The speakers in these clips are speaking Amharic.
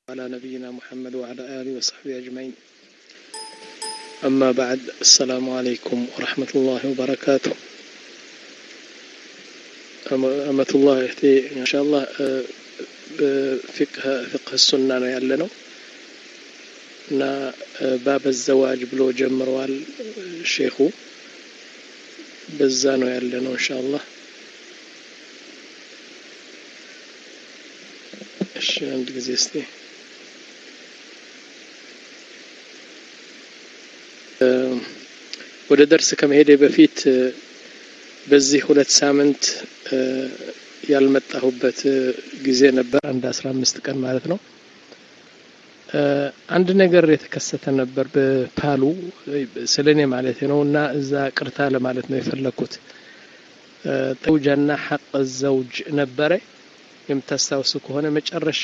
على نبينا محمد وعلى آله وصحبه أجمعين أما بعد السلام عليكم ورحمة الله وبركاته أمة الله يهتي إن شاء الله بفقه فقه السنة ነው ያለ ነው እና ባበ ዘዋጅ ብሎ ጀምረዋል ሼኹ በዛ ነው ያለ ነው ኢንሻአላህ እሺ አንድ ጊዜ እስቲ ወደ ደርስ ከመሄዴ በፊት በዚህ ሁለት ሳምንት ያልመጣሁበት ጊዜ ነበር አንድ አስራ አምስት ቀን ማለት ነው አንድ ነገር የተከሰተ ነበር በፓሉ ስለ እኔ ማለት ነው እና እዛ ቅርታ ለማለት ነው የፈለግኩት ዘውጃና ሐቅ ዘውጅ ነበረ የምታስታውሱ ከሆነ መጨረሻ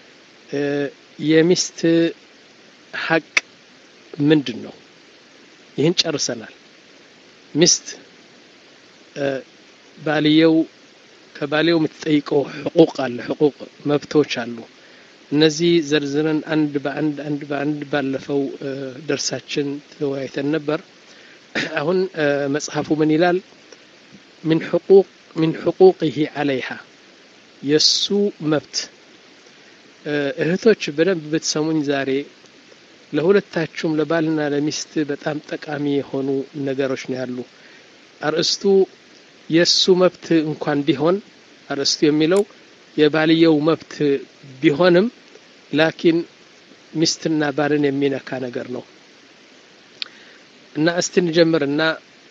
የሚስት ሐቅ ምንድን ነው ይህን ጨርሰናል ሚስት ባልየው ከባልየው የምትጠይቀው ሕቁቅ አለ ሕቁቅ መብቶች አሉ እነዚህ ዘርዝረን አንድ በአንድ አንድ በአንድ ባለፈው ደርሳችን ተወያይተን ነበር አሁን መጽሐፉ ምን ይላል ምን ሕቁቅ ምን ሕቁቅህ ዓለይሃ የእሱ መብት እህቶች በደንብ ብትሰሙኝ ዛሬ ለሁለታችሁም ለባልና ለሚስት በጣም ጠቃሚ የሆኑ ነገሮች ነው ያሉ አርእስቱ የእሱ መብት እንኳን ቢሆን አርእስቱ የሚለው የባልየው መብት ቢሆንም ላኪን ሚስትና ባልን የሚነካ ነገር ነው እና እስቲ እንጀምርና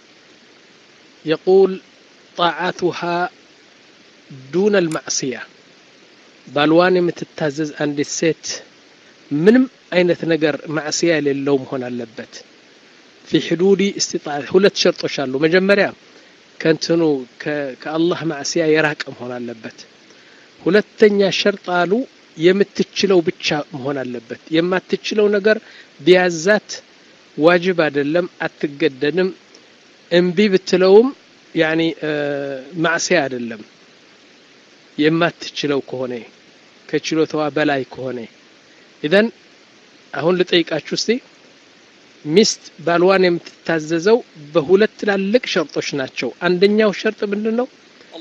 የቁል ጣዓቱሃ ዱነ ልማዕስያ ባልዋን የምትታዘዝ አንዲት ሴት ምንም አይነት ነገር ማዕስያ የሌለው መሆን አለበት ፊ ሕዱዲ እስትጣዕ ሁለት ሸርጦች አሉ መጀመሪያ ከንትኑ ከአላህ ማዕስያ የራቀ መሆን አለበት ሁለተኛ ሸርጥ አሉ የምትችለው ብቻ መሆን አለበት የማትችለው ነገር ቢያዛት ዋጅብ አይደለም አትገደድም እምቢ ብትለውም ያኒ ማዕስያ አይደለም የማትችለው ከሆነ ከችሎታዋ በላይ ከሆነ ኢዘን አሁን ልጠይቃችሁ እስቲ ሚስት ባልዋን የምትታዘዘው በሁለት ትላልቅ ሸርጦች ናቸው አንደኛው ሸርጥ ምንድን ነው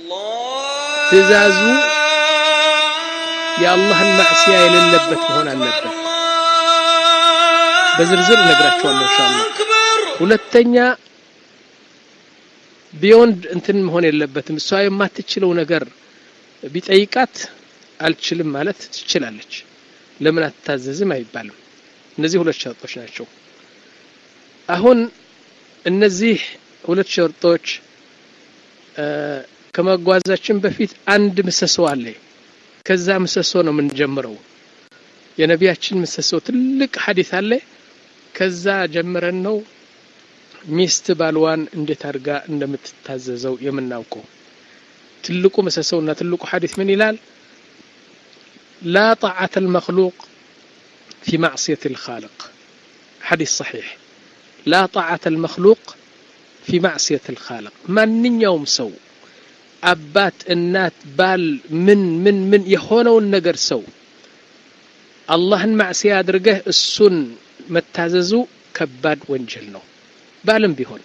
ትእዛዙ የአላህን ማዕስያ የሌለበት መሆን አለበት በዝርዝር እነግራችኋለሁ ኢንሻአላህ ሁለተኛ ቢዮንድ እንትን መሆን የለበትም እሷ የማትችለው ነገር ቢጠይቃት አልችልም ማለት ትችላለች ለምን አትታዘዝም አይባልም እነዚህ ሁለት ሸርጦች ናቸው አሁን እነዚህ ሁለት ሸርጦች ከመጓዛችን በፊት አንድ ምሰሶ አለ ከዛ ምሰሶ ነው የምንጀምረው የነቢያችን ምሰሶ ትልቅ ሀዲት አለ ከዛ ጀምረን ነው ሚስት ባልዋን እንዴት አድርጋ እንደምትታዘዘው የምናውቀው ትልቁ ምሰሶውና ትልቁ ሀዲት ምን ይላል ላ ጣዓተ ልመክሉቅ ፊ ማዕስየት ልካልቅ ሐዲስ ሰሒሕ ላ ጣዓተ ልመክሉቅ ፊ ማዕስየት ልካልቅ ማንኛውም ሰው አባት እናት ባል ምን ምን ምን የሆነውን ነገር ሰው አላህን ማዕስያ አድርገህ እሱን መታዘዙ ከባድ ወንጀል ነው ባልም ቢሆን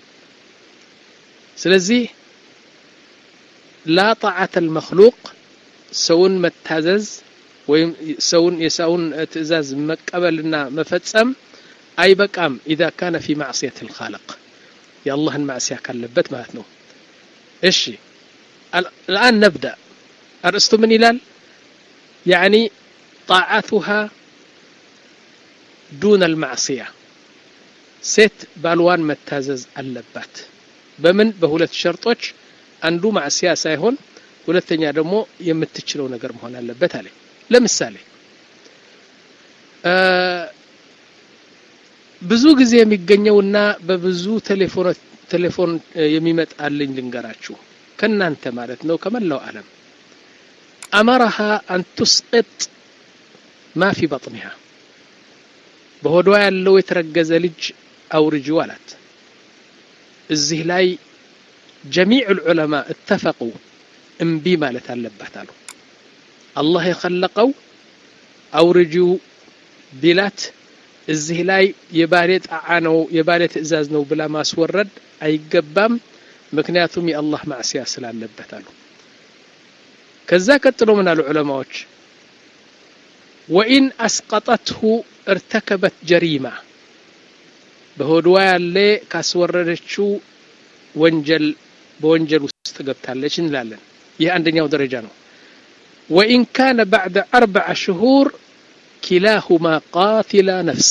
ስለዚህ ላ ጣዓተ ልመክሉቅ ሰውን መታዘዝ ወይም ሰውን የሰውን ትእዛዝ መቀበልና መፈጸም አይበቃም ኢዛ ካነ ፊ ማዕስየት ልካልቅ የአላህን ማዕስያ ካለበት ማለት ነው እሺ الآن نبدأ أرسط من إلال يعني طاعتها دون المعصية ሴት ባልዋን መታዘዝ አለባት በምን በሁለት ሸርጦች አንዱ ማዕስያ ሳይሆን ሁለተኛ ደግሞ የምትችለው ነገር መሆን አለበት አለ ለምሳሌ ብዙ ጊዜ የሚገኘውና በብዙ ቴሌፎን የሚመጣልኝ ልንገራችሁ ከእናንተ ማለት ነው ከመላው ዓለም አመረሃ አን ቱስቅጥ ማ ፊ በጥኒሃ በሆዷ ያለው የተረገዘ ልጅ አውርጂው አላት እዚህ ላይ ጀሚዕ ልዑለማ እተፈቁ እምቢ ማለት አለባት አሉ አላህ የኸለቀው አውርጂው ቢላት እዚህ ላይ የባሌ ጣዓ ነው የባሌ ትእዛዝ ነው ብላ ማስወረድ አይገባም ምክንያቱም የአላህ ማዕስያ ስላለበት አሉ ከዛ ቀጥሎ ምን አሉ ዑለማዎች ወኢን አስቀጠትሁ እርተከበት ጀሪማ በሆድዋ ያለ ካስወረደችው ወንጀል በወንጀል ውስጥ ገብታለች እንላለን ይህ አንደኛው ደረጃ ነው ወኢን ካነ ባዕደ አርበዓ ሽሁር ኪላሁማ ቃቲላ ነፍስ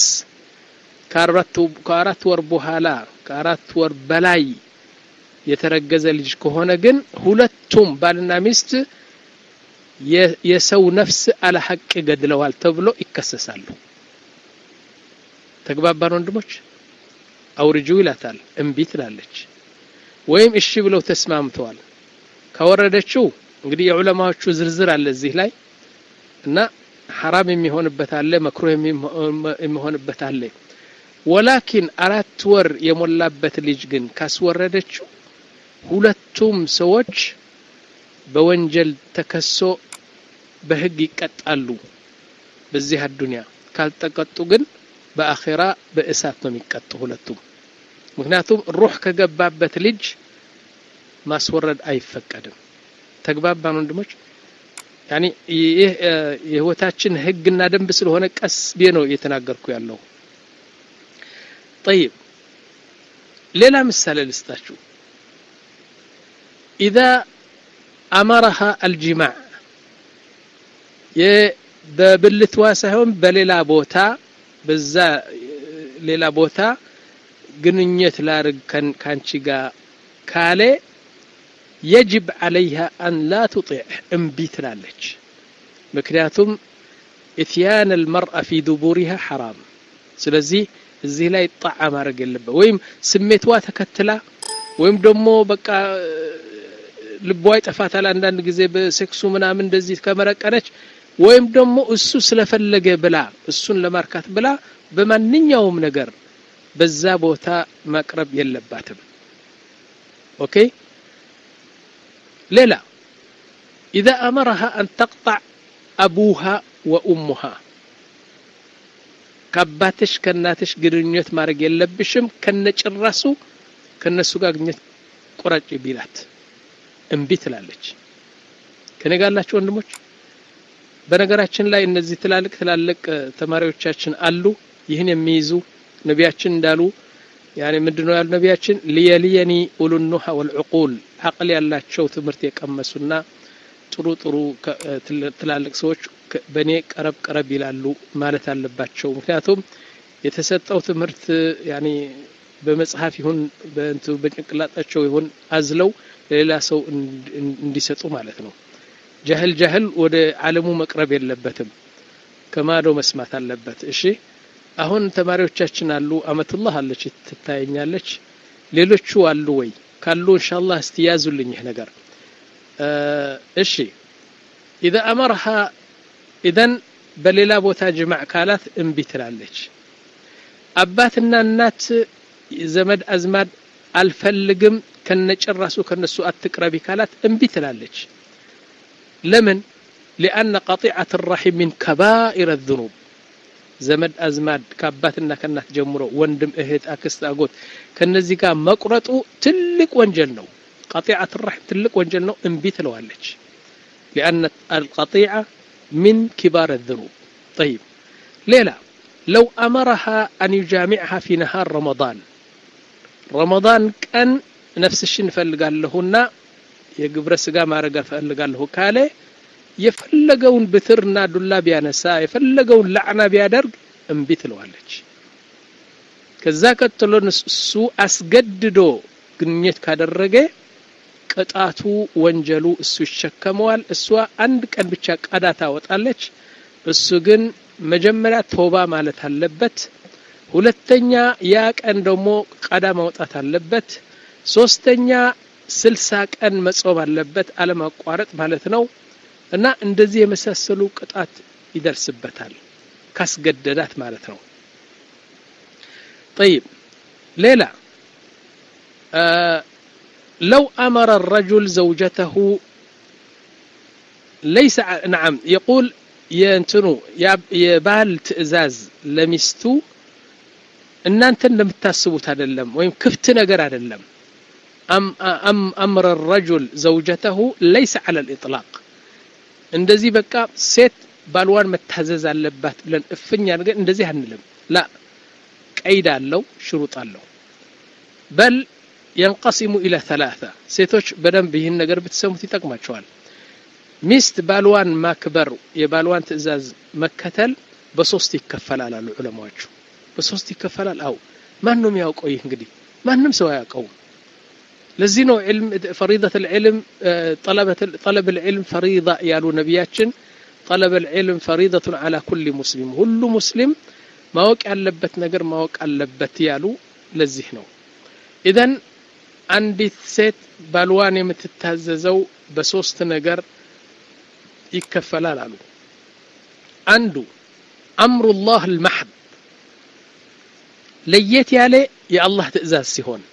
ከአራት ወር በኋላ ከአራት ወር በላይ የተረገዘ ልጅ ከሆነ ግን ሁለቱም ባልና ሚስት የሰው ነፍስ አለ ሐቅ ገድለዋል ተብሎ ይከሰሳሉ ተግባባን ወንድሞች አውርጁ ይላታል እምቢ ትላለች ወይም እሺ ብለው ተስማምተዋል ካወረደችው እንግዲህ የዑለማዎቹ ዝርዝር አለ እዚህ ላይ እና ሐራም የሚሆንበት አለ መክሮ የሚሆንበት አለ ወላኪን አራት ወር የሞላበት ልጅ ግን ካስወረደችው ሁለቱም ሰዎች በወንጀል ተከሶ በህግ ይቀጣሉ በዚህ አዱንያ ካልተቀጡ ግን በአኼራ በእሳት ነው የሚቀጡ ሁለቱም ምክንያቱም ሩህ ከገባበት ልጅ ማስወረድ አይፈቀድም ተግባባን ወንድሞች ያኒ ይህ የህይወታችን ህግና ደንብ ስለሆነ ቀስ ብዬ ነው እየተናገርኩ ያለው طيب ሌላ ምሳሌ ልስጣችሁ ኢዛ አመረሃ አልጅማዕ በብልትዋ ሳይሆን በሌላ ቦታ በዛ ሌላ ቦታ ግንኙነት ላርግ ካንቺ ጋር ካለ የጅብ ዓለይሃ አን ላ ትጢዕ እምቢ ትላለች ምክንያቱም ኢትያን አልመርአ ፊ ዱቡሪሃ ሐራም ስለዚህ እዚህ ላይ ጣዓ ማድረግ የለበት ወይም ስሜትዋ ተከትላ ወይም ደግሞ በቃ ልቧ ይጠፋታል አንዳንድ ጊዜ በሴክሱ ምናምን እንደዚህ ከመረቀነች ወይም ደግሞ እሱ ስለፈለገ ብላ እሱን ለማርካት ብላ በማንኛውም ነገር በዛ ቦታ መቅረብ የለባትም ኦኬ ሌላ إذا أمرها أن تقطع أبوها وأمها ከአባትሽ ከእናትሽ ግንኙነት ማድረግ የለብሽም ከነጭራሱ ከነሱ ጋር ግንኙነት ቁረጭ ቢላት እምቢ ትላለች ከኔ ጋር ያላችሁ ወንድሞች በነገራችን ላይ እነዚህ ትላልቅ ትላልቅ ተማሪዎቻችን አሉ ይህን የሚይዙ ነቢያችን እንዳሉ ያኔ ምንድነው ያሉ ነቢያችን ሊየሊየኒ ኡሉኑሃ ወልዕቁል አቅል ያላቸው ትምህርት የቀመሱና ጥሩ ጥሩ ትላልቅ ሰዎች በእኔ ቀረብ ቀረብ ይላሉ ማለት አለባቸው ምክንያቱም የተሰጠው ትምህርት ያኔ በመጽሐፍ ይሁን በጭንቅላጣቸው ይሁን አዝለው ለሌላ ሰው እንዲሰጡ ማለት ነው ጃህል ጃህል ወደ ዓለሙ መቅረብ የለበትም ከማዶ መስማት አለበት እሺ አሁን ተማሪዎቻችን አሉ አመቱላህ አለች ትታየኛለች ሌሎቹ አሉ ወይ ካሉ ኢንሻአላህ እስቲ ያዙልኝ ይህ ነገር እሺ ኢዛ አመርሃ ኢዘን በሌላ ቦታ ጅማዕ ካላት እምቢ ትላለች አባትና እናት ዘመድ አዝማድ አልፈልግም ከነጭራሱ ከነሱ አትቅረቢ ካላት እምቢ ትላለች ለምን ሊአነ ቀጢዐት ራሒም ሚን ከባኢር ዝኑብ ዘመድ አዝማድ ከአባትና ከእናት ጀምሮ ወንድም እህት አክስት አጎት ከነዚህ ጋር መቁረጡ ትልቅ ወንጀል ነው ቀጢዐት ራሒም ትልቅ ወንጀል ነው እምቢ ትለዋለች ሊአነ አልቀጢዐ ሚን ኪባር ዝኑብ ጠይብ ሌላ ለው አመረሃ አን ዩጃሚዕሃ ፊ ነሃር ረመዳን ረመዳን ቀን ነፍስሽን እፈልጋለሁና የግብረ ስጋ ማድረግ እፈልጋለሁ ካለ የፈለገውን ብትርና ዱላ ቢያነሳ የፈለገውን ላዕና ቢያደርግ እምቢ ትለዋለች ከዛ ቀጥሎ እሱ አስገድዶ ግንኙነት ካደረገ ቅጣቱ ወንጀሉ እሱ ይሸከመዋል እሷ አንድ ቀን ብቻ ቀዳ ታወጣለች እሱ ግን መጀመሪያ ተውባ ማለት አለበት ሁለተኛ ያ ቀን ደግሞ ቀዳ ማውጣት አለበት ሶስተኛ ስልሳ ቀን መጾም አለበት አለማቋረጥ ማለት ነው እና እንደዚህ የመሳሰሉ ቅጣት ይደርስበታል ካስገደዳት ማለት ነው طيب ሌላ لو أمر الرجل زوجته ليس نعم يقول የእንትኑ የባል ትዕዛዝ ለሚስቱ እናንተ እንደምታስቡት አይደለም ወይም ክፍት ነገር አይደለም አምረ ረጁል ዘውጀተሁ ለይሰ ዐለ ልኢጥላቅ እንደዚህ በቃ ሴት ባልዋን መታዘዝ አለባት ብለን እፍኛ ነገር እንደዚህ አንልም ላ ቀይድ አለው ሽሩጥ አለው በል የንቀሲሙ ኢለ ተላተ ሴቶች በደንብ ይህን ነገር ብትሰሙት ይጠቅማቸዋል ሚስት ባልዋን ማክበር የባልዋን ትእዛዝ መከተል በሶስት ይከፈላል አሉ ዑለማዎቹ በሶስት ይከፈላል አው ማን ነው የሚያውቀው ይህ እንግዲህ ማንም ሰው አያውቀውም ለዚህ ነው ዕልም ፈሪደት ልዕልም ጠለብ ልዕልም ፈሪዳ ያሉ ነቢያችን ጠለብ ልዕልም ፈሪደቱን አላ ኩል ሙስሊም ሁሉ ሙስሊም ማወቅ ያለበት ነገር ማወቅ አለበት ያሉ ለዚህ ነው ኢዘን አንዲት ሴት ባልዋን የምትታዘዘው በሶስት ነገር ይከፈላል አሉ አንዱ አምሩላህ ልማሕድ ለየት ያለ የአላህ ትእዛዝ ሲሆን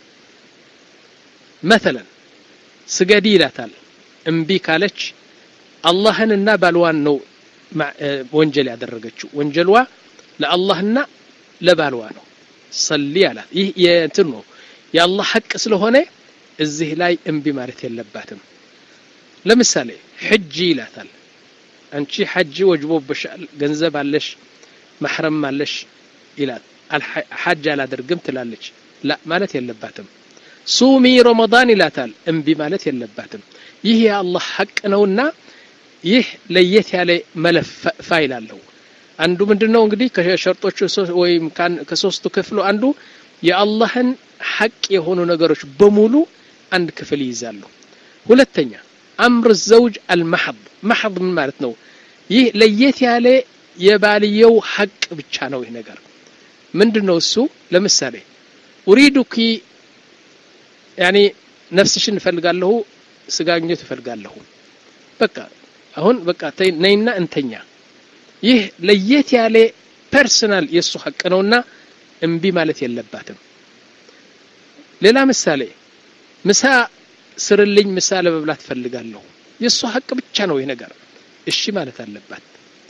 መተለን ስገዲ ይላታል እምቢ ካለች አላህንና ባልዋን ነው ወንጀል ያደረገችው ወንጀልዋ ለአላህና ለባልዋ ነው ሰሊ አላት ይህ የእንትን ነው የአላህ ሐቅ ስለሆነ እዚህ ላይ እምቢ ማለት የለባትም ለምሳሌ ሕጂ ይላታል አንቺ ሐጂ ወጅቦብሻል ገንዘብ አለሽ ማሕረም አለሽ ይላል ሐጅ አላደርግም ትላለች ላ ማለት የለባትም ሱሚ ረመዳን ይላታል እምቢ ማለት የለባትም ይህ የአላህ ሐቅ ነውና ይህ ለየት ያለ መለፍ ፋይል አለው አንዱ ምንድነው እንግዲህ ከሸርጦቹ ወይም ከሶስቱ ክፍሉ አንዱ የአላህን ሐቅ የሆኑ ነገሮች በሙሉ አንድ ክፍል ይይዛሉ ሁለተኛ አምር ዘውጅ አልማሐድ ማሐድ ምን ማለት ነው ይህ ለየት ያለ የባልየው ሐቅ ብቻ ነው ይህ ነገር ምንድን ነው እሱ ለምሳሌ ኡሪዱኪ ያኒ ነፍስሽን እፈልጋለሁ ስጋግኘት እፈልጋለሁ በቃ አሁን በቃ ነይና እንተኛ ይህ ለየት ያለ ፐርሰናል የእሱ ሐቅ ነውና እምቢ ማለት የለባትም ሌላ ምሳሌ ምሳ ስርልኝ ምሳ ለመብላት ፈልጋለሁ የእሱ ሐቅ ብቻ ነው ይህ ነገር እሺ ማለት አለባት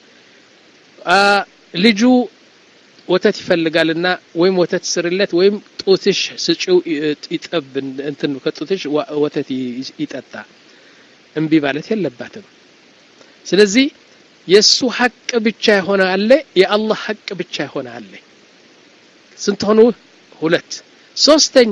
ልጁ ወተት ይፈልጋልና ወይም ወተት ስርለት ወይም ጡትሽ ስጪው ይጠብ እንትን ከጡትሽ ወተት ይጠጣ እምቢ ማለት የለባትም ስለዚህ የእሱ ሐቅ ብቻ የሆነ አለ የአላህ ሐቅ ብቻ የሆነ አለ ስንት ሆኑ ሁለት ሶስተኛ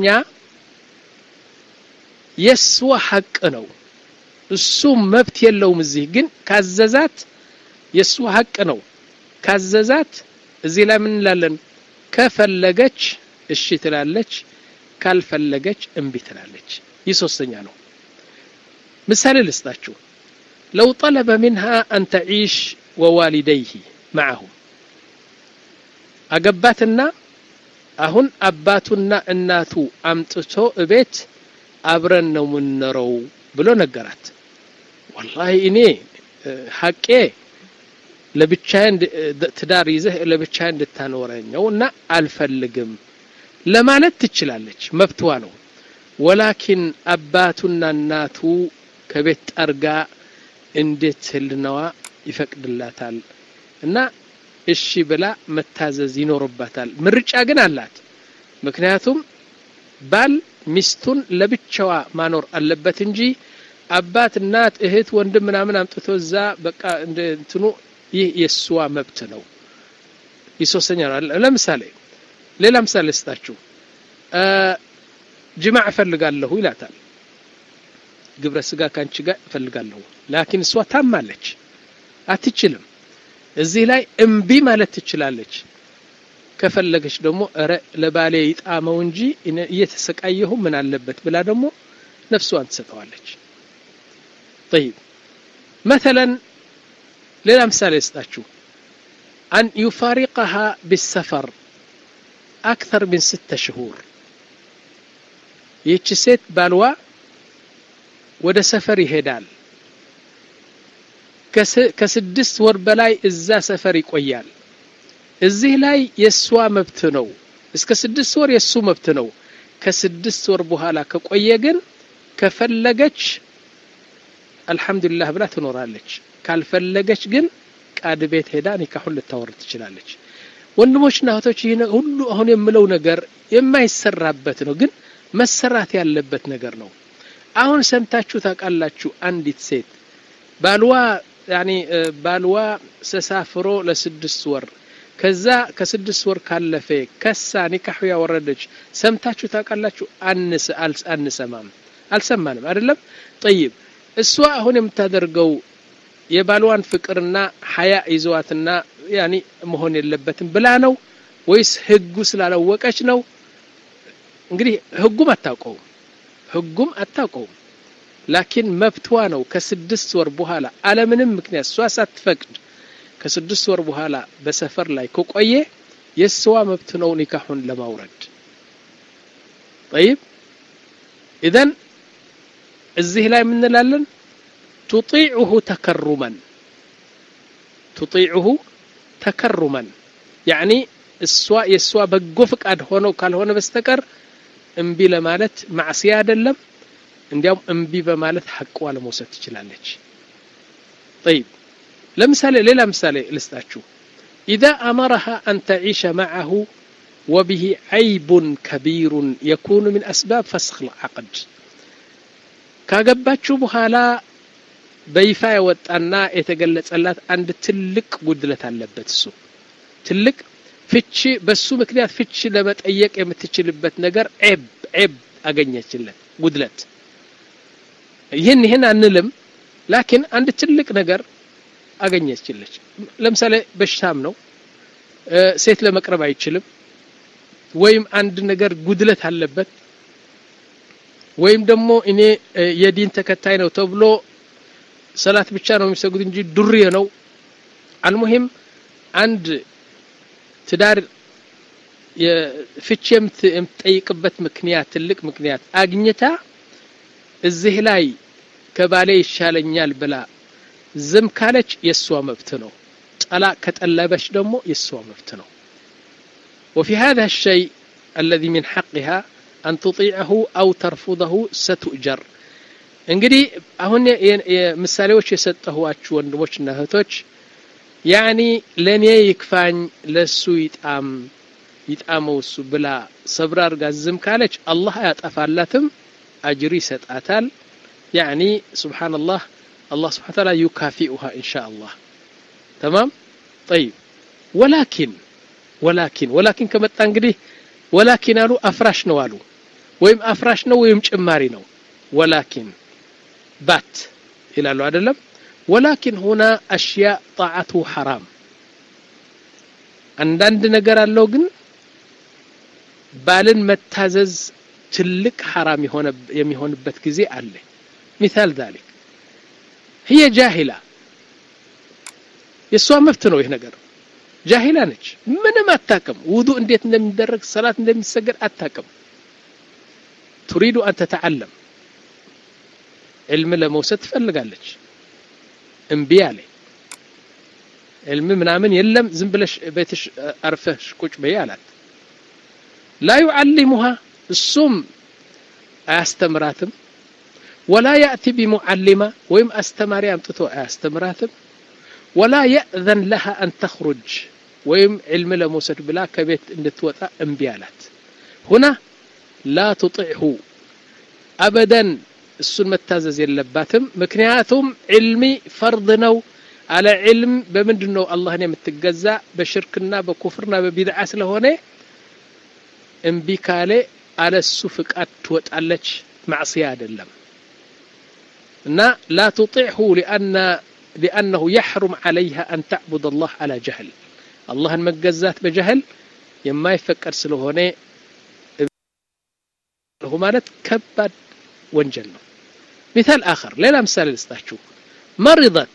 የእሷ ሐቅ ነው እሱ መብት የለውም እዚህ ግን ካዘዛት የእሱ ሐቅ ነው ካዘዛት እዚህ ላይ ምን እንላለን ከፈለገች እሺ ትላለች ካልፈለገች እምቢ ትላለች ይህ ሶስተኛ ነው ምሳሌ ልስጣችሁ ለው ጠለበ ሚንሃ አን ተዒሽ ወዋሊደይህ ማዓሁም አገባትና አሁን አባቱና እናቱ አምጥቶ እቤት አብረን ነው ምንኖረው ብሎ ነገራት ወላሂ እኔ ሐቄ ለብቻዬ ትዳር ይዘህ ለብቻዬ እንድታኖረኘው እና አልፈልግም ለማለት ትችላለች መብትዋ ነው ወላኪን አባቱና እናቱ ከቤት ጠርጋ እንዴት ህልናዋ ይፈቅድላታል እና እሺ ብላ መታዘዝ ይኖርባታል ምርጫ ግን አላት ምክንያቱም ባል ሚስቱን ለብቻዋ ማኖር አለበት እንጂ አባት እናት እህት ወንድም ምናምን አምጥቶ እዛ በቃ እንትኑ ይህ የእሷ መብት ነው ይህ ሶስተኛ ነው ለምሳሌ ሌላ ምሳሌ ስጣችሁ ጅማዕ እፈልጋለሁ ይላታል ግብረ ስጋ ካንቺ ጋር እፈልጋለሁ ላኪን እሷ ታማለች አትችልም እዚህ ላይ እምቢ ማለት ትችላለች ከፈለገች ደግሞ እረ ለባሌ ይጣመው እንጂ እየተሰቃየሁ ምን አለበት ብላ ደግሞ ነፍሷን ትሰጠዋለች طيب مثلا ሌላ ምሳሌ ስጣችሁ አን ዩፋሪቀሃ ቢሰፈር አክተር ምን ስተ ሽሁር ይህች ሴት ባልዋ ወደ ሰፈር ይሄዳል ከስድስት ወር በላይ እዛ ሰፈር ይቆያል እዚህ ላይ የእሷ መብት ነው እስከ ስድስት ወር የእሱ መብት ነው ከስድስት ወር በኋላ ከቆየ ግን ከፈለገች አልሐምዱሊላህ ብላ ትኖራለች ካልፈለገች ግን ቃድ ቤት ሄዳ ኒካሁን ልታወርድ ትችላለች። ወንድሞችና እህቶች ይህ ሁሉ አሁን የምለው ነገር የማይሰራበት ነው፣ ግን መሰራት ያለበት ነገር ነው። አሁን ሰምታችሁ ታውቃላችሁ? አንዲት ሴት ባልዋ ያኒ ባልዋ ተሳፍሮ ለስድስት ወር ከዛ ከስድስት ወር ካለፈ ከሳ ኒካሁ ያወረደች ሰምታችሁ ታውቃላችሁ? አንስ አንሰማም፣ አልሰማንም አይደለም። ጠይብ እሷ አሁን የምታደርገው የባልዋን ፍቅርና ሀያ ይዘዋትና ያኒ መሆን የለበትም ብላ ነው ወይስ ህጉ ስላላወቀች ነው? እንግዲህ ህጉም አታውቀውም፣ ህጉም አታውቀውም። ላኪን መብትዋ ነው። ከስድስት ወር በኋላ አለምንም ምክንያት እሷ ሳትፈቅድ ከስድስት ወር በኋላ በሰፈር ላይ ከቆየ የእስዋ መብት ነው ኒካሁን ለማውረድ። ጠይብ ኢዘን እዚህ ላይ የምንላለን ቱጢዑሁ ተከሩመን ቱጢዑሁ ተከሩመን ያዕኒ እሷ የእሷ በጎ ፍቃድ ሆነው ካልሆነ በስተቀር እምቢ ለማለት ማዕስያ አይደለም። እንዲያውም እምቢ በማለት ሐቅዋ ለመውሰድ ትችላለች። ጠይብ ለምሳሌ ሌላ ምሳሌ ልስጣችሁ። ኢዛ አመረሃ አን ተዒሸ መዓሁ ወብሂ ዐይቡን ከቢሩን የኩኑ ሚን አስባብ ፈስኽ ልዓቅድ ካገባችሁ በኋላ በይፋ የወጣና የተገለጸላት አንድ ትልቅ ጉድለት አለበት። እሱ ትልቅ ፍቺ በሱ ምክንያት ፍቺ ለመጠየቅ የምትችልበት ነገር ዔብ ዔብ አገኘችለት ጉድለት። ይህን ይህን አንልም፣ ላኪን አንድ ትልቅ ነገር አገኘችለች። ለምሳሌ በሽታም ነው፣ ሴት ለመቅረብ አይችልም፣ ወይም አንድ ነገር ጉድለት አለበት፣ ወይም ደግሞ እኔ የዲን ተከታይ ነው ተብሎ ሰላት ብቻ ነው የሚሰጉት እንጂ ዱርዬ ነው። አልሙሂም አንድ ትዳር ፍቺ የምትጠይቅበት ምክንያት ትልቅ ምክንያት አግኝታ እዚህ ላይ ከባሌ ይሻለኛል ብላ ዝም ካለች የእሷ መብት ነው። ጠላቅ ከጠለበች ደግሞ የእሷ መብት ነው። وفي هذا الشيء الذي من حقها أن تطيعه أو ترفضه ستؤجر እንግዲህ አሁን ምሳሌዎች የሰጠኋችሁ ወንድሞችና እህቶች ያኒ ለእኔ ይክፋኝ ለሱ ይጣም ይጣመው እሱ ብላ ሰብር አድርጋ ዝም ካለች አላህ አያጠፋላትም፣ አጅሪ ይሰጣታል። ያኒ ሱብሓነላህ አላህ ስብሓነ ተዓላ ዩካፊኡሃ ኢንሻ አላህ ተማም ጠይብ። ወላኪን ወላኪን ወላኪን ከመጣ እንግዲህ ወላኪን አሉ አፍራሽ ነው አሉ ወይም አፍራሽ ነው ወይም ጭማሪ ነው። ወላኪን ባት ይላሉ አይደለም። ወላኪን ሁና አሽያ ጣዓቱ ሐራም አንዳንድ ነገር አለው ግን ባልን መታዘዝ ትልቅ ሐራም የሚሆንበት ጊዜ አለ። ሚሳል ዛሊክ ህየ ጃሂላ የእሷ መብት ነው ይህ ነገር። ጃሂላ ነች፣ ምንም አታቅም። ውዱ እንዴት እንደሚደረግ ሰላት እንደሚሰገድ አታቅም። ቱሪዱ አን ተተዓለም ዕልም ለመውሰድ ትፈልጋለች። እምቢ አለ። ዕልም ምናምን የለም ዝም ብለሽ ቤትሽ አርፈሽ ቁጭ በይ አላት። ላ ዩዓሊሙሃ እሱም አያስተምራትም። ወላ ያእቲ ቢሙዓሊማ ወይም አስተማሪ አምጥቶ አያስተምራትም። ወላ የእዘን ለሃ አን ተኽሩጅ ወይም ዕልም ለመውሰድ ብላ ከቤት እንድትወጣ እምቢ አላት። ሁና ላ ትጢዕሁ አበደን እሱን መታዘዝ የለባትም። ምክንያቱም ዕልሚ ፈርድ ነው። አለ ዕልም በምንድን ነው አላህን የምትገዛ? በሽርክና በኩፍርና በቢድዓ ስለሆነ እምቢ ካለ አለሱ ፍቃድ ትወጣለች። ማዕስያ አይደለም እና ላ ትጢዕሁ ሊአነሁ የሕሩም ዓለይሃ አን ተዕቡድ አላህ አላ ጀህል አላህን መገዛት በጀህል የማይፈቀድ ስለሆነ ማለት ከባድ ወንጀል ነው። ሚታል አኸር ሌላ ምሳሌ ልስጣችሁ። መሪضት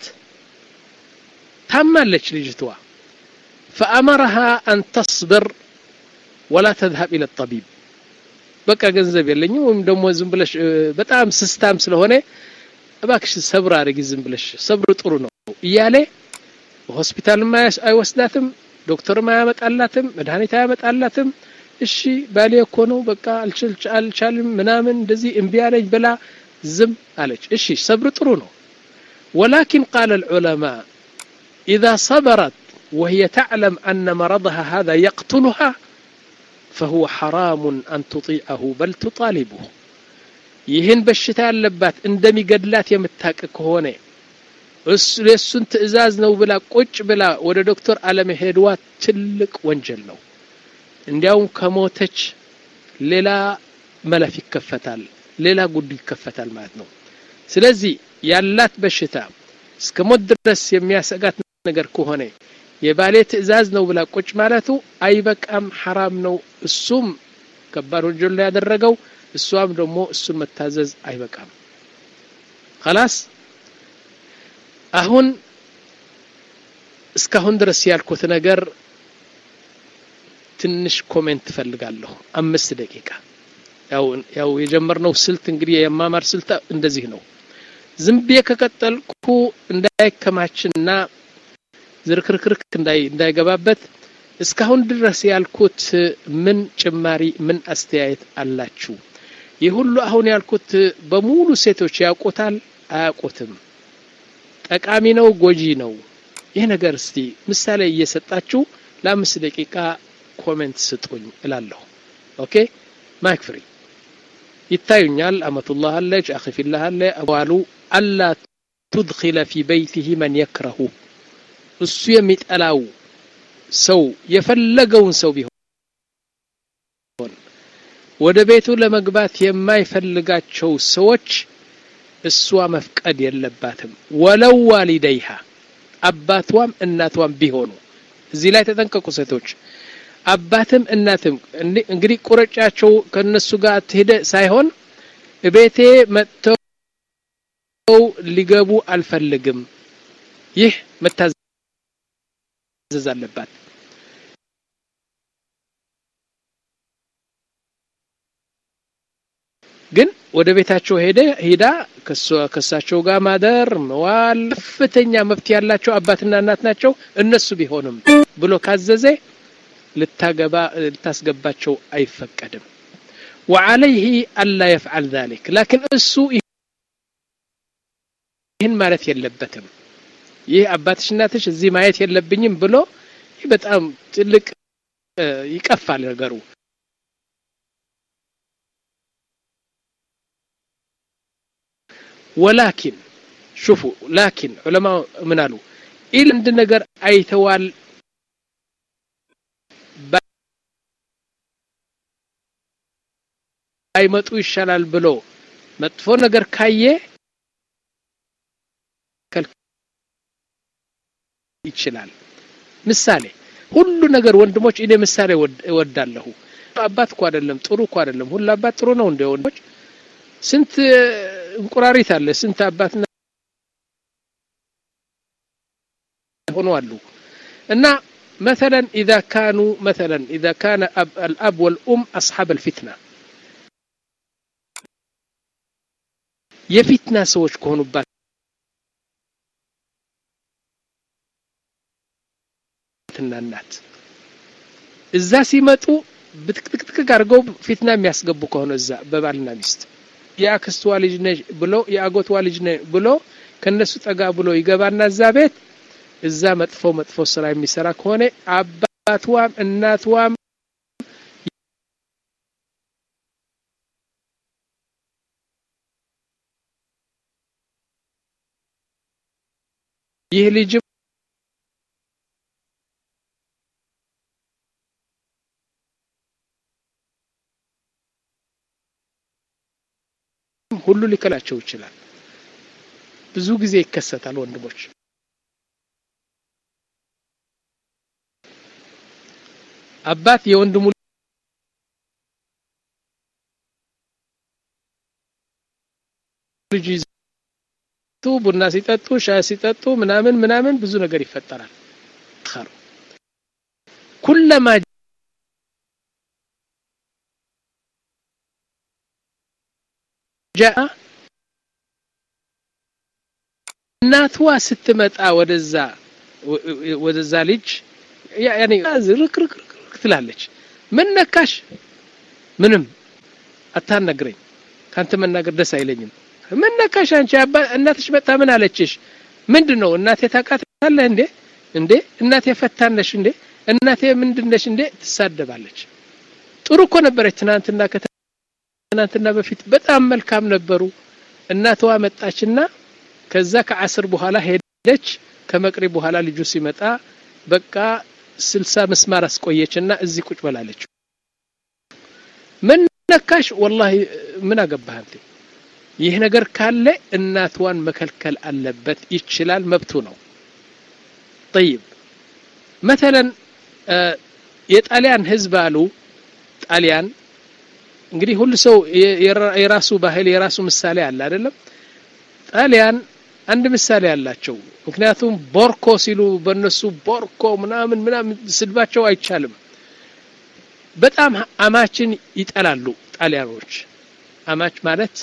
ታማለች ልጅትዋ ፈአመረሃ አን ተስብር ወላ ተዝሀብ ኢለ ጠቢብ በቃ ገንዘብ የለኝም ወይም ደግሞ ዝም ብለሽ በጣም ስስታም ስለሆነ እባክሽ ሰብር አድርጊ ዝም ብለሽ ሰብር ጥሩ ነው እያለ ሆስፒታልም አይወስዳትም፣ ዶክተርም አያመጣላትም፣ መድኃኒት አያመጣላትም። እሺ ባሌ እኮ ነው በቃ አልቻልም ምናምን እንደዚህ እምቢ አለኝ ብላ ዝም አለች። እሺ ሰብር ጥሩ ነው። ወላኪን ቃለ ልዑለማ إذا صبرت وهي تعلم أن مرضها هذا يقتلها فهو حرام أن تطيعه بل تطالبه ይህን በሽታ ያለባት እንደሚገድላት የምታቅ ከሆነ የእሱን ትእዛዝ ነው ብላ ቁጭ ብላ ወደ ዶክተር አለመሄድዋ ትልቅ ወንጀል ነው እንዲያውም ከሞተች ሌላ መለፍ ይከፈታል ሌላ ጉዱ ይከፈታል ማለት ነው ስለዚህ ያላት በሽታ እስከ ሞት ድረስ የሚያሰጋት ነገር ከሆነ የባሌ ትእዛዝ ነው ብላ ቁጭ ማለቱ አይበቃም ሐራም ነው እሱም ከባድ ወንጀል ነው ያደረገው እሷም ደግሞ እሱን መታዘዝ አይበቃም خلاص አሁን እስካሁን ድረስ ያልኩት ነገር ትንሽ ኮሜንት ፈልጋለሁ አምስት ደቂቃ ያው ያው የጀመርነው ስልት እንግዲህ የማማር ስልት እንደዚህ ነው ዝም ብዬ ከቀጠልኩ እንዳይከማችና ዝርክርክርክ እንዳይገባበት እስካሁን ድረስ ያልኩት ምን ጭማሪ ምን አስተያየት አላችሁ ይህ ሁሉ አሁን ያልኩት በሙሉ ሴቶች ያውቁታል አያውቁትም ጠቃሚ ነው ጎጂ ነው ይህ ነገር እስቲ ምሳሌ እየሰጣችሁ ለአምስት ደቂቃ ኮሜንት ስጡኝ እላለሁ ኦኬ ማይክ ፍሪ ይታዩኛል አመቱላህ አለች አኺፊላህ አለ አባሉ አላ ቱድኪለ ፊ በይቲህ መን የክረሁ እሱ የሚጠላው ሰው የፈለገውን ሰው ቢሆን ወደ ቤቱ ለመግባት የማይፈልጋቸው ሰዎች እሷ መፍቀድ የለባትም ወለው ዋሊደይሃ አባቷም እናቷም ቢሆኑ እዚህ ላይ ተጠንቀቁ ሴቶች አባትም እናትም እንግዲህ ቁረጫቸው ከነሱ ጋር ትሄደ ሳይሆን ቤቴ መጥተው ሊገቡ አልፈልግም ይህ መታዘዝ አለባት ግን ወደ ቤታቸው ሄደ ሄዳ ከሳቸው ጋር ማደር መዋል ከፍተኛ መብት ያላቸው አባትና እናት ናቸው እነሱ ቢሆንም ብሎ ካዘዘ ልታገባ ልታስገባቸው አይፈቀድም وعليه ألا يفعل ذلك لكن እሱ ይህን ማለት የለበትም ይህ አባትሽ እናትሽ እዚህ ማየት የለብኝም ብሎ ይህ በጣም ትልቅ ይቀፋል ነገሩ ወላኪን ሹፉ ላኪን ዑለማ ምን አሉ ኢል አንድ ነገር አይተዋል አይመጡ ይሻላል ብሎ መጥፎ ነገር ካየ ይችላል ምሳሌ ሁሉ ነገር ወንድሞች እኔ ምሳሌ እወዳለሁ አባት እኮ አይደለም ጥሩ እኮ አይደለም ሁሉ አባት ጥሩ ነው እንደ ወንድሞች ስንት እንቁራሪት አለ ስንት አባትና ሆኖ አሉ እና مثلا إذا كانوا مثلا إذا كان أب الأب والأم أصحاب الفتنة የፊትና ሰዎች ከሆኑባት እና እናት እዛ ሲመጡ ብትክትክትክ አድርገው ፊትና የሚያስገቡ ከሆነ እዛ በባልና ሚስት የአክስትዋ ልጅ ነሽ ብሎ የአጎትዋ ልጅ ነ ብሎ ከነሱ ጠጋ ብሎ ይገባና እዛ ቤት እዛ መጥፎ መጥፎ ስራ የሚሰራ ከሆነ አባትዋም እናትዋም ይህ ልጅ ሁሉ ሊከላቸው ይችላል ብዙ ጊዜ ይከሰታል ወንድሞች አባት የወንድሙ ልጅ ቡና ሲጠጡ ሻይ ሲጠጡ ምናምን ምናምን ብዙ ነገር ይፈጠራል ኩለማ ጃአ እናትዋ ስትመጣ ወደዛ ወደዛ ልጅ ያኔ ዝርክርክ ትላለች ምን ነካሽ ምንም አታነግረኝ ካንተ መናገር ደስ አይለኝም ምን ነካሽ አንቺ እናትሽ መጣ ምን አለችሽ ምንድን ነው እናቴ ታውቃታለህ እንዴ እንዴ እናቴ ፈታነሽ እንዴ እናቴ ምንድነሽ እንዴ ትሳደባለች ጥሩ እኮ ነበረች ትናንትና ከትናንትና በፊት በጣም መልካም ነበሩ እናትዋ መጣችና ከዛ ከአስር በኋላ ሄደች ከመቅሪ በኋላ ልጁ ሲመጣ በቃ ስልሳ ምስማር አስቆየችና እዚህ ቁጭ በላለች ምን ነካሽ ወላሂ ምን አገባህ አንተ ይህ ነገር ካለ እናትዋን መከልከል አለበት ይችላል መብቱ ነው طيب مثلا የጣሊያን ህዝብ አሉ ጣሊያን እንግዲህ ሁሉ ሰው የራሱ ባህል የራሱ ምሳሌ አለ አይደለም ጣሊያን አንድ ምሳሌ አላቸው ምክንያቱም ቦርኮ ሲሉ በእነሱ ቦርኮ ምናምን ምናምን ስድባቸው አይቻልም በጣም አማችን ይጠላሉ ጣሊያኖች አማች ማለት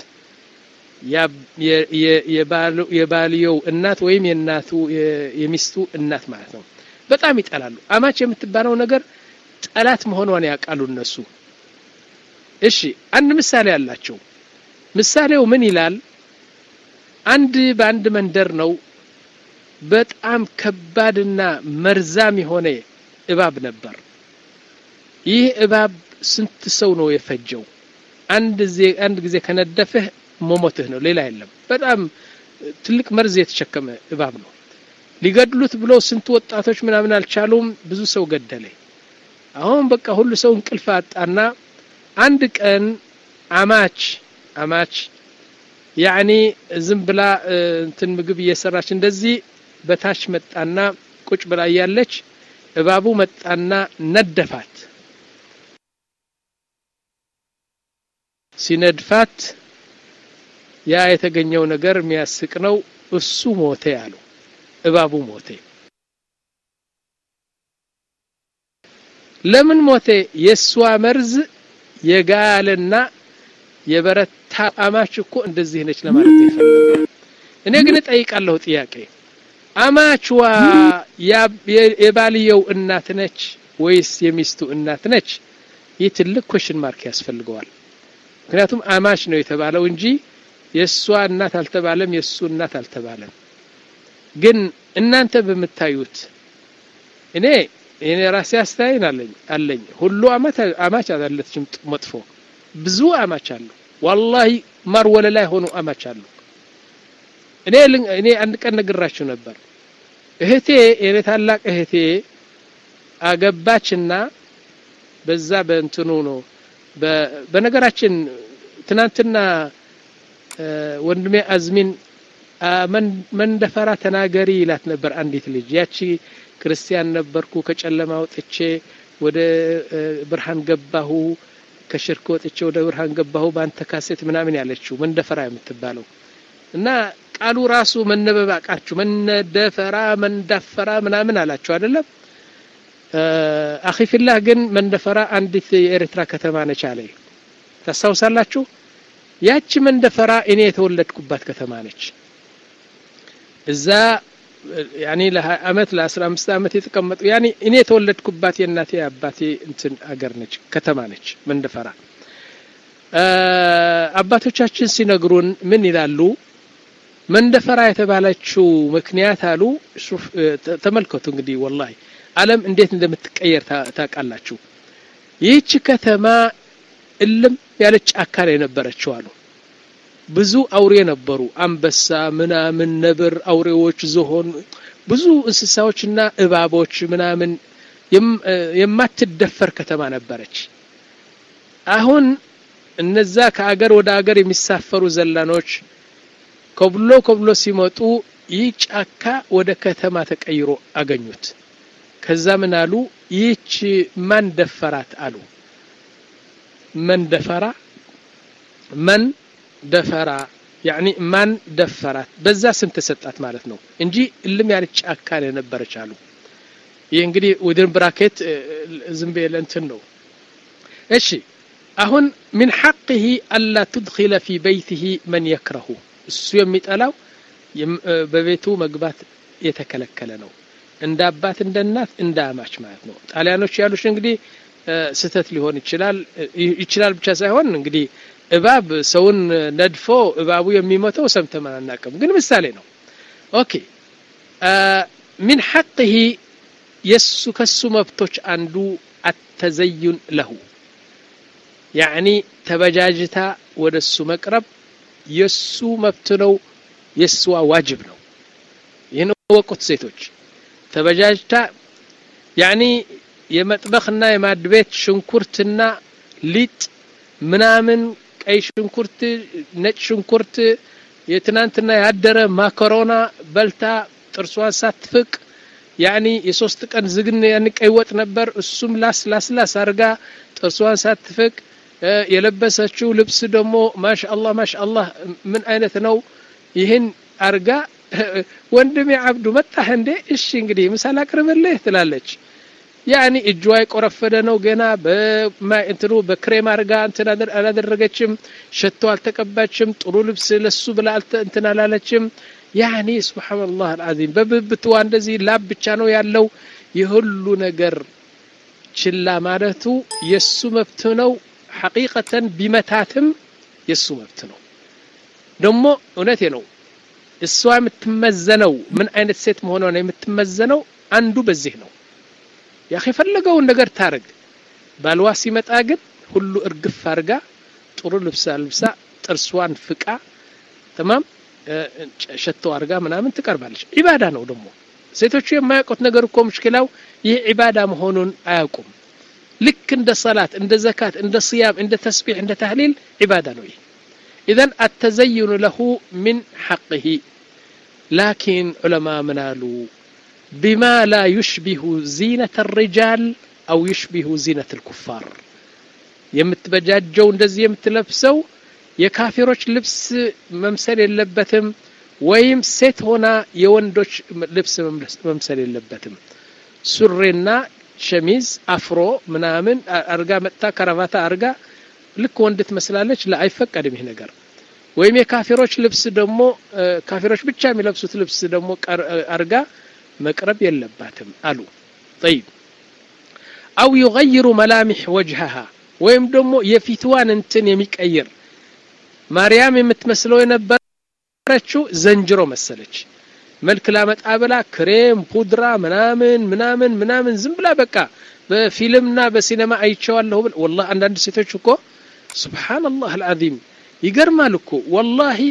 የባልየው እናት ወይም የእናቱ የሚስቱ እናት ማለት ነው በጣም ይጠላሉ አማች የምትባለው ነገር ጠላት መሆኗን ያውቃሉ እነሱ እሺ አንድ ምሳሌ አላቸው ምሳሌው ምን ይላል አንድ በአንድ መንደር ነው በጣም ከባድና መርዛም የሆነ እባብ ነበር ይህ እባብ ስንት ሰው ነው የፈጀው አንድ ጊዜ አንድ ጊዜ ከነደፈህ መሞትህ ነው ሌላ የለም በጣም ትልቅ መርዝ የተሸከመ እባብ ነው ሊገድሉት ብሎ ስንት ወጣቶች ምናምን አልቻሉም ብዙ ሰው ገደለ አሁን በቃ ሁሉ ሰው እንቅልፍ አጣና አንድ ቀን አማች አማች ያኒ ዝም ብላ እንትን ምግብ እየሰራች እንደዚህ በታች መጣና ቁጭ ብላ እያለች እባቡ መጣና ነደፋት ሲነድፋት ያ የተገኘው ነገር የሚያስቅ ነው እሱ ሞተ ያሉ እባቡ ሞተ ለምን ሞተ የእሷ መርዝ የጋለና የበረታ አማች እኮ እንደዚህ ነች ለማለት ነው የፈለገው እኔ ግን እጠይቃለሁ ጥያቄ አማችዋ የባልየው እናት ነች ወይስ የሚስቱ እናት ነች ይህ ትልቅ ኮሽን ማርክ ያስፈልገዋል ምክንያቱም አማች ነው የተባለው እንጂ የእሷ እናት አልተባለም የእሱ እናት አልተባለም ግን እናንተ በምታዩት እኔ እኔ ራሴ አስተያየን አለኝ አለኝ ሁሉ አማች አላለችም መጥፎ ብዙ አማች አሉ ዋላሂ ማር ወለላይ ሆኑ አማች አሉ እኔ እኔ አንድ ቀን ነግራችሁ ነበር እህቴ የኔ ታላቅ እህቴ አገባችና በዛ በእንትኑ ነው በነገራችን ትናንትና ወንድሜ አዝሚን መንደፈራ ተናገሪ ይላት ነበር አንዲት ልጅ ያቺ ክርስቲያን ነበርኩ ከጨለማ ወጥቼ ወደ ብርሃን ገባሁ ከሽርክ ወጥቼ ወደ ብርሃን ገባሁ በአንተ ካሴት ምናምን ያለችው መንደፈራ የምትባለው እና ቃሉ ራሱ መነበብ አቃችሁ መነደፈራ መንዳፈራ ምናምን አላችሁ አይደለም አኺፊላህ ግን መንደፈራ አንዲት የኤርትራ ከተማ ነች አለ ታስታውሳላችሁ ያቺ መንደፈራ እኔ የተወለድኩባት ከተማ ነች እዛ ያኔ ለ20 አመት ለ15 አመት የተቀመጡ ያኔ እኔ የተወለድኩባት የእናቴ አባቴ እንትን አገር ነች ከተማ ነች መንደፈራ አባቶቻችን ሲነግሩን ምን ይላሉ መንደፈራ የተባለችው ምክንያት አሉ ተመልከቱ እንግዲህ ወላሂ አለም እንዴት እንደምትቀየር ታውቃላችሁ ይህች ከተማ እልም ያለች ጫካ ላይ ነበረችው አሉ ብዙ አውሬ ነበሩ አንበሳ ምናምን ነብር አውሬዎች ዝሆን ብዙ እንስሳዎችና እባቦች ምናምን የማትደፈር ከተማ ነበረች አሁን እነዛ ከአገር ወደ አገር የሚሳፈሩ ዘላኖች ከብሎ ከብሎ ሲመጡ ይህ ጫካ ወደ ከተማ ተቀይሮ አገኙት ከዛ ምን አሉ ይህች ማን ደፈራት አሉ መን ደፈራ መን ደፈራ ያኒ ማን ደፈራት በዛ ስም ተሰጣት ማለት ነው እንጂ እልም ያለች ጫካ የነበረች አሉ ይህ እንግዲህ ውድን ብራኬት ዝም ብዬ እንትን ነው እሺ አሁን ምን ሐቅህ አላ ትድኪለ ፊ በይትህ መን የክረሁ እሱ የሚጠላው በቤቱ መግባት የተከለከለ ነው እንደ አባት እንደ እናት እንደ አማች ማለት ነው ጣሊያኖች ያሉሽ እንግዲህ ስህተት ሊሆን ይችላል ይችላል ብቻ ሳይሆን እንግዲህ እባብ ሰውን ነድፎ እባቡ የሚሞተው ሰምተን አናውቅም ግን ምሳሌ ነው ኦኬ ሚን ሐቅህ የሱ ከሱ መብቶች አንዱ አተዘዩን ለሁ ያዕኒ ተበጃጅታ ወደ እሱ መቅረብ የሱ መብት ነው የእስዋ ዋጅብ ነው ይህን ወቁት ሴቶች ተበጃጅታ ያዕኒ የመጥበኽና የማድ ቤት ሽንኩርትና ሊጥ ምናምን ቀይ ሽንኩርት ነጭ ሽንኩርት የትናንትና ያደረ ማካሮና በልታ ጥርሷን ሳትፍቅ ያኒ የሶስት ቀን ዝግን ያን ቀይ ወጥ ነበር እሱም ላስ ላስ ላስ አርጋ ጥርሷን ሳትፍቅ የለበሰችው ልብስ ደግሞ ማሻአላህ ማሻአላህ ምን አይነት ነው ይህን አርጋ ወንድሜ አብዱ መጣህ እንዴ እሺ እንግዲህ ምሳል አቅርብልህ ትላለች ያኒ እጇ የቆረፈደ ነው ገና በእንትኑ በክሬም አርጋ እንትን አላደረገችም ሸቶ አልተቀባችም ጥሩ ልብስ ለሱ ብላ እንትን አላለችም ያኒ ስብሓንላህ አልዓዚም በብብትዋ እንደዚህ ላብ ብቻ ነው ያለው የሁሉ ነገር ችላ ማለቱ የሱ መብት ነው ሐቂቀተን ቢመታትም የሱ መብት ነው ደግሞ እውነቴ ነው እሷ የምትመዘነው ምን አይነት ሴት መሆኗ ነው የምትመዘነው አንዱ በዚህ ነው ያኺ የፈለገውን ነገር ታርግ ባልዋ ሲመጣ ግን ሁሉ እርግፍ አርጋ ጥሩ ልብሳ ልብሳ ጥርሷን ፍቃ ተማም ሸቶ አርጋ ምናምን ትቀርባለች ዒባዳ ነው ደግሞ ሴቶቹ የማያውቁት ነገር እኮ ሙሽኪላው ይህ ዒባዳ መሆኑን አያውቁም ልክ እንደ ሰላት እንደ ዘካት እንደ ስያም እንደ ተስቢሕ እንደ ተህሊል ዒባዳ ነው ይህ ኢዘን አተዘይኑ ለሁ ምን ሐቅህ ላኪን ዑለማ ምን አሉ ቢማ ላ ዩሽቢሁ ዚነት ሪጃል አው ዩሽቢሁ ዚነት ልኩፋር የምትበጃጀው እንደዚህ የምትለብሰው የካፊሮች ልብስ መምሰል የለበትም ወይም ሴት ሆና የወንዶች ልብስ መምሰል የለበትም ሱሬና ሸሚዝ አፍሮ ምናምን አርጋ መጥታ ከረቫታ አርጋ ልክ ወንድ ትመስላለች አይፈቀድም ይህ ነገር ወይም የካፊሮች ልብስ ደግሞ ካፊሮች ብቻ የሚለብሱት ልብስ ደግሞ አርጋ መቅረብ የለባትም አሉ ጠይብ አው ዩገይሩ መላሚሕ ወጅሃሃ ወይም ደግሞ የፊትዋን እንትን የሚቀይር ማርያም የምትመስለው የነበረችው ዘንጅሮ መሰለች መልክ ላመጣ ብላ ክሬም ፑድራ ምናምን ምናምን ምናምን ዝም ብላ በቃ በፊልምና በሲኔማ አይቼዋለሁ ብል ወላሂ አንዳንድ ሴቶች እኮ ሱብሓነላህ አልዓዚም ይገርማል እኮ ወላሂ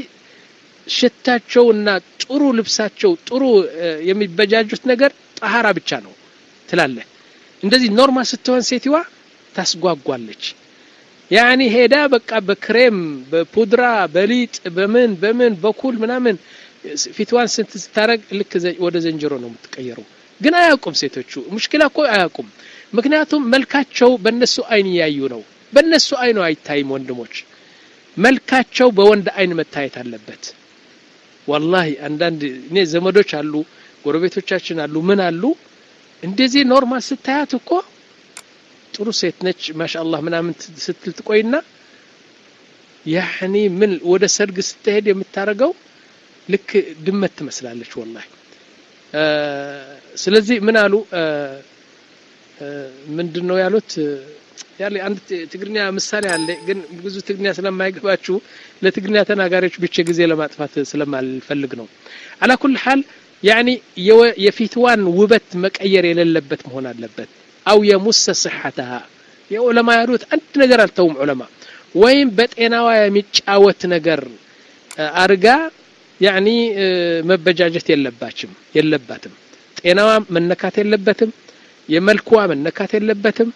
ሽታቸውና ጥሩ ልብሳቸው ጥሩ የሚበጃጁት ነገር ጠሃራ ብቻ ነው ትላለህ እንደዚህ ኖርማል ስትሆን ሴትዋ ታስጓጓለች ያኒ ሄዳ በቃ በክሬም በፑድራ በሊጥ በምን በምን በኩል ምናምን ፊትዋን ስንት ስታረግ ልክ ወደ ዘንጀሮ ነው የምትቀየረው ግን አያውቁም ሴቶቹ ሙሽኪላ እኮ አያውቁም ምክንያቱም መልካቸው በእነሱ አይን እያዩ ነው በእነሱ አይኑ አይታይም ወንድሞች መልካቸው በወንድ አይን መታየት አለበት ወላሂ አንዳንድ እኔ ዘመዶች አሉ ጎረቤቶቻችን አሉ ምን አሉ እንደዚህ ኖርማል ስታያት እኮ ጥሩ ሴት ነች ማሻአላህ ምናምን ስትል ትቆይና ያኒ ምን ወደ ሰርግ ስትሄድ የምታረገው ልክ ድመት ትመስላለች ወላሂ ስለዚህ ምን አሉ ምንድን ነው ያሉት ያለ አንድ ትግርኛ ምሳሌ አለ ግን ብዙ ትግርኛ ስለማይገባችሁ ለትግርኛ ተናጋሪዎች ብቻ ጊዜ ለማጥፋት ስለማልፈልግ ነው አላ ኩል ሐል ያኒ የፊትዋን ውበት መቀየር የሌለበት መሆን አለበት አው የሙሰ ስሐተሃ የዑለማ ያሉት አንድ ነገር አልተውም ዑለማ ወይም በጤናዋ የሚጫወት ነገር አርጋ ያኒ መበጃጀት የለባችም የለባትም ጤናዋ መነካት የለበትም የመልክዋ መነካት የለበትም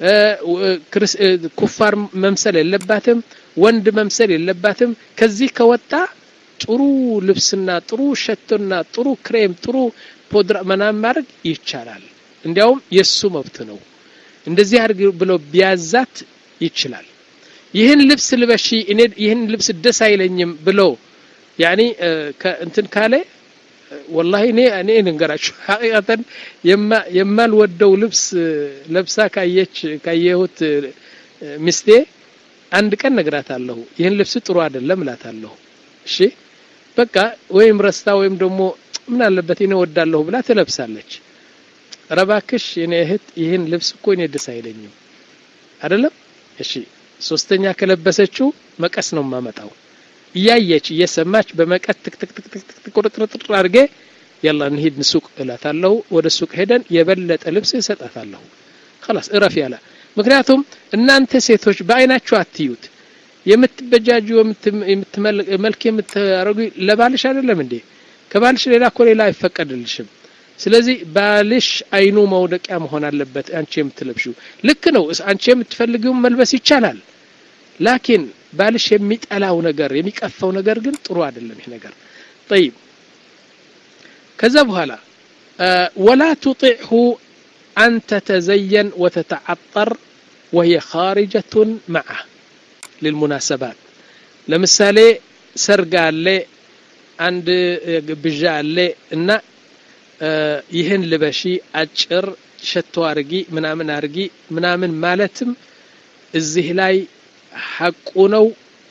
ኩፋር መምሰል የለባትም ወንድ መምሰል የለባትም ከዚህ ከወጣ ጥሩ ልብስና ጥሩ ሸቶና ጥሩ ክሬም ጥሩ ፖድራ ምናምን ማድረግ ይቻላል እንዲያውም የሱ መብት ነው እንደዚህ አድርግ ብሎ ቢያዛት ይችላል ይህን ልብስ ልበሺ እኔ ይህን ልብስ ደስ አይለኝም ብሎ ያኒ እንትን ካለ ወላሂ እኔ እኔ ልንገራችሁ ሐቂቀተን የማልወደው ልብስ ለብሳ ካየች ካየሁት ሚስቴ አንድ ቀን ነግራታለሁ ይህን ልብስ ጥሩ አይደለም እላታለሁ እሺ በቃ ወይም ረስታ ወይም ደግሞ ምን አለበት እኔ ወዳለሁ ብላ ትለብሳለች ረባክሽ የኔ እህት ይህን ልብስ እኮ እኔ ደስ አይለኝም አይደለም እሺ ሶስተኛ ከለበሰችው መቀስ ነው የማመጣው እያየች እየሰማች በመቀስ ትክትክትክትክ ቁርጥርጥር አድርጌ የላ እንሂድ ሱቅ እላታለሁ ወደ ሱቅ ሄደን የበለጠ ልብስ እሰጣታለሁ خلاص እረፍ ያለ ምክንያቱም እናንተ ሴቶች በአይናችሁ አትዩት የምትበጃጁ መልክ የምታረጉ ለባልሽ አይደለም እንዴ ከባልሽ ሌላ እኮ ሌላ አይፈቀድልሽም ስለዚህ ባልሽ አይኑ መውደቂያ መሆን አለበት አንቺ የምትለብሺው ልክ ነው አንቺ የምትፈልጊውን መልበስ ይቻላል ላኪን ባልሽ የሚጠላው ነገር የሚቀፈው ነገር ግን ጥሩ አይደለም ይህ ነገር طيب ከዛ በኋላ ወላ تطعه أن تتزين وتتعطر وهي خارجة معه للمناسبات ለምሳሌ ሰርግ አለ አንድ ግብዣ አለ እና ይህን ልበሺ አጭር ሸቶ አርጊ ምናምን አርጊ ምናምን ማለትም እዚህ ላይ ሐቁ ነው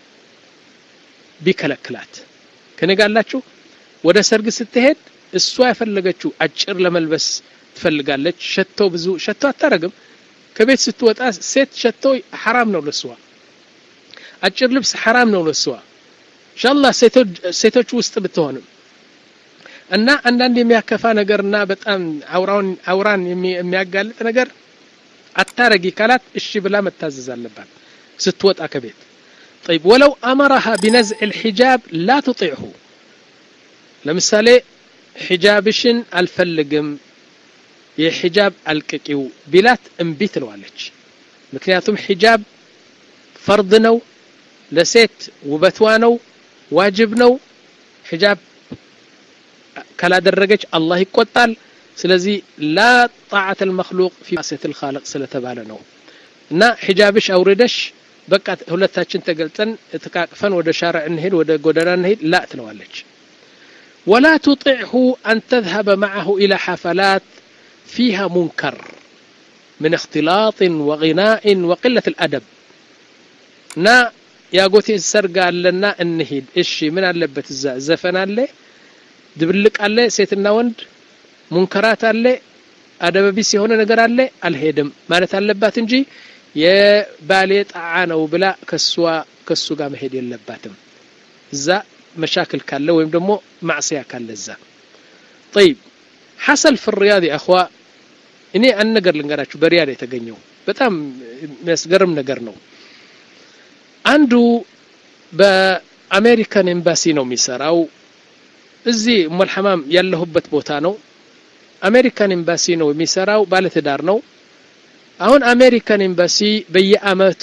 ቢከለክላት ከነጋላችሁ ወደ ሰርግ ስትሄድ እሷ የፈለገችው አጭር ለመልበስ ትፈልጋለች ሸቶ ብዙ ሸቶ አታረግም ከቤት ስትወጣ ሴት ሸቶ ሐራም ነው ለስዋ አጭር ልብስ ሐራም ነው ለስዋ ኢንሻአላህ ሴቶች ውስጥ ብትሆንም እና አንዳንድ የሚያከፋ ነገርና በጣም አውራን አውራን የሚያጋልጥ ነገር አታረጊ ካላት እሺ ብላ መታዘዝ አለባት ስትወጣ ከቤት طيب ولو أمرها بنزع الحجاب لا تطيعه ለምሳሌ ሒጃብሽን አልፈልግም የሒጃብ አልቅቂው ቢላት እምቢ ትለዋለች ምክንያቱም ሒጃብ ፈርድ ነው ለሴት ውበቷ ነው ዋጅብ ነው ሒጃብ ካላደረገች አላህ ይቆጣል ስለዚህ ላ ጣዓት አልመክሉቅ ፊ ማስየት ልካልቅ ስለተባለ ነው እና ሒጃብሽ አውርደሽ በቃ ሁለታችን ተገልጠን ተቃቅፈን ወደ ሻርዕ እንሄድ ወደ ጎዳና እንሄድ ላ ትለዋለች ولا تطعه أن تذهب معه إلى حفلات فيها منكر من اختلاط وغناء وقلة الأدب نا يا قوتي السرقة لنا النهيد إشي من اللبت الزا زفن اللي دبلك اللي سيتنا وند منكرات اللي أدب بيس هنا نقر اللي الهيدم مالت اللبات انجي የባሌ ጣዓ ነው ብላ ከሷ ከሱ ጋር መሄድ የለባትም እዛ መሻክል ካለ ወይም ደግሞ ማዕስያ ካለ እዛ طيب حصل في الرياض يا اخوا እኔ አንድ ነገር ልንገራችሁ በሪያድ የተገኘው በጣም የሚያስገርም ነገር ነው አንዱ በአሜሪካን ኤምባሲ ነው የሚሰራው እዚህ ኡመልሐማም ያለሁበት ቦታ ነው አሜሪካን ኤምባሲ ነው የሚሰራው ባለትዳር ነው አሁን አሜሪካን ኤምባሲ በየአመቱ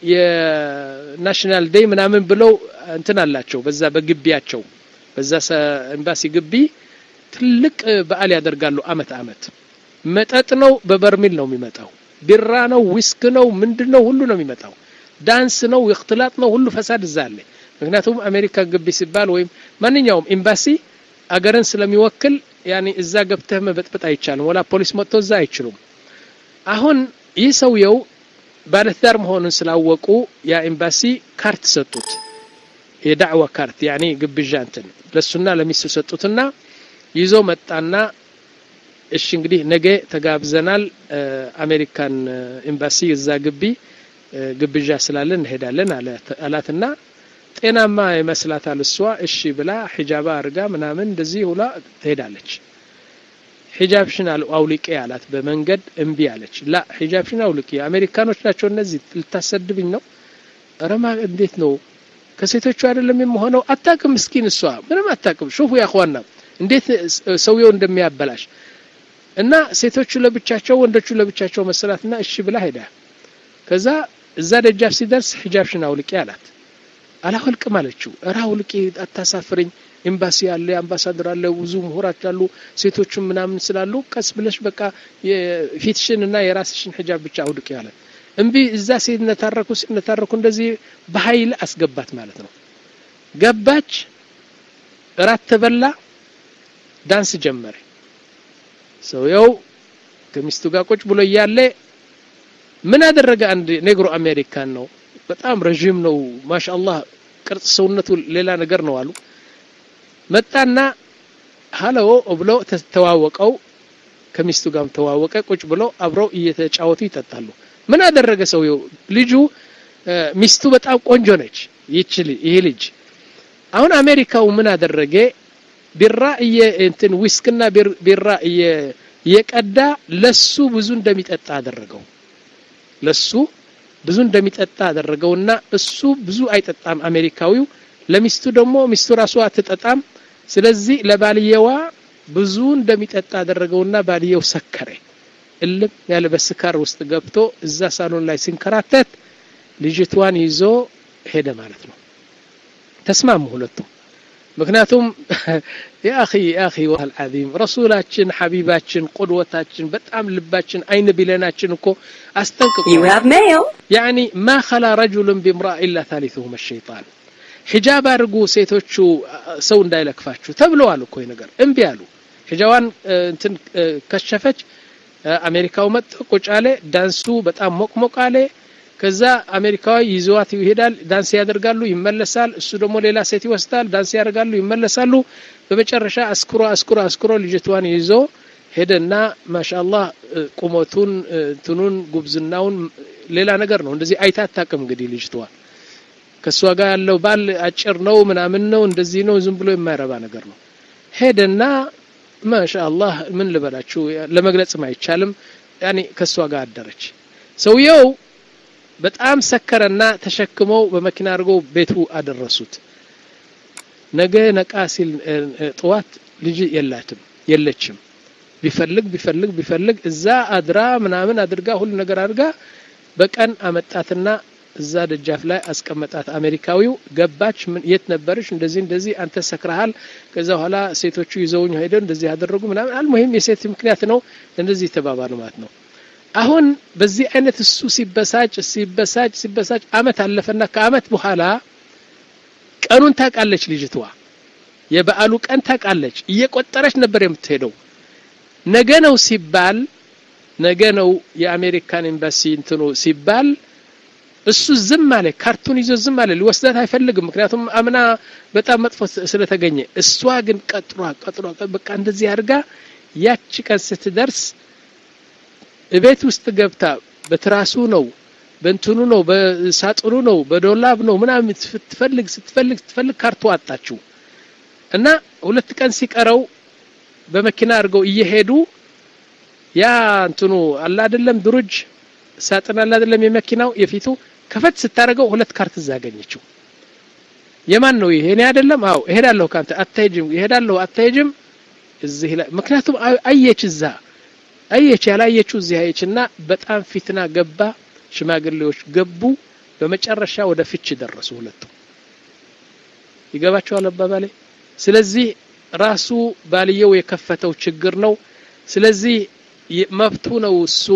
የናሽናል ዴይ ምናምን ብለው እንትን አላቸው በዛ በግቢያቸው በዛ ኤምባሲ ግቢ ትልቅ በዓል ያደርጋሉ አመት አመት መጠጥ ነው በበርሚል ነው የሚመጣው ቢራ ነው ዊስክ ነው ምንድን ነው ሁሉ ነው የሚመጣው ዳንስ ነው እክትላጥ ነው ሁሉ ፈሳድ እዛ አለ ምክንያቱም አሜሪካ ግቢ ሲባል ወይም ማንኛውም ኤምባሲ አገርን ስለሚወክል ያኔ እዛ ገብተህ መበጥበጥ አይቻልም ወላ ፖሊስ መጥቶ እዛ አይችሉም አሁን ይህ ሰውየው ባለትዳር መሆኑን ስላወቁ ያ ኤምባሲ ካርት ሰጡት የዳዕዋ ካርት ያኔ ግብዣ እንትን ለሱና ለሚስቱ ሰጡትና ይዞ መጣና እሺ እንግዲህ ነገ ተጋብዘናል አሜሪካን ኤምባሲ እዛ ግቢ ግብዣ ስላለን እንሄዳለን አላትና ጤናማ ይመስላታል እሷ እሺ ብላ ሒጃባ አርጋ ምናምን እንደዚህ ሁላ ትሄዳለች ሒጃብሽን አውልቄ አላት በመንገድ እምቢ አለች ላ ሒጃብሽን አውልቄ አሜሪካኖች ናቸው እነዚህ ልታሰድብኝ ነው ረማ እንዴት ነው ከሴቶቹ አይደለም የምሆነው አታቅም ምስኪን እሷ ምንም አታቅም ሹፉ ያኳና እንዴት ሰውየው እንደሚያበላሽ እና ሴቶቹ ለብቻቸው ወንዶቹ ለብቻቸው መሰላትና እሺ ብላ ሄዳ ከዛ እዛ ደጃፍ ሲደርስ ሒጃብሽን አውልቄ አላት አላወልቅም አለችው እራ አውልቄ አታሳፍረኝ ኤምባሲ አለ አምባሳደር አለ ብዙ ምሁራች አሉ ሴቶቹም ምናምን ስላሉ ቀስ ብለሽ በቃ ፊትሽን እና የራስሽን ሒጃብ ብቻ አውልቅ ያለ እምቢ እዛ ሲነታረኩ ሲነታረኩ እንደዚህ በኃይል አስገባት ማለት ነው ገባች እራት ተበላ ዳንስ ጀመረ ሰውየው ከሚስቱ ጋር ቁጭ ብሎ እያለ ምን አደረገ አንድ ኔግሮ አሜሪካን ነው በጣም ረዥም ነው ማሻአላህ ቅርጽ ሰውነቱ ሌላ ነገር ነው አሉ መጣና ሀሎ ብሎ ተዋወቀው ከሚስቱ ጋርም ተዋወቀ ቁጭ ብሎ አብረው እየተጫወቱ ይጠጣሉ ምን አደረገ ሰውየው ልጁ ሚስቱ በጣም ቆንጆ ነች ይች ይህ ልጅ አሁን አሜሪካው ምን አደረገ ቢራ እንትን ዊስክና ቢራ እየቀዳ ለሱ ብዙ እንደሚጠጣ አደረገው ለሱ ብዙ እንደሚጠጣ አደረገውና እሱ ብዙ አይጠጣም አሜሪካዊው ለሚስቱ ደግሞ ሚስቱ ራሱ አትጠጣም ስለዚህ ለባልየዋ ብዙ እንደሚጠጣ አደረገውና ባልየው ሰከረ እልም ያለ በስካር ውስጥ ገብቶ እዛ ሳሎን ላይ ሲንከራተት ልጅቷን ይዞ ሄደ ማለት ነው ተስማሙ ሁለቱም ምክንያቱም የአኺ የአኺ ወል ዓዚም ረሱላችን ሐቢባችን ቁድወታችን በጣም ልባችን አይን ቢለናችን እኮ አስጠንቅቆ You have mail. ያኒ ማ ኸላ ረጁልን ቢምራ ኢላ ታሊቱሁም ሸይጣን ሒጃብ አድርጉ ሴቶቹ ሰው እንዳይለክፋችሁ ተብለዋል እኮ ይህ ነገር እምቢ አሉ ሒጃዋን እንትን ከሸፈች አሜሪካው መጥ ቁጭ አለ ዳንሱ በጣም ሞቅሞቅ አለ ከዛ አሜሪካዊ ይዘዋት ይሄዳል ዳንስ ያደርጋሉ ይመለሳል እሱ ደግሞ ሌላ ሴት ይወስዳል ዳንስ ያደርጋሉ ይመለሳሉ በመጨረሻ አስኩሮ አስኩሮ አስኩሮ ልጅቷን ይዞ ሄደና ማሻአላህ ቁመቱን እንትኑን ጉብዝናውን ሌላ ነገር ነው እንደዚህ አይታ አታውቅም እንግዲህ ልጅቷ ከእሷ ጋር ያለው ባል አጭር ነው ምናምን ነው እንደዚህ ነው ዝም ብሎ የማይረባ ነገር ነው ሄደና ማሻአላህ ምን ልበላችሁ ለመግለጽም አይቻልም ያኔ ከእሷ ጋር አደረች ሰውየው በጣም ሰከረና ተሸክመው በመኪና አድርገው ቤቱ አደረሱት ነገ ነቃ ሲል ጥዋት ልጅ የላትም የለችም ቢፈልግ ቢፈልግ ቢፈልግ እዛ አድራ ምናምን አድርጋ ሁሉ ነገር አድርጋ በቀን አመጣትና እዛ ደጃፍ ላይ አስቀመጣት አሜሪካዊው ገባች ምን የት ነበርሽ እንደዚህ እንደዚህ አንተ ሰክረሃል ከዛ በኋላ ሴቶቹ ይዘውኝ ሄደው እንደዚህ ያደረጉ ምናምን አልሙሂም የሴት ምክንያት ነው እንደዚህ ተባባሉ ማለት ነው አሁን በዚህ አይነት እሱ ሲበሳጭ ሲበሳጭ ሲበሳጭ አመት አለፈና ከአመት በኋላ ቀኑን ታውቃለች ልጅቷ የበዓሉ ቀን ታውቃለች እየቆጠረች ነበር የምትሄደው ነገ ነው ሲባል ነገ ነው የአሜሪካን ኤምባሲ እንትኑ ሲባል እሱ ዝም አለ ካርቱን ይዞ ዝም አለ ሊወስዳት አይፈልግም ምክንያቱም አምና በጣም መጥፎ ስለተገኘ እሷ ግን ቀጥሯ ቀጥሯ በቃ እንደዚህ አድርጋ ያቺ ቀን ስትደርስ ቤት ውስጥ ገብታ በትራሱ ነው በእንትኑ ነው በሳጥኑ ነው በዶላብ ነው ምናምን ስትፈልግ ስትፈልግ ስትፈልግ ካርቶ አጣችው እና ሁለት ቀን ሲቀረው በመኪና አድርገው እየሄዱ ያ እንትኑ አላ አይደለም ድሩጅ ሳጥን አላ አይደለም የመኪናው የፊቱ ከፈት ስታደርገው ሁለት ካርት እዛ አገኘችው የማን ነው ይሄ እኔ አይደለም አው እሄዳለሁ ካንተ አትሄጅም ይሄዳለሁ አትሄጅም እዚህ ላይ ምክንያቱም አየች እዛ አየች ያላየችው እዚህ አየችና በጣም ፊትና ገባ ሽማግሌዎች ገቡ በመጨረሻ ወደ ፍች ደረሱ ሁለቱ ይገባቸዋል አባባሌ ስለዚህ ራሱ ባልየው የከፈተው ችግር ነው ስለዚህ መብቱ ነው እሱ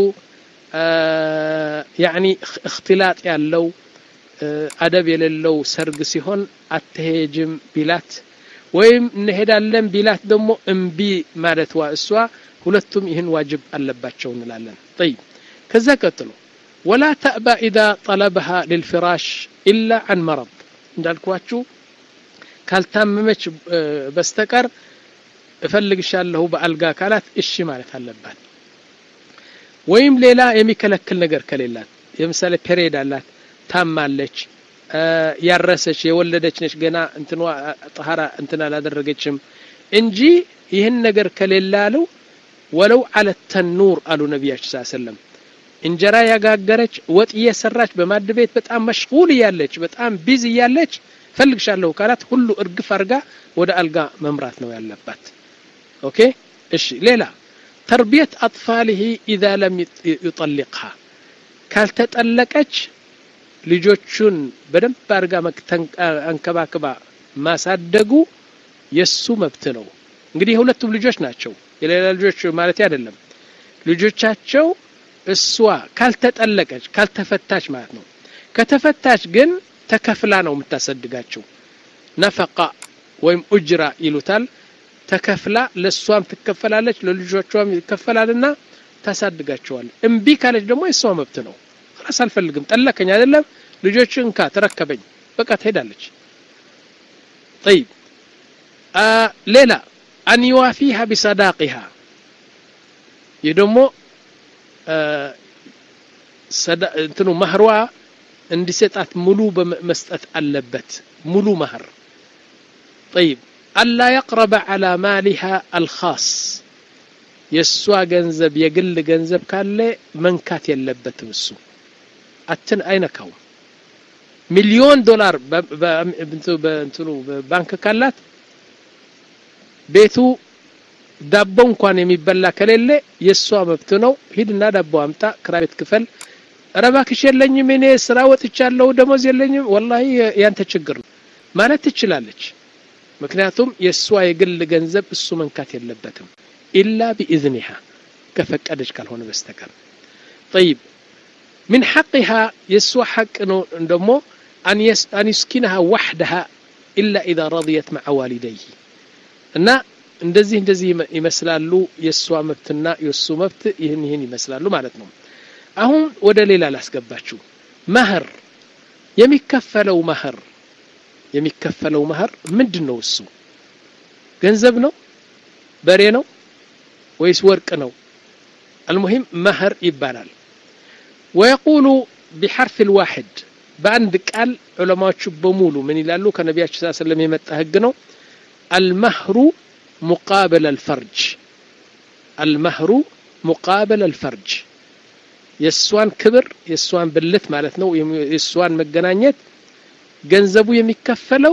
ያኒ እክትላጥ ያለው አደብ የሌለው ሰርግ ሲሆን አትሄጅም ቢላት ወይም እንሄዳለን ቢላት ደግሞ እምቢ ማለትዋ እሷ ሁለቱም ይህን ዋጅብ አለባቸው እንላለን طيب ከዛ ቀጥሎ ወላ ተእባ ኢዛ ጠለበሃ ልልፍራሽ ኢላ አን መረድ እንዳልኳችሁ ካልታመመች በስተቀር እፈልግሻለሁ በአልጋ ካላት እሺ ማለት አለባት ወይም ሌላ የሚከለክል ነገር ከሌላት ለምሳሌ ፔሬድ አላት ታማለች ያረሰች የወለደች ነች ገና እንትኗ ጠሃራ እንትን አላደረገችም እንጂ ይህን ነገር ከሌላ አለው ወለው አለ ተኑር አሉ ነቢያችን ስ ሰለም እንጀራ ያጋገረች ወጥ እየሰራች በማድ ቤት በጣም መሽጉል እያለች በጣም ቢዝ እያለች ፈልግሻለሁ ካላት ሁሉ እርግፍ አርጋ ወደ አልጋ መምራት ነው ያለባት ኦኬ እሺ ሌላ ተርቢየት አጥፋልህ ኢዛ ለም ዩጠሊቅሃ ካልተጠለቀች ልጆቹን በደንብ አርጋ አንከባክባ ማሳደጉ የሱ መብት ነው እንግዲህ የሁለቱም ልጆች ናቸው የሌላ ልጆች ማለት አይደለም ልጆቻቸው እሷ ካልተጠለቀች ካልተፈታች ማለት ነው ከተፈታች ግን ተከፍላ ነው የምታሰድጋቸው ነፈቃ ወይም ኡጅራ ይሉታል ተከፍላ ለእሷም ትከፈላለች ለልጆቿም ይከፈላልና ታሳድጋቸዋል እምቢ ካለች ደግሞ የእሷ መብት ነው ራስ አልፈልግም ጠለከኝ አይደለም ልጆች እንካ ተረከበኝ በቃ ትሄዳለች طيب آه ሌላ አን ዩዋፊሃ ቢሰዳቂሃ ይህ ደግሞ እንትኑ ማህሯ እንዲሰጣት ሙሉ መስጠት አለበት ሙሉ ማህር طيب አላ የቅረበ ዓላ ማሊሃ አልኻስ የእሷ ገንዘብ የግል ገንዘብ ካለ መንካት የለበትም እሱ አትን አይነካውም ሚሊዮን ዶላር በእንትኑ ባንክ ካላት ቤቱ ዳቦ እንኳን የሚበላ ከሌለ የእሷ መብት ነው ሂድና ዳቦ አምጣ ክራይ ቤት ክፈል ረባክሽ የለኝም እኔ ስራ ወጥቻለሁ ደሞዝ የለኝም ወላሂ ያንተ ችግር ነው ማለት ትችላለች ምክንያቱም የእሷ የግል ገንዘብ እሱ መንካት የለበትም ኢላ ቢኢዝኒሃ ከፈቀደች ካልሆነ በስተቀር ጠይብ ምን ሐቅሃ የእሷ ሐቅ ነው ደሞ አን ዩስኪንሃ ዋሕደሃ ኢላ ኢዛ ረضየት መዓ ዋሊደይህ እና እንደዚህ እንደዚህ ይመስላሉ የእሷ መብትና የእሱ መብት ይህን ይህን ይመስላሉ ማለት ነው አሁን ወደ ሌላ ላስገባችሁ መህር የሚከፈለው መህር የሚከፈለው መህር ምንድን ነው እሱ ገንዘብ ነው በሬ ነው ወይስ ወርቅ ነው المهم መህር ይባላል ويقول بحرف الواحد በአንድ ቃል ዑለማዎቹ በሙሉ ምን ይላሉ ከነቢያችን ስ ሰለም የመጣ ህግ ነው المهر مقابل الفرج المهر مقابل الفرج የእሷን ክብር የእሷን ብልት ማለት ነው የእሷን መገናኘት ገንዘቡ የሚከፈለው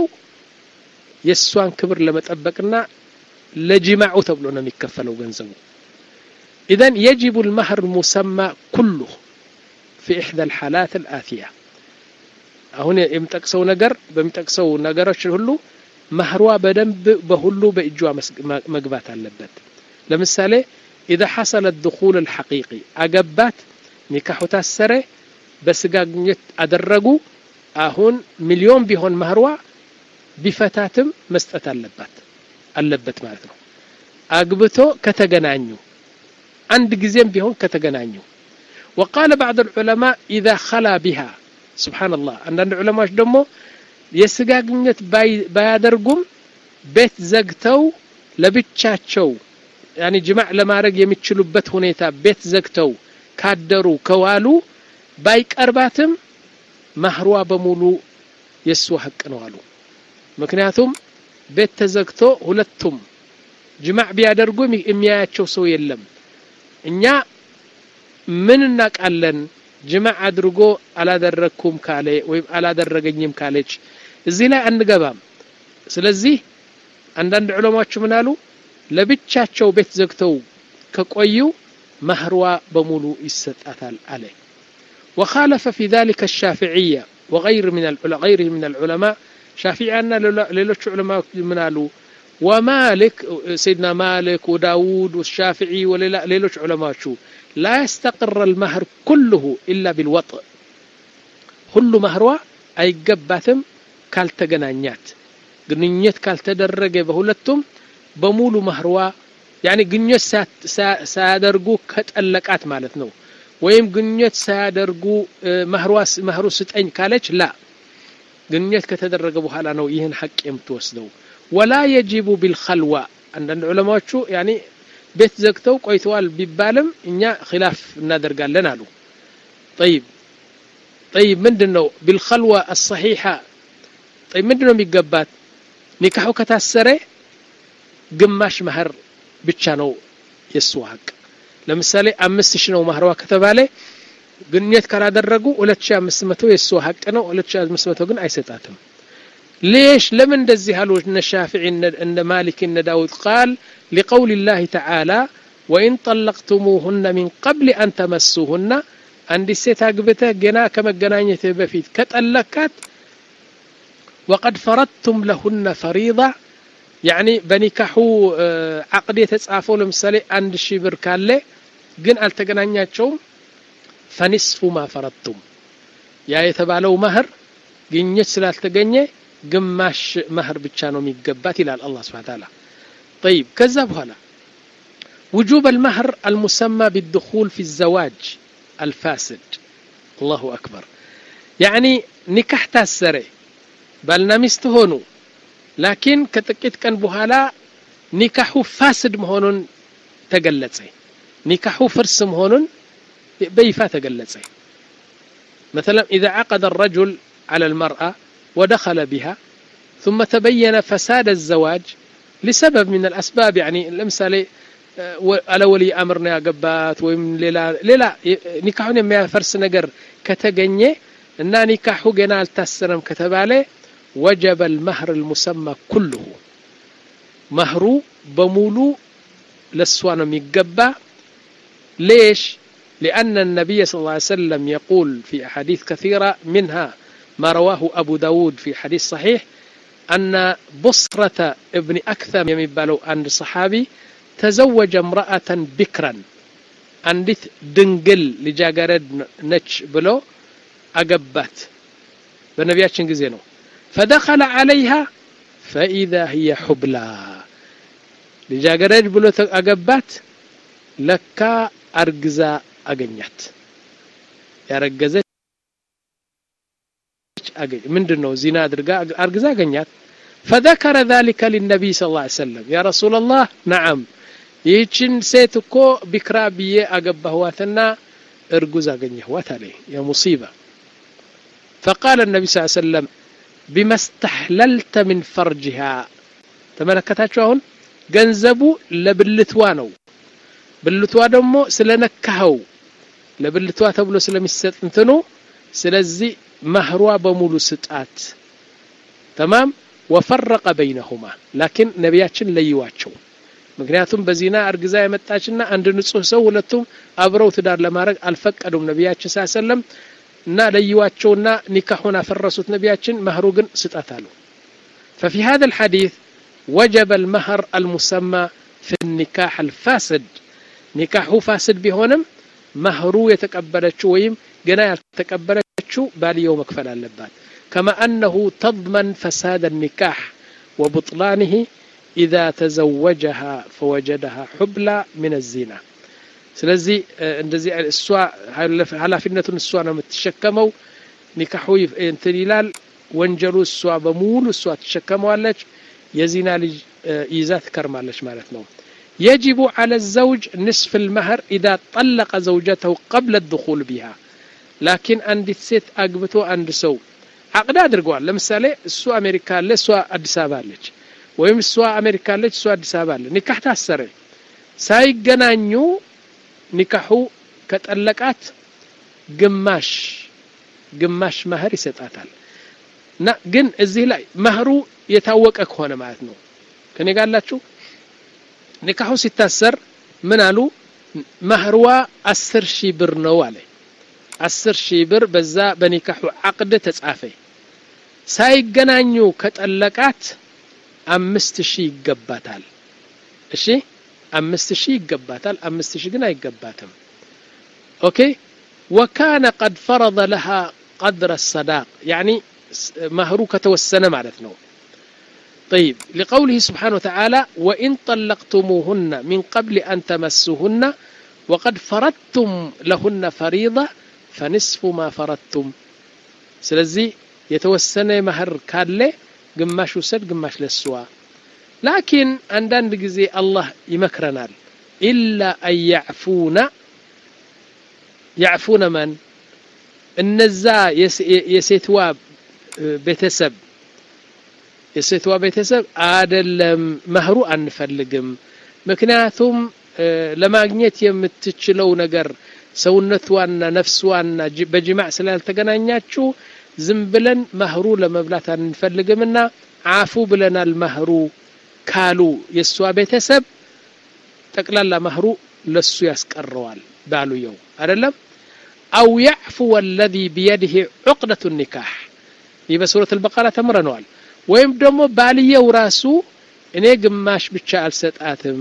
የእሷን ክብር ለመጠበቅና ለጅማዑ ተብሎ ነው የሚከፈለው ገንዘቡ إذن يجب المهر المسمى كله في إحدى الحالات الآتية አሁን የሚጠቅሰው ነገር በሚጠቅሰው ነገሮች ሁሉ መህሯ በደንብ በሁሉ በእጇ መግባት አለበት ለምሳሌ إذا حصل الدخول الحقيقي أجبات ኒካሑ ታሰረ በስጋ ግንኙነት አደረጉ አሁን ሚሊዮን ቢሆን መህሯ ቢፈታትም መስጠት አለባት አለበት ማለት ነው አግብቶ ከተገናኙ አንድ ጊዜም ቢሆን ከተገናኙ وقال بعض العلماء إذا خلا بها سبحان الله አንዳንድ ዑለማዎች ደግሞ የስጋ ግንኙነት ባያደርጉም ቤት ዘግተው ለብቻቸው ያኒ ጅማዕ ለማድረግ የሚችሉበት ሁኔታ ቤት ዘግተው ካደሩ ከዋሉ ባይቀርባትም ማህሯ በሙሉ የእሱ ሀቅ ነው አሉ ምክንያቱም ቤት ተዘግቶ ሁለቱም ጅማዕ ቢያደርጉ የሚያያቸው ሰው የለም እኛ ምን እናቃለን ጅማዕ አድርጎ አላደረግኩም ካለ ወይም አላደረገኝም ካለች እዚህ ላይ አንገባም ስለዚህ አንዳንድ ዑለማዎች ምን አሉ ለብቻቸው ቤት ዘግተው ከቆዩ مهروا بمولو يستأثال عليه وخالف في ذلك الشافعية وغير من غيره من العلماء شافعينا ليلوش علماء منالو ومالك سيدنا مالك وداود والشافعي وليلوش علماء شو لا يستقر المهر كله إلا بالوطء كل مهروا أي قباتم كالتقنانيات قنيت كالتدرج بهولتم بمولو مهروا ያኒ ግንኙነት ሳያደርጉ ከጠለቃት ማለት ነው ወይም ግንኙነት ሳያደርጉ መህሩ ስጠኝ ካለች ላ ግንኙነት ከተደረገ በኋላ ነው ይህን ሐቅ የምትወስደው ወላ የጂቡ ቢልኸልዋ አንዳንድ ዑለማዎቹ ያኒ ቤት ዘግተው ቆይተዋል ቢባልም እኛ ኺላፍ እናደርጋለን አሉ ጠይብ ጠይብ ምንድን ነው ቢልኸልዋ አሰሒሓ ጠይብ ምንድን ነው የሚገባት ኒካሑ ከታሰረ ግማሽ መህር ብቻ ነው የእሱ ሀቅ ለምሳሌ አምስት ሺህ ነው ማህረዋ ከተባለ ግንኙነት ካላደረጉ ሁለት ሺህ አምስት መቶ የእሱ ሀቅ ነው ሁለት ሺህ አምስት መቶ ግን አይሰጣትም ليش لمن እንደዚህ አሉ እነ ሻፊዒ እነ ማሊክ እነ ዳውድ ቃል لقول الله تعالى وإن طلقتموهن من قبل أن تمسوهن አንዲት ሴት አግብተህ ገና ከመገናኘትህ በፊት ከጠለካት وقد فرضتم لهن فريضة ያኒ በኒካሑ አቅድ የተጻፈው ለምሳሌ አንድ ሺህ ብር ካለ ግን አልተገናኛቸውም ፈኒስፉ ማ ፈረቱም ያ የተባለው መህር ግኝት ስላልተገኘ ግማሽ መህር ብቻ ነው የሚገባት ይላል አላህ ስብሐ ተዓላ طيب ከዛ በኋላ وجوب المهر المسمى بالدخول في الزواج الفاسد الله أكبر يعني نكاح تاسري ባልና ሚስት ሆኑ ላኪን ከጥቂት ቀን በኋላ ኒካሑ ፋስድ መሆኑን ተገለጸ ኒካሑ ፍርስ መሆኑን በይፋ ተገለጸ مثلا إذا عقد الرجل على المرأة ودخل بها ثم تبين فساد الزواج لسبب من الأسباب يعني ለምሳሌ አለ ወልይ አምር ነው ያገባት ወይም ሌላ ሌላ ኒካሁን የሚያፈርስ ነገር ከተገኘ እና ኒካሁ ገና አልታሰረም ከተባለ ወጀበ المهر المسمى كله መህሩ በሙሉ ለሷ ነው የሚገባ ليش لأن النبي صلى الله عليه وسلم يقول في أحاديث كثيرة منها ما رواه أبو داود في حديث صحيح أن بصرة ابن أكثم يمبالو عند صحابي تزوج امرأة بكرا عندت دنقل لجاقرد نتش بلو أقبات بنبياتشن قزينو فدخل عليها فإذا هي حبلى لجاقرد بلو أقبات لكا أرقزا أقنيت ያረገዘች ምንድን ነው ዚና አድርጋ አርግዛ አገኛት فذكر ذلك للنبي صلى الله عليه وسلم يا رسول الله نعم ይህችን ሴት እኮ ቢክራ ብዬ አገባህዋትና እርጉዝ አገኘህዋት አለ የሙሲባ فقال النبي صلى الله عليه وسلم بما استحللت من فرجها ተመለከታችሁ አሁን ገንዘቡ ለብልትዋ ነው ብልትዋ ደግሞ ስለነካኸው ለብልቷ ተብሎ ስለሚሰጥ እንትኑ ስለዚህ ማህሯ በሙሉ ስጣት ተማም ወፈረቀ በይነሁማ ላኪን ነቢያችን ለይዋቸው ምክንያቱም በዚና እርግዛ የመጣችና አንድ ንጹህ ሰው ሁለቱም አብረው ትዳር ለማድረግ አልፈቀዱም ነቢያችን ሳሰለም እና ለይዋቸውና ኒካሁን አፈረሱት ነቢያችን መህሩ ግን ስጣት አሉ ففي هذا الحديث وجب المهر المسمى في النكاح الفاسد ኒካሁ ፋስድ ቢሆንም መህሩ የተቀበለችው ወይም ገና ያልተቀበለችው ባልየው መክፈል አለባት كما أنه تضمن فساد النكاح وبطلانه إذا تزوجها فوجدها حبلى من الزنا ስለዚህ እንደዚህ እሷ ኃላፊነቱን እሷ ነው የምትሸከመው ኒካሑ እንትን ይላል ወንጀሉ እሷ በሙሉ እሷ ትሸከመዋለች የዚና ልጅ ይዛ ትከርማለች ማለት ነው يجب على الزوج نصف المهر إذا طلق زوجته قبل الدخول بها لكن عند ست أقبتو عند سو عقد أدرقوال لمثال السو أمريكا اللي سو أدس أبالج ويم السو أمريكا اللي سو أدس أبالج نكاح تأسري ሳይገናኙ ኒካሑ ከጠለቃት ግማሽ ግማሽ መህር ይሰጣታል እና ግን እዚህ ላይ መህሩ የታወቀ ከሆነ ማለት ነው ከኔ ጋላችሁ ኒካሑ ሲታሰር ምን አሉ መህርዋ አስር ሺህ ብር ነው አለ አስር ሺህ ብር በዛ በኒካሑ አቅድ ተጻፈ ሳይገናኙ ከጠለቃት አምስት ሺህ ይገባታል እሺ አምስት ሺህ ይገባታል አምስት ሺህ ግን አይገባትም ኦኬ ወካነ ቀድ ፈረض ለሃ ቀድረ ሰዳቅ ያኒ መህሩ ከተወሰነ ማለት ነው طيب لقوله سبحانه وتعالى وإن طلقتموهن من قبل أن تمسوهن وقد فرضتم لهن فريضة فنصف ما فرضتم سلزي يتوسن مهر كالي قماش وسد قماش للسوا لكن عندنا جزي الله يمكرنا إلا أن يعفون يعفون من النزا يسيتوا ቤተሰብ የሴቷ ቤተሰብ አደለም መህሩ አንፈልግም ምክንያቱም ለማግኘት የምትችለው ነገር ሰውነቷና ነፍስዋና በጅማዕ ስላልተገናኛችሁ ዝም ብለን መህሩ ለመብላት አንፈልግምና አፉ ብለናል መህሩ ካሉ የእሷ ቤተሰብ ጠቅላላ መህሩ ለሱ ያስቀረዋል ባሉየው አይደለም አው ያዕፉ ወለዚ ቢየድህ ዑቅደቱ ኒካሕ ይህ በሱረት አልበቀራ ተምረነዋል ወይም ደግሞ ባልየው ራሱ እኔ ግማሽ ብቻ አልሰጣትም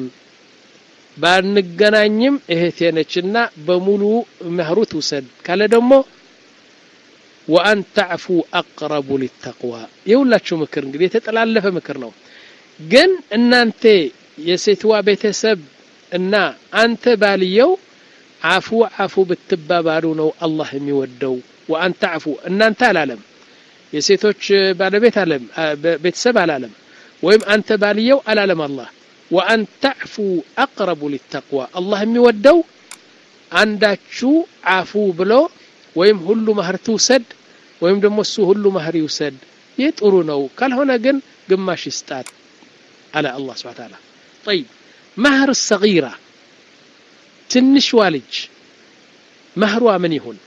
ባንገናኝም እህቴ ነችና በሙሉ መህሩ ትውሰድ ካለ ደግሞ ወአን ተዕፉ አቅረቡ ሊተቅዋ የሁላችሁ ምክር እንግዲህ የተጠላለፈ ምክር ነው ግን እናንተ የሴትዋ ቤተሰብ እና አንተ ባልየው አፉ አፉ ብትባባሉ ነው አላህ የሚወደው ወአን ተዕፉ እናንተ አላለም የሴቶች ባለቤት አለም ቤተሰብ አላለም ወይም አንተ ባልየው አላለም አላህ ወአን ተዕፉ አቅረቡ ሊተቅዋ አላህ የሚወደው አንዳችሁ አፉ ብሎ ወይም ሁሉ ማህር ትውሰድ ወይም ደግሞ እሱ ሁሉ ማህር ይውሰድ ይህ ጥሩ ነው ካልሆነ ግን ግማሽ ይስጣት على الله سبحانه وتعالى طيب مهر الصغيرة ትንሽ ልጅ መህሯ ምን ይሁን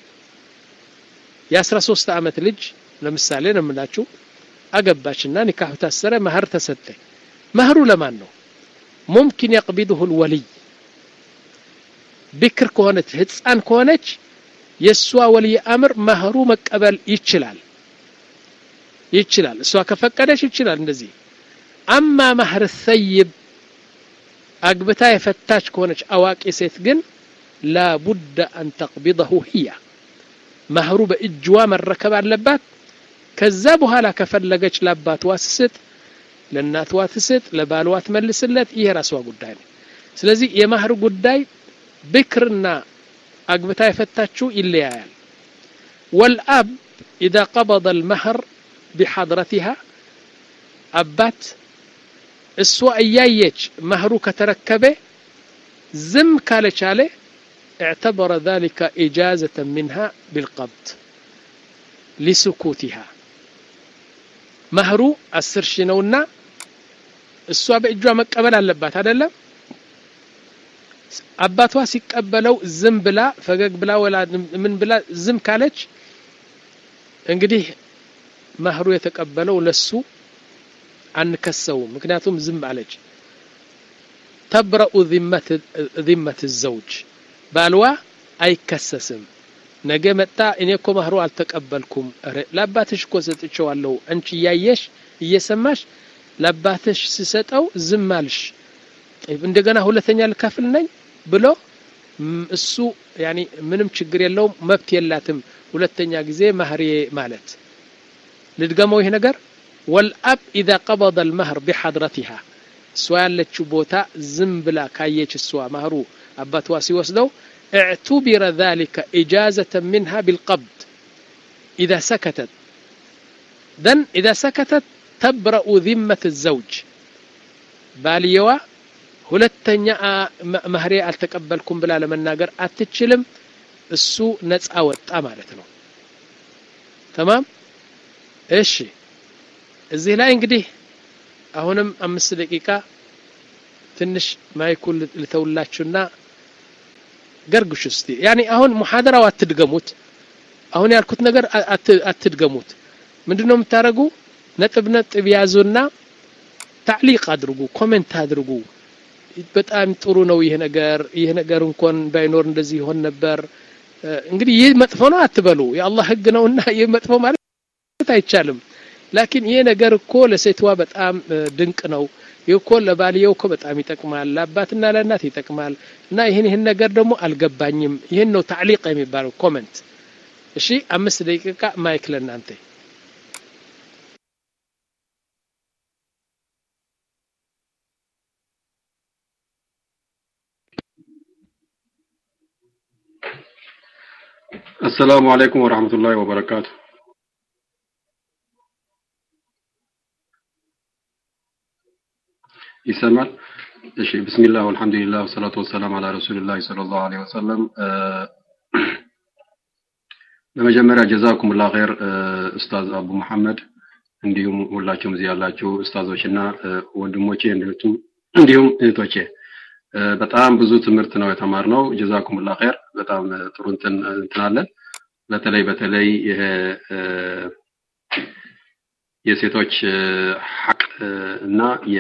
የአስራ ሶስት ዓመት ልጅ ለምሳሌ ነው የምላችሁ አገባችና ኒካሁ ታሰረ መህር ተሰጠ መህሩ ለማን ነው ሙምኪን የቅቢድሁ ልወልይ ብክር ከሆነች ህፃን ከሆነች የእሷ ወልይ አምር መህሩ መቀበል ይችላል ይችላል እሷ ከፈቀደች ይችላል እንደዚህ አማ መህር ሰይብ አግብታ የፈታች ከሆነች አዋቂ ሴት ግን ላቡደ አን ተቅቢضሁ ህያ መህሩ በእጅዋ መረከብ አለባት ከዛ በኋላ ከፈለገች ለአባትዋ ትስጥ ለእናትዋ ትስጥ ለባልዋ ትመልስለት ይሄ ራስዋ ጉዳይ ነው ስለዚህ የማህር ጉዳይ ብክርና አግብታ የፈታችው ይለያያል ወልአብ ኢዛ ቀበض ልመህር ቢሐድረቲሃ አባት እሷ እያየች መህሩ ከተረከበ ዝም ካለቻለ اعتبر ذلك إجازة منها بالقبض لسكوتها መህሩ አስር ሺህ ነውና እሷ በእጇ መቀበል አለባት አይደለም አባቷ ሲቀበለው ዝም ብላ ፈገግ ብላ ወላ ምን ብላ ዝም ካለች እንግዲህ መህሩ የተቀበለው ለሱ አንከሰው ምክንያቱም ዝም አለች ተብረኡ ዚመት ዘውጅ ባልዋ አይከሰስም ነገ መጣ እኔ እኮ መህሩ አልተቀበልኩም ለአባትሽ እኮ ሰጥቼዋለሁ አንቺ እያየሽ እየሰማሽ ለአባትሽ ስሰጠው ዝም አልሽ እንደገና ሁለተኛ ልከፍል ነኝ ብሎ እሱ ያኒ ምንም ችግር የለውም መብት የላትም ሁለተኛ ጊዜ ማህሬ ማለት ልድገመው ይህ ነገር ወልአብ ኢዛ ቀበض ልመህር ቢሐድረቲሃ እሷ ያለችው ቦታ ዝም ብላ ካየች እሷ ማህሩ አባትዋ ሲወስደው اعتبر ذلك إجازة منها بالقبض إذا سكتت ذن إذا سكتت تبرأ ذمة الزوج باليوا ሁለተኛ መህሬ አልተቀበልኩም ብላ ለመናገር አትችልም እሱ ነፃ ወጣ ማለት ነው ተማም እሺ እዚህ ላይ እንግዲህ አሁንም አምስት ደቂቃ ትንሽ ማይኩን ልተውላችሁና ገርግሽ እስቲ ያኔ አሁን ሙሐደራው አትድገሙት አሁን ያልኩት ነገር አትድገሙት ምንድነው የምታደርጉ ነጥብ ነጥብ ያዙና ታዕሊቅ አድርጉ ኮሜንት አድርጉ በጣም ጥሩ ነው ይሄ ነገር ይሄ ነገር እንኳን ባይኖር እንደዚህ ይሆን ነበር እንግዲህ ይህ መጥፎ ነው አትበሉ የአላህ ህግ ነውና ይህ መጥፎ ማለት አይቻልም ላኪን ይሄ ነገር እኮ ለሴትዋ በጣም ድንቅ ነው ይህ እኮ ለባልየው እኮ በጣም ይጠቅማል ለአባትና ለእናት ይጠቅማል እና ይህን ይህን ነገር ደግሞ አልገባኝም ይህን ነው ታዕሊቅ የሚባለው ኮመንት እሺ አምስት ደቂቃ ማይክ ለእናንተ السلام عليكم ورحمة الله وبركاته ይሰማል እሺ ብስሚላህ ወልሐምዱሊላህ ወሰላቱ ወሰላም አላ ረሱልላህ ሰለላሁ ዐለይሂ ወሰለም በመጀመሪያ ጀዛኩሙላህ ኸይር ኡስታዝ አቡ መሐመድ እንዲሁም ሁላችሁም እዚህ ያላችሁ ኡስታዞችና ወንድሞቼ እንዲሁም እንዲሁም እህቶቼ በጣም ብዙ ትምህርት ነው የተማርነው ጀዛኩሙላህ ኸይር በጣም ጥሩ እንትን እንትናለን በተለይ በተለይ ይሄ የሴቶች ሐቅ እና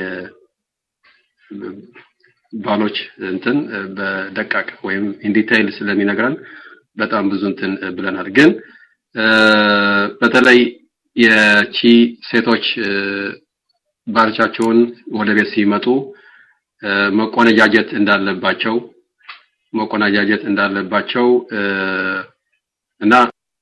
ባሎች እንትን በደቃቅ ወይም ኢንዲቴይል ስለሚነግረን በጣም ብዙ እንትን ብለናል ግን በተለይ የቺ ሴቶች ባልቻቸውን ወደ ቤት ሲመጡ መቆነጃጀት እንዳለባቸው መቆነጃጀት እንዳለባቸው እና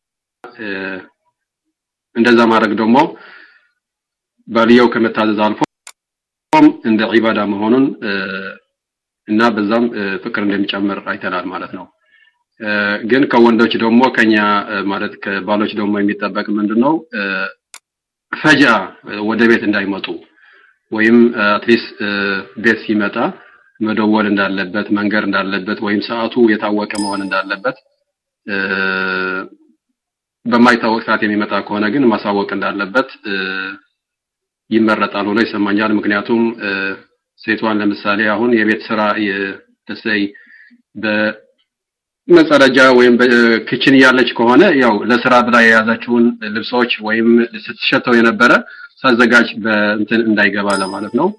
እንደዛ ማድረግ ደግሞ ባልየው ከመታዘዝ አልፎ እንደ ዒባዳ መሆኑን እና በዛም ፍቅር እንደሚጨምር አይተናል ማለት ነው ግን ከወንዶች ደግሞ ከኛ ማለት ከባሎች ደግሞ የሚጠበቅ ምንድነው ፈጃ ወደ ቤት እንዳይመጡ ወይም አትሊስት ቤት ሲመጣ መደወል እንዳለበት መንገር እንዳለበት ወይም ሰዓቱ የታወቀ መሆን እንዳለበት በማይታወቅ ሰዓት የሚመጣ ከሆነ ግን ማሳወቅ እንዳለበት ይመረጣል ብሎ ይሰማኛል። ምክንያቱም ሴቷን ለምሳሌ አሁን የቤት ስራ ተሰይ በመጸዳጃ ወይም በክችን እያለች ከሆነ ያው ለስራ ብላ የያዛችውን ልብሶች ወይም ስትሸተው የነበረ ሳዘጋጅ በእንትን እንዳይገባ ለማለት ነው።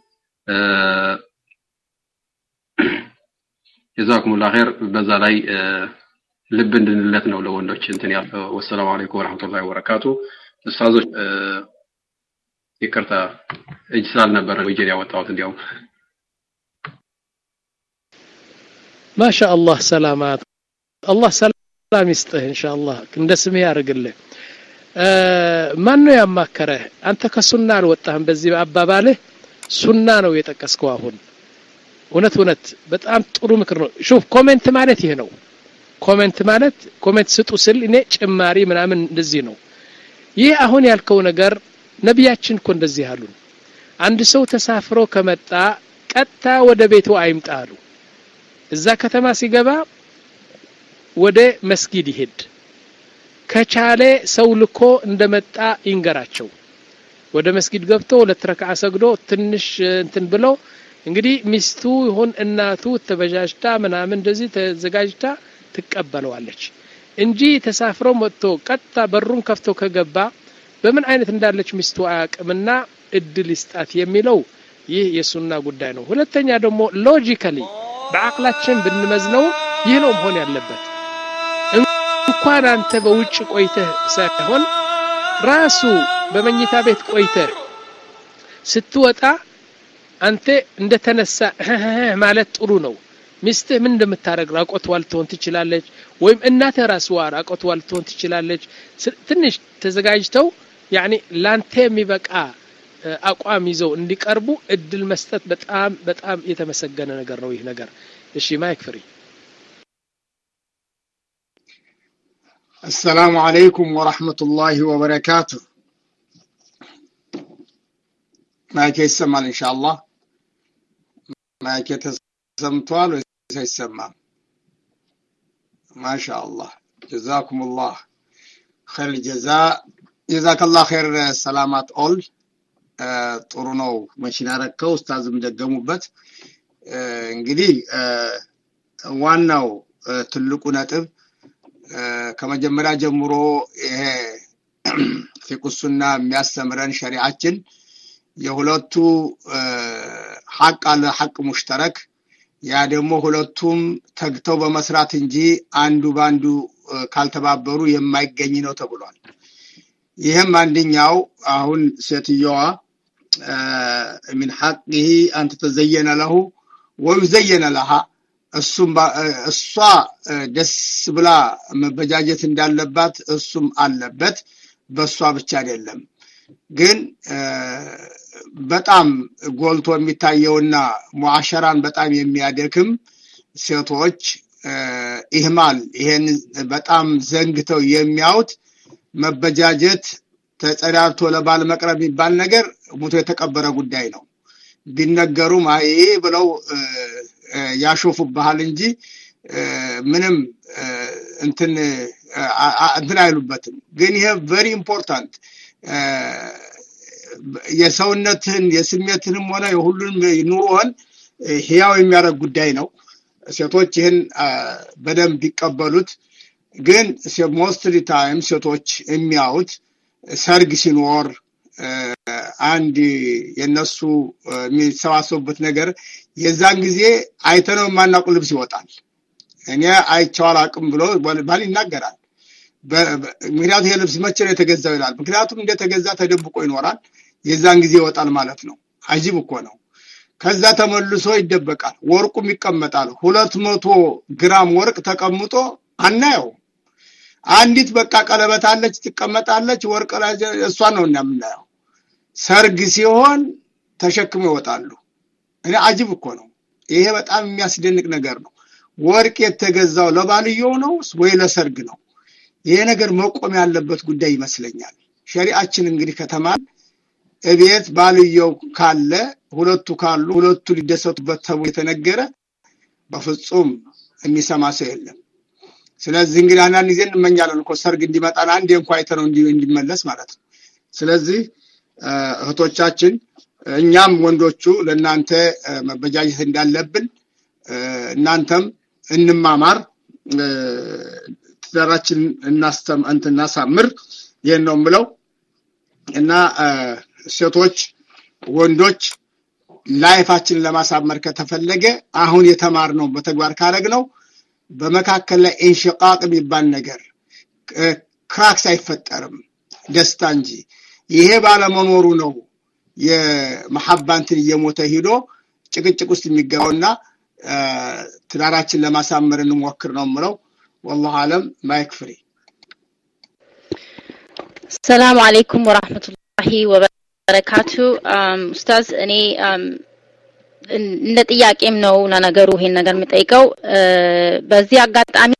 ጀዛኩሙላህ ኸይር። በዛ ላይ ልብ እንድንለት ነው ለወንዶች እንትን ያለው። ወሰላሙ አለይኩም ወራህመቱላሂ ወበረካቱ። ኡስታዞች ይቅርታ እጅ ስላልነበረ ወጀን ያወጣሁት እንዲያውም ማሻ አላህ ሰላማት አላህ ሰላም ይስጥህ ኢንሻአላህ እንደ ስምህ ያርግልህ ማን ነው ያማከረህ አንተ ከሱና አልወጣህም በዚህ አባባልህ ሱና ነው የጠቀስከው አሁን እውነት እውነት በጣም ጥሩ ምክር ነው ሹፍ ኮሜንት ማለት ይሄ ነው ኮሜንት ማለት ኮሜንት ስጡ ስል እኔ ጭማሪ ምናምን እንደዚህ ነው ይህ አሁን ያልከው ነገር ነቢያችን እኮ እንደዚህ አሉን አንድ ሰው ተሳፍሮ ከመጣ ቀጥታ ወደ ቤቱ አይምጣ አሉ እዛ ከተማ ሲገባ ወደ መስጊድ ይሄድ ከቻለ ሰው ልኮ እንደመጣ ይንገራቸው ወደ መስጊድ ገብቶ ሁለት ረክዓ ሰግዶ ትንሽ እንትን ብሎ እንግዲህ ሚስቱ ይሁን እናቱ ተበጃጅታ ምናምን እንደዚህ ተዘጋጅታ ትቀበለዋለች እንጂ ተሳፍሮ መጥቶ ቀጥታ በሩን ከፍቶ ከገባ በምን አይነት እንዳለች ሚስቱ አያቅምና እድል ይስጣት የሚለው ይህ የሱና ጉዳይ ነው ሁለተኛ ደግሞ ሎጂካሊ በአቅላችን ብንመዝነው ይህ ነው መሆን ያለበት እንኳን አንተ በውጭ ቆይተህ ሳይሆን ራሱ በመኝታ ቤት ቆይተህ ስትወጣ አንተ እንደተነሳ ማለት ጥሩ ነው ሚስትህ ምን እንደምታደረግ ራቆትዋ ልትሆን ትችላለች ወይም እናትህ ራስዋ ራቆትዋ ልትሆን ትችላለች ትንሽ ተዘጋጅተው ያኒ ላንተ የሚበቃ አቋም ይዘው እንዲቀርቡ እድል መስጠት በጣም በጣም የተመሰገነ ነገር ነው ይህ ነገር እሺ ማይክ ፍሪ السلام عليكم ورحمة الله وبركاته ማይክ ይሰማል ኢንሻአላህ ማይክ ተሰምቷል ወይስ አይሰማም ማሻአላህ ጀዛኩሙላህ ኸይር ጀዛ ጀዛከላህ ኸይር ሰላማት ኦል ጥሩ ነው መሽን ያረከው ኡስታዝም ደገሙበት እንግዲህ ዋናው ትልቁ ነጥብ ከመጀመሪያ ጀምሮ ይሄ ፊቁሱና የሚያስተምረን ሸሪዓችን የሁለቱ ሐቅ አለ ሐቅ ሙሽተረክ ያ ደግሞ ሁለቱም ተግተው በመስራት እንጂ አንዱ በአንዱ ካልተባበሩ የማይገኝ ነው ተብሏል ይህም አንደኛው አሁን ሴትየዋ ሚን ሐቅህ አንተ ተዘየነ ለሁ ወዩዘየነ ለሃ እሱም እሷ ደስ ብላ መበጃጀት እንዳለባት እሱም አለበት በእሷ ብቻ አይደለም ግን በጣም ጎልቶ የሚታየውና ሙዓሸራን በጣም የሚያደክም ሴቶች ኢህማል ይሄን በጣም ዘንግተው የሚያዩት መበጃጀት ተጸዳድቶ ለባል መቅረብ የሚባል ነገር ሙቶ የተቀበረ ጉዳይ ነው ቢነገሩም አይ ብለው ያሾፉብሃል እንጂ ምንም እንትን እንትን አይሉበትም ግን ይሄ ቨሪ ኢምፖርታንት የሰውነትህን የስሜትንም ሆነ የሁሉንም ኑሮህን ህያው የሚያደርግ ጉዳይ ነው ሴቶች ይህን በደንብ ቢቀበሉት ግን ሞስትሊ ታይም ሴቶች የሚያዩት ሰርግ ሲኖር አንድ የነሱ የሚሰባሰቡበት ነገር የዛን ጊዜ አይተነው የማናውቅ ልብስ ይወጣል እኔ አይቼው አላውቅም ብሎ ባል ይናገራል ምክንያቱም ይሄ ልብስ መቼ ነው የተገዛው ይላል ምክንያቱም እንደተገዛ ተደብቆ ይኖራል የዛን ጊዜ ይወጣል ማለት ነው አጂብ እኮ ነው ከዛ ተመልሶ ይደበቃል ወርቁም ይቀመጣል ሁለት መቶ ግራም ወርቅ ተቀምጦ አናየው አንዲት በቃ ቀለበት አለች ትቀመጣለች ወርቅ ላይ እሷን ነው የምናየው ሰርግ ሲሆን ተሸክመው ይወጣሉ እኔ አጅብ እኮ ነው ይሄ በጣም የሚያስደንቅ ነገር ነው ወርቅ የተገዛው ለባልየው ነው ወይ ለሰርግ ነው ይሄ ነገር መቆም ያለበት ጉዳይ ይመስለኛል ሸሪአችን እንግዲህ ከተማን እቤት ባልየው ካለ ሁለቱ ካሉ ሁለቱ ሊደሰቱበት ተብሎ የተነገረ በፍጹም የሚሰማ ሰው የለም ስለዚህ እንግዲህ አንዳንድ ጊዜ እንመኛለን እኮ ሰርግ እንዲመጣን አንዴ እንኳ አይተነው እንዲመለስ ማለት ነው ስለዚህ እህቶቻችን እኛም ወንዶቹ ለእናንተ መበጃጀት እንዳለብን እናንተም እንማማር ትዳራችን እናስተም እናሳምር ይህን ነው የምለው እና ሴቶች ወንዶች ላይፋችንን ለማሳመር ከተፈለገ አሁን የተማርነው በተግባር ካረግ ነው በመካከል ላይ ኢንሽቃቅ የሚባል ነገር ክራክስ አይፈጠርም ደስታ እንጂ ይሄ ባለመኖሩ ነው የመሐባንትን እየሞተ ሂዶ ጭቅጭቅ ውስጥ የሚገባውና ትዳራችን ለማሳመር እንሞክር ነው ምለው ወላሁ አለም ማይክ ፍሪ ሰላም አለይኩም ወራህመቱላሂ ወበረካቱ ኡስታዝ እኔ እንደ ጥያቄም ነው ነገሩ ይሄን ነገር የምጠይቀው በዚህ አጋጣሚ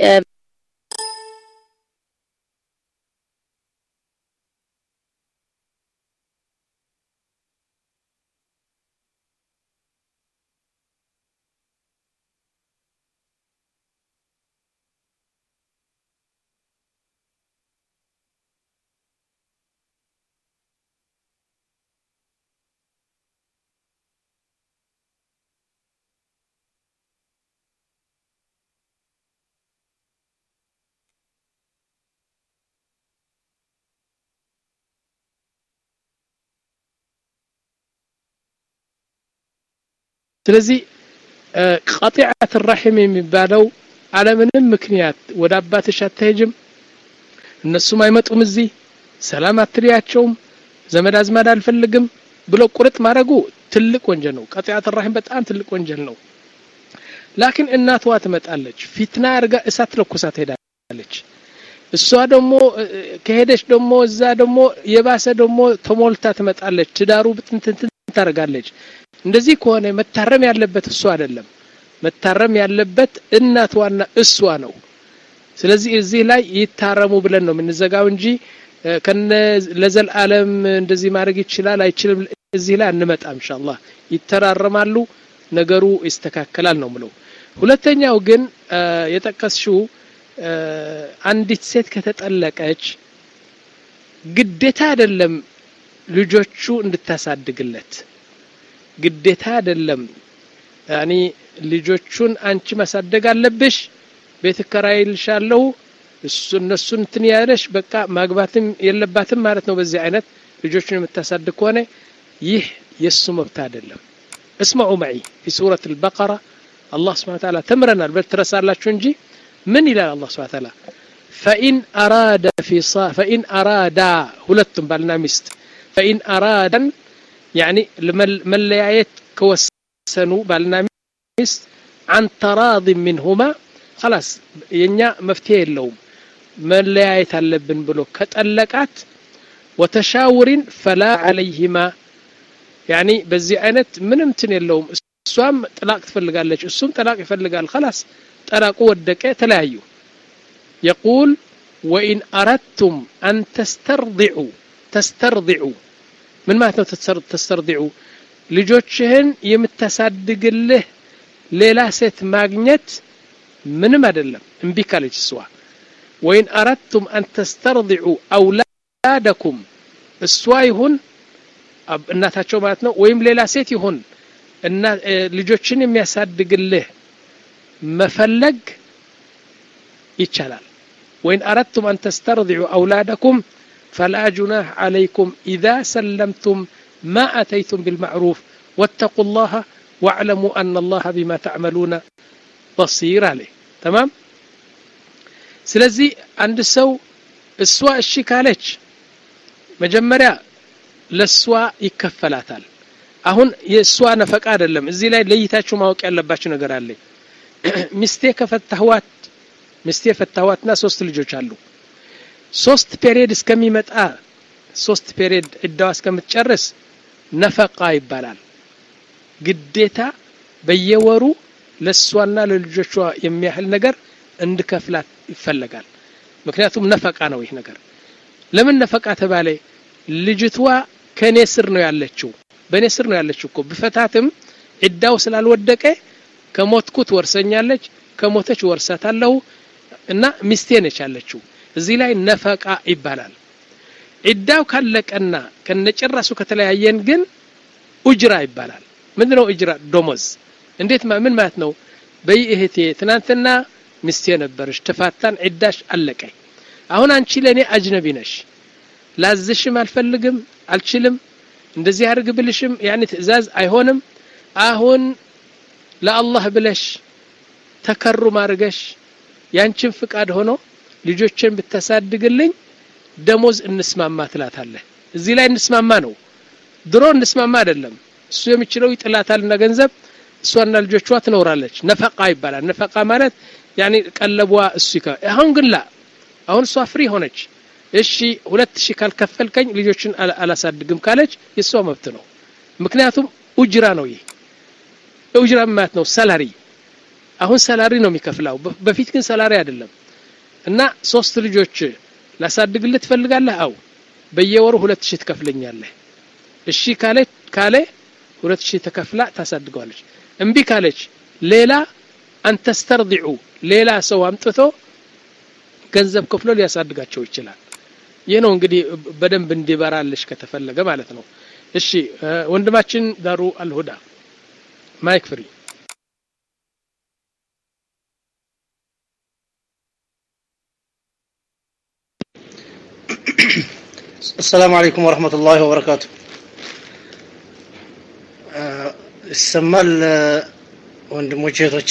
ስለዚህ ቀጢዐት ራሒም የሚባለው አለምንም ምክንያት ወደ አባትሽ አትሄጅም እነሱም አይመጡም እዚህ ሰላም አትልያቸውም ዘመድ አዝማድ አልፈልግም ብሎ ቁርጥ ማድረጉ ትልቅ ወንጀል ነው ቀጢዐት ራሒም በጣም ትልቅ ወንጀል ነው ላኪን እናትዋ ትመጣለች ፊትና አርጋ እሳት ለኩሳ ትሄዳለች እሷ ደግሞ ከሄደች ደግሞ እዛ ደግሞ የባሰ ደግሞ ተሞልታ ትመጣለች ትዳሩ ብትንትንትን ታደርጋለች እንደዚህ ከሆነ መታረም ያለበት እሱ አይደለም መታረም ያለበት እናትዋና እሷ ነው ስለዚህ እዚህ ላይ ይታረሙ ብለን ነው የምንዘጋው እንጂ ከነ ለዘልዓለም እንደዚህ ማድረግ ይችላል አይችልም እዚህ ላይ አንመጣም ኢንሻአላህ ይተራረማሉ ነገሩ ይስተካከላል ነው ምለው ሁለተኛው ግን የጠቀስሽው አንዲት ሴት ከተጠለቀች ግዴታ አይደለም ልጆቹ እንድታሳድግለት ግዴታ አይደለም ያኒ ልጆቹን አንቺ ማሳደግ አለብሽ ቤት እከራይልሻለሁ እሱ እነሱን እንትን ያለሽ በቃ ማግባትም የለባትም ማለት ነው በዚህ አይነት ልጆቹን የምታሳድግ ከሆነ ይህ የእሱ መብት አይደለም እስማዑ መዒ ፊ ሱረት አልበቀራ አላህ ስብሓን ታላ ተምረናል በል ትረሳላችሁ እንጂ ምን ይላል አላህ ስብሓን ታላ ፈኢን አራደ ፊሳ ፈኢን አራዳ ሁለቱም ባልና ሚስት ፈኢን አራደን ያኒ መለያየት ከወሰኑ ባልና ሚስት አን ተራድ ሚንሁማ خلاص የኛ መፍትሄ የለውም መለያየት አለብን ብሎ ከጠለቃት ወተሻውሪን ፈላ አለይህማ ያኒ በዚህ አይነት ምንም ትን የለውም እሷም ጥላቅ ትፈልጋለች እሱም ጥላቅ ይፈልጋል خلاص ጠላቁ ወደቀ ተለያዩ يقول وإن أردتم أن تسترضعوا تسترضعوا ምን ማለት ነው ተስተርዲዑ ልጆችህን የምታሳድግልህ ሌላ ሴት ማግኘት ምንም አይደለም እምቢ ካለች እሷ ወይን አረድቱም አን ተስተርዲዑ አውላደኩም እሷ ይሁን እናታቸው ማለት ነው ወይም ሌላ ሴት ይሁን እና ልጆችን የሚያሳድግልህ መፈለግ ይቻላል ወይን አረድቱም አን ተስተርዲዑ አውላደኩም فلا جناح عليكم إذا سلمتم ما أتيتم بالمعروف واتقوا الله واعلموا أن الله بما تعملون بصير عليه تمام ስለዚህ አንድ ሰው እሷ እሺ ካለች መጀመሪያ ለእሷ ይከፈላታል አሁን የእሷ ነፈቃ አይደለም እዚህ ላይ ለይታችሁ ማወቅ ያለባችሁ ነገር አለ ሚስቴ ከፈታህዋት ሚስቴ ፈታህዋትና ሶስት ልጆች አሉ ሶስት ፔሪየድ እስከሚመጣ ሶስት ፔሪየድ እዳዋ እስከምትጨርስ ነፈቃ ይባላል ግዴታ በየወሩ ለእሷና ለልጆቿ የሚያህል ነገር እንድከፍላት ይፈለጋል ምክንያቱም ነፈቃ ነው ይህ ነገር ለምን ነፈቃ ተባለ ልጅቷ ከኔ ስር ነው ያለችው በእኔ ስር ነው ያለችው እኮ ብፈታትም ዕዳው ስላልወደቀ ከሞትኩት ወርሰኛለች ከሞተች ወርሳታለሁ እና ሚስቴ ነች ያለችው እዚህ ላይ ነፈቃ ይባላል ዒዳው ካለቀና ከነጭራሱ ከተለያየን ግን ኡጅራ ይባላል ምንድነው ኡጅራ ዶሞዝ እንዴት ምን ማለት ነው በይ እህቴ ትናንትና ሚስቴ ነበርሽ ተፋታን ዒዳሽ አለቀ አሁን አንቺ ለእኔ አጅነቢ ነሽ ላዝሽም አልፈልግም አልችልም እንደዚህ አድርግ ብልሽም ያኔ ትእዛዝ አይሆንም አሁን ለአላህ ብለሽ ተከሩም አድርገሽ ያንቺን ፍቃድ ሆኖ ልጆችን ብታሳድግልኝ ደሞዝ እንስማማ ትላታለህ እዚህ ላይ እንስማማ ነው ድሮ እንስማማ አይደለም እሱ የሚችለው ይጥላታልና ገንዘብ እሷና ልጆቿ ትኖራለች ነፈቃ ይባላል ነፈቃ ማለት ያኔ ቀለቧ እሱ ይከ አሁን ግን ላ አሁን እሷ ፍሪ ሆነች እሺ ሁለት ሺህ ካልከፈልከኝ ልጆችን አላሳድግም ካለች የእሷ መብት ነው ምክንያቱም ኡጅራ ነው ይህ ኡጅራ ማለት ነው ሰላሪ አሁን ሰላሪ ነው የሚከፍላው በፊት ግን ሰላሪ አይደለም እና ሶስት ልጆች ላሳድግልህ ትፈልጋለህ አው በየወሩ ሁለት ሺህ ትከፍለኛለህ እሺ ካለ ካለ ሁለት ሺህ ተከፍላ ታሳድገዋለች እምቢ ካለች ሌላ አንተስተርዲዑ ሌላ ሰው አምጥቶ ገንዘብ ከፍሎ ሊያሳድጋቸው ይችላል ይህ ነው እንግዲህ በደንብ እንዲበራልሽ ከተፈለገ ማለት ነው እሺ ወንድማችን ዳሩ አልሁዳ ማይክ ፍሪ السلام عليكم ورحمة الله وبركاته ይሰማል ወንድሞቼ እህቶቼ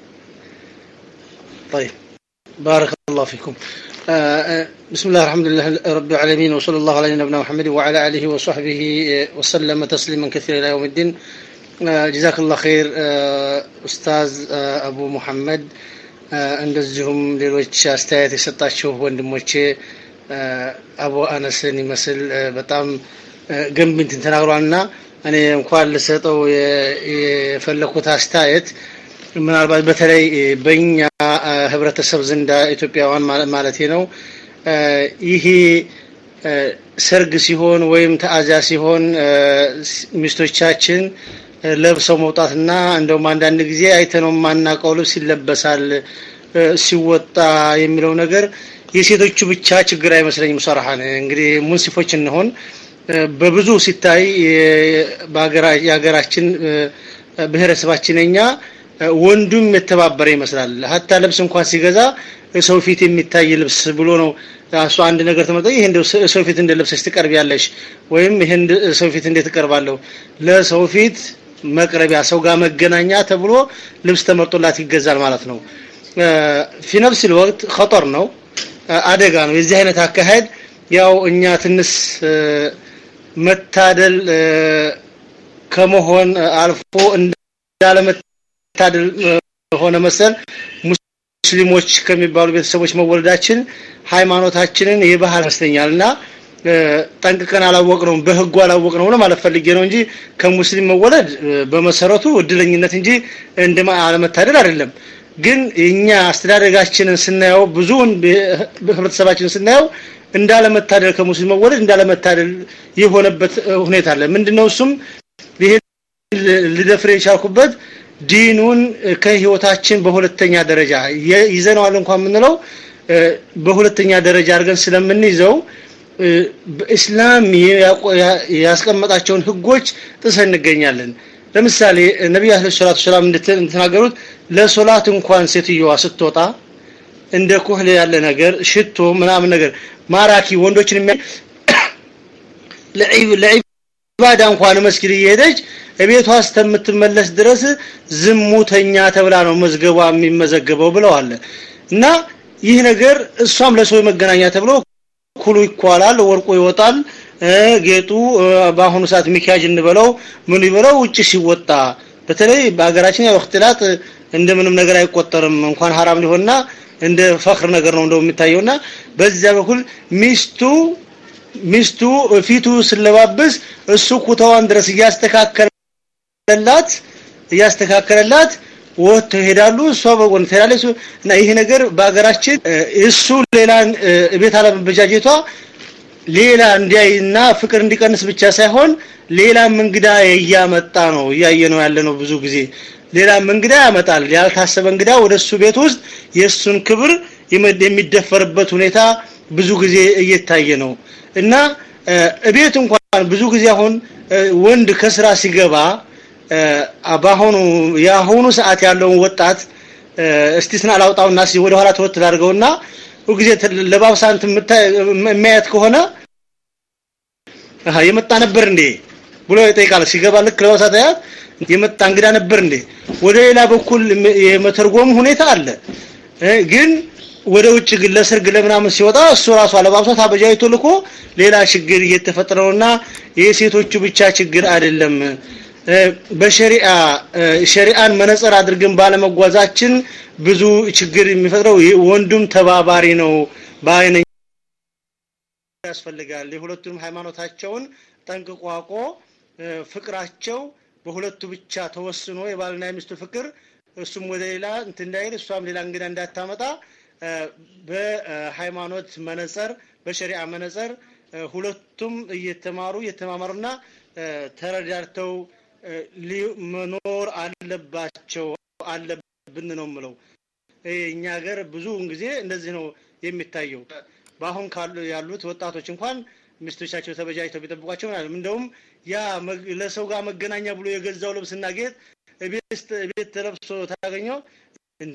طيب بارك الله فيكم بسم الله الحمد لله رب العالمين وصلى الله على نبينا محمد وعلى آله وصحبه وسلم تسليما كثيرا إلى يوم الدين جزاك الله خير أستاذ أبو محمد እንደዚሁም ሌሎች አስተያየት የሰጣችሁ ወንድሞቼ አቡ አነስን ይመስል በጣም ገንቢ እንትን ተናግሯልና እኔ እንኳን ልሰጠው የፈለኩት አስተያየት ምናልባት በተለይ በእኛ ህብረተሰብ ዘንዳ ኢትዮጵያውያን ማለቴ ነው ይሄ ሰርግ ሲሆን ወይም ተአዛ ሲሆን ሚስቶቻችን ለብሰው መውጣትና እንደውም አንዳንድ ጊዜ አይተነው የማናውቀው ልብስ ይለበሳል ሲወጣ የሚለው ነገር የሴቶቹ ብቻ ችግር አይመስለኝም ሰራሃን እንግዲህ ሙንሲፎች እንሆን በብዙ ሲታይ የሀገራችን ብሔረሰባችን እኛ ወንዱም የተባበረ ይመስላል ሀታ ልብስ እንኳን ሲገዛ ሰው ፊት የሚታይ ልብስ ብሎ ነው እሱ አንድ ነገር ተመጣ ይሄ እንደው ሰው ፊት እንደ ለብሰሽ ትቀርቢያለሽ ወይም ይሄ ሰው ፊት እንዴት ትቀርባለሁ ለሰው ፊት መቅረቢያ ሰው ጋር መገናኛ ተብሎ ልብስ ተመርጦላት ይገዛል ማለት ነው ፊ ነፍስ ወቅት ኸጠር ነው አደጋ ነው የዚህ አይነት አካሄድ ያው እኛ ትንስ መታደል ከመሆን አልፎ እንዳለመታደል ሆነ መሰል ሙስሊሞች ከሚባሉ ቤተሰቦች መወለዳችን ሃይማኖታችንን የባህል ይመስለኛልና ጠንቅቀን አላወቅነውም በህጉ አላወቅነው ነው ማለት ፈልጌ ነው እንጂ ከሙስሊም መወለድ በመሰረቱ እድለኝነት እንጂ እንደ አለመታደል አይደለም ግን እኛ አስተዳደጋችንን ስናየው ብዙውን ህብረተሰባችንን ስናየው እንዳለመታደል ከሙስሊም መወለድ እንዳለመታደል የሆነበት ሁኔታ አለ ምንድነው እሱም ይሄ ልደፍር የቻልኩበት ዲኑን ከህይወታችን በሁለተኛ ደረጃ ይዘነዋል እንኳን የምንለው በሁለተኛ ደረጃ አድርገን ስለምንይዘው በእስላም ያስቀመጣቸውን ህጎች ጥሰን እንገኛለን ለምሳሌ ነቢዩ አለይሂ ሰላቱ ሰላም እንደተናገሩት ለሶላት እንኳን ሴትዮዋ ስትወጣ እንደ ኩህል ያለ ነገር ሽቶ ምናምን ነገር ማራኪ ወንዶችን የሚያ ለዒባዳ እንኳን መስጊድ እየሄደች እቤቷ እስከምትመለስ ድረስ ዝሙተኛ ተብላ ነው መዝገቧ የሚመዘገበው ብለዋል እና ይህ ነገር እሷም ለሰው መገናኛ ተብሎ ኩሉ ይኳላል ወርቁ ይወጣል ጌጡ በአሁኑ ሰዓት ሚኪያጅ እንበለው ምን ይበለው ውጭ ሲወጣ በተለይ በሀገራችን ያው እክትላጥ እንደምንም ነገር አይቆጠርም እንኳን ሐራም ሊሆንና እንደ ፈክር ነገር ነው እንደው የሚታየውና በዚያ በኩል ሚስቱ ሚስቱ ፊቱ ስለባብስ እሱ ኩታዋን ድረስ እያስተካከለላት እያስተካከለላት ወጥተው ይሄዳሉ እሷ በጎን ትሄዳለች እና ይሄ ነገር በሀገራችን እሱ ሌላን ቤት አለመበጃጀቷ ሌላ እንዲያይና ፍቅር እንዲቀንስ ብቻ ሳይሆን ሌላም እንግዳ እያመጣ ነው እያየ ነው ያለ ነው ብዙ ጊዜ ሌላም እንግዳ ያመጣል ያልታሰበ እንግዳ ወደ እሱ ቤት ውስጥ የእሱን ክብር የሚደፈርበት ሁኔታ ብዙ ጊዜ እየታየ ነው እና እቤት እንኳን ብዙ ጊዜ አሁን ወንድ ከስራ ሲገባ በአሁኑ የአሁኑ ሰዓት ያለውን ወጣት እስቲስና ላውጣውና ሲ ወደ ኋላ ተወት ላድርገውና ሁልጊዜ ለባብሳንት የሚያየት ከሆነ የመጣ ነበር እንዴ ብሎ ይጠይቃል ሲገባ ልክ ለባብሳት ያት የመጣ እንግዳ ነበር እንዴ ወደ ሌላ በኩል የመተርጎም ሁኔታ አለ ግን ወደ ውጭ ግን ለሰርግ ለምናምን ሲወጣ እሱ ራሱ አለባብሷት አበጃይቶ ልኮ ሌላ ችግር እየተፈጠረ ነውና የሴቶቹ ብቻ ችግር አይደለም በሸሪዓ ሸሪዓን መነጽር አድርገን ባለመጓዛችን ብዙ ችግር የሚፈጥረው ወንዱም ተባባሪ ነው በአይነ ያስፈልጋል የሁለቱንም ሃይማኖታቸውን ጠንቅቆ አውቆ ፍቅራቸው በሁለቱ ብቻ ተወስኖ የባልና የሚስቱ ፍቅር እሱም ወደ ሌላ እንትን እንዳይል እሷም ሌላ እንግዳ እንዳታመጣ በሃይማኖት መነጽር በሸሪዓ መነጽር ሁለቱም እየተማሩ እየተማማሩና ተረዳድተው መኖር አለባቸው አለብን ነው ምለው እኛ ሀገር ብዙውን ጊዜ እንደዚህ ነው የሚታየው በአሁን ካሉ ያሉት ወጣቶች እንኳን ሚስቶቻቸው ተበጃጅተው ቢጠብቋቸው ምናምን እንደውም ያ ለሰው ጋር መገናኛ ብሎ የገዛው ልብስና ጌጥ ቤት ቤት ተለብሶ ታገኘው እንዴ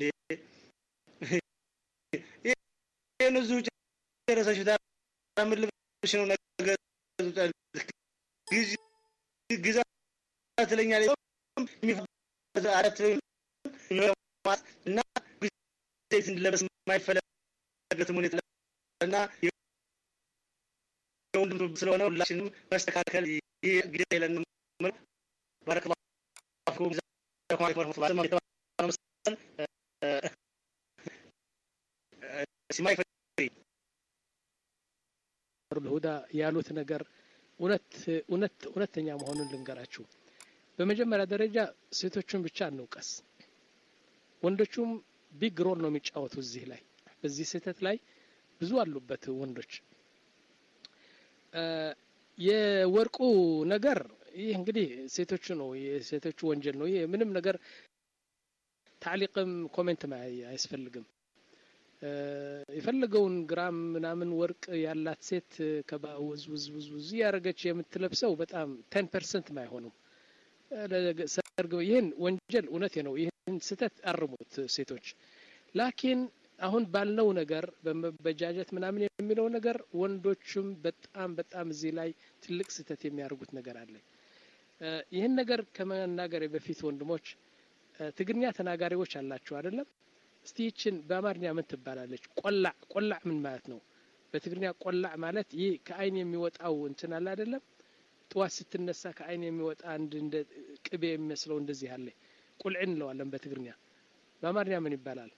ይህን እዚሁ ጨረሰሽ ምን ልብሽ ነው ነገር ግዛ ትለኛለህ አራት እና ጊዜ ለበስ የማይፈለገትም ሁኔታ እና የወንድም ስለሆነ ሁላችንም መስተካከል ግዴታ የለንም ባረከላሁ ፊኩም ጀዛኩም አለይኩም ወረህመቱላሂ ሲማይ ሁዳ ያሉት ነገር እውነት እውነት እውነተኛ መሆኑን ልንገራችሁ በመጀመሪያ ደረጃ ሴቶቹን ብቻ እንውቀስ ወንዶቹም ቢግ ሮል ነው የሚጫወቱ እዚህ ላይ በዚህ ስህተት ላይ ብዙ አሉበት ወንዶች የወርቁ ነገር ይህ እንግዲህ ሴቶቹ ነው የሴቶቹ ወንጀል ነው ይህ ምንም ነገር ታዕሊቅም ኮሜንት አያስፈልግም የፈለገውን ግራም ምናምን ወርቅ ያላት ሴት ውዝ ውዝ ውዝ ውዝ ያደረገች የምትለብሰው በጣም ቴን ፐርሰንት አይሆኑም ሰርግ ይህን ወንጀል እውነቴ ነው ይህን ስህተት አርሙት ሴቶች ላኪን አሁን ባልነው ነገር በመበጃጀት ምናምን የሚለው ነገር ወንዶችም በጣም በጣም እዚህ ላይ ትልቅ ስህተት የሚያደርጉት ነገር አለ ይህን ነገር ከመናገር በፊት ወንድሞች ትግርኛ ተናጋሪዎች አላችሁ አይደለም እስቲ ይችን በአማርኛ ምን ትባላለች ቆላዕ ቆላዕ ምን ማለት ነው በትግርኛ ቆላዕ ማለት ይህ ከአይን የሚወጣው እንትን አለ አይደለም ጥዋት ስትነሳ ከአይን የሚወጣ አንድ እንደ ቅቤ የሚመስለው እንደዚህ አለ ቁልዕ እንለዋለን በትግርኛ በአማርኛ ምን ይባላል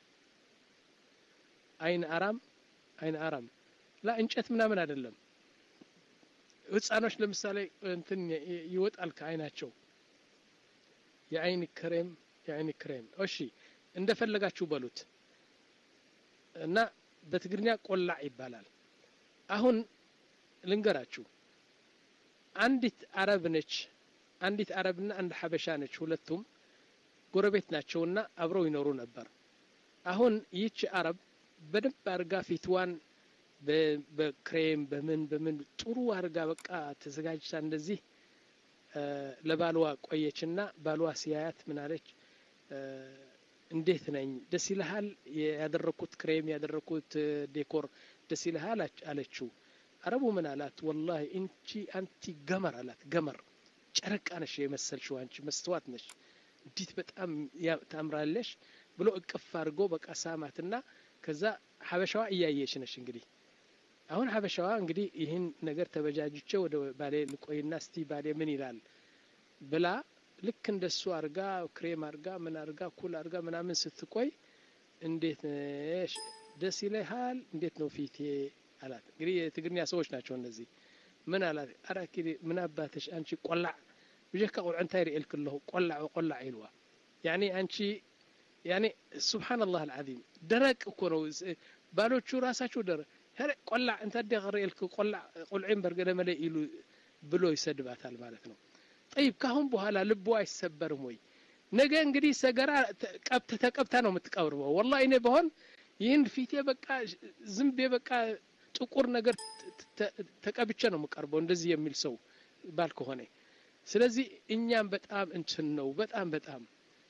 አይን አራም አይን አራም ላ እንጨት ምናምን አይደለም ህፃኖች ለምሳሌ እንትን ይወጣል ከአይናቸው የአይን ክሬም የአይን ክሬም እሺ እንደፈለጋችሁ በሉት እና በትግርኛ ቆላዕ ይባላል አሁን ልንገራችሁ አንዲት አረብ ነች አንዲት አረብና አንድ ሀበሻ ነች ሁለቱም ጎረቤት ናቸውና አብረው ይኖሩ ነበር አሁን ይህች አረብ በደንብ አርጋ ፊትዋን በክሬም በምን በምን ጥሩ አርጋ በቃ ተዘጋጅታ እንደዚህ ለባልዋ ቆየችና ባልዋ ሲያያት ምናለች እንዴት ነኝ ደስ ይልሃል ያደረኩት ክሬም ያደረኩት ዴኮር ደስ ይልሃል አለችው አረቡ ምን አላት ወላሂ እንቺ አንቲ ገመር አላት ገመር ጨረቃ ነሽ የመሰልሽው አንቺ መስተዋት ነሽ እንዴት በጣም ታምራለሽ ብሎ እቅፍ አድርጎ በቃ ሳማትና ከዛ ሀበሻዋ እያየች ነሽ እንግዲህ አሁን ሀበሻዋ እንግዲህ ይህን ነገር ተበጃጅቼ ወደ ባሌ ልቆይና እስቲ ባሌ ምን ይላል ብላ ልክ እንደሱ አርጋ ክሬም አርጋ ምን አርጋ ኩል አርጋ ምናምን ስትቆይ እንዴት ነሽ ደስ ይለሃል እንዴት ነው ፊቴ አላት እንግዲህ የትግርኛ ሰዎች ናቸው እነዚህ ምን አላት አረ ምን አባትሽ አንቺ ቆላዕ ብጀካ ቁልዕ እንታይ ርእልክ ኣለኹ ቆላዕ ቆላዕ ኢልዋ ያኒ አንቺ ያኔ ሱብሓነላህ አልዓዚም ደረቅ እኮ ነው ባሎቹ ራሳቸው ደረቅ ሄረ ቆላዕ እንታ ደ ርእልክ ቆላዕ ቁልዒን በርገደመለ ኢሉ ብሎ ይሰድባታል ማለት ነው ጠይብ ካሁን በኋላ ልቦ አይሰበርም ወይ ነገ እንግዲህ ሰገራ ቀብተ ተቀብታ ነው የምትቀብርበው ወላ እኔ በሆን ይህን ፊቴ በቃ ዝንቤ በቃ ጥቁር ነገር ተቀብቼ ነው የምቀርበው እንደዚህ የሚል ሰው ባል ከሆነ ስለዚህ እኛም በጣም እንትን ነው በጣም በጣም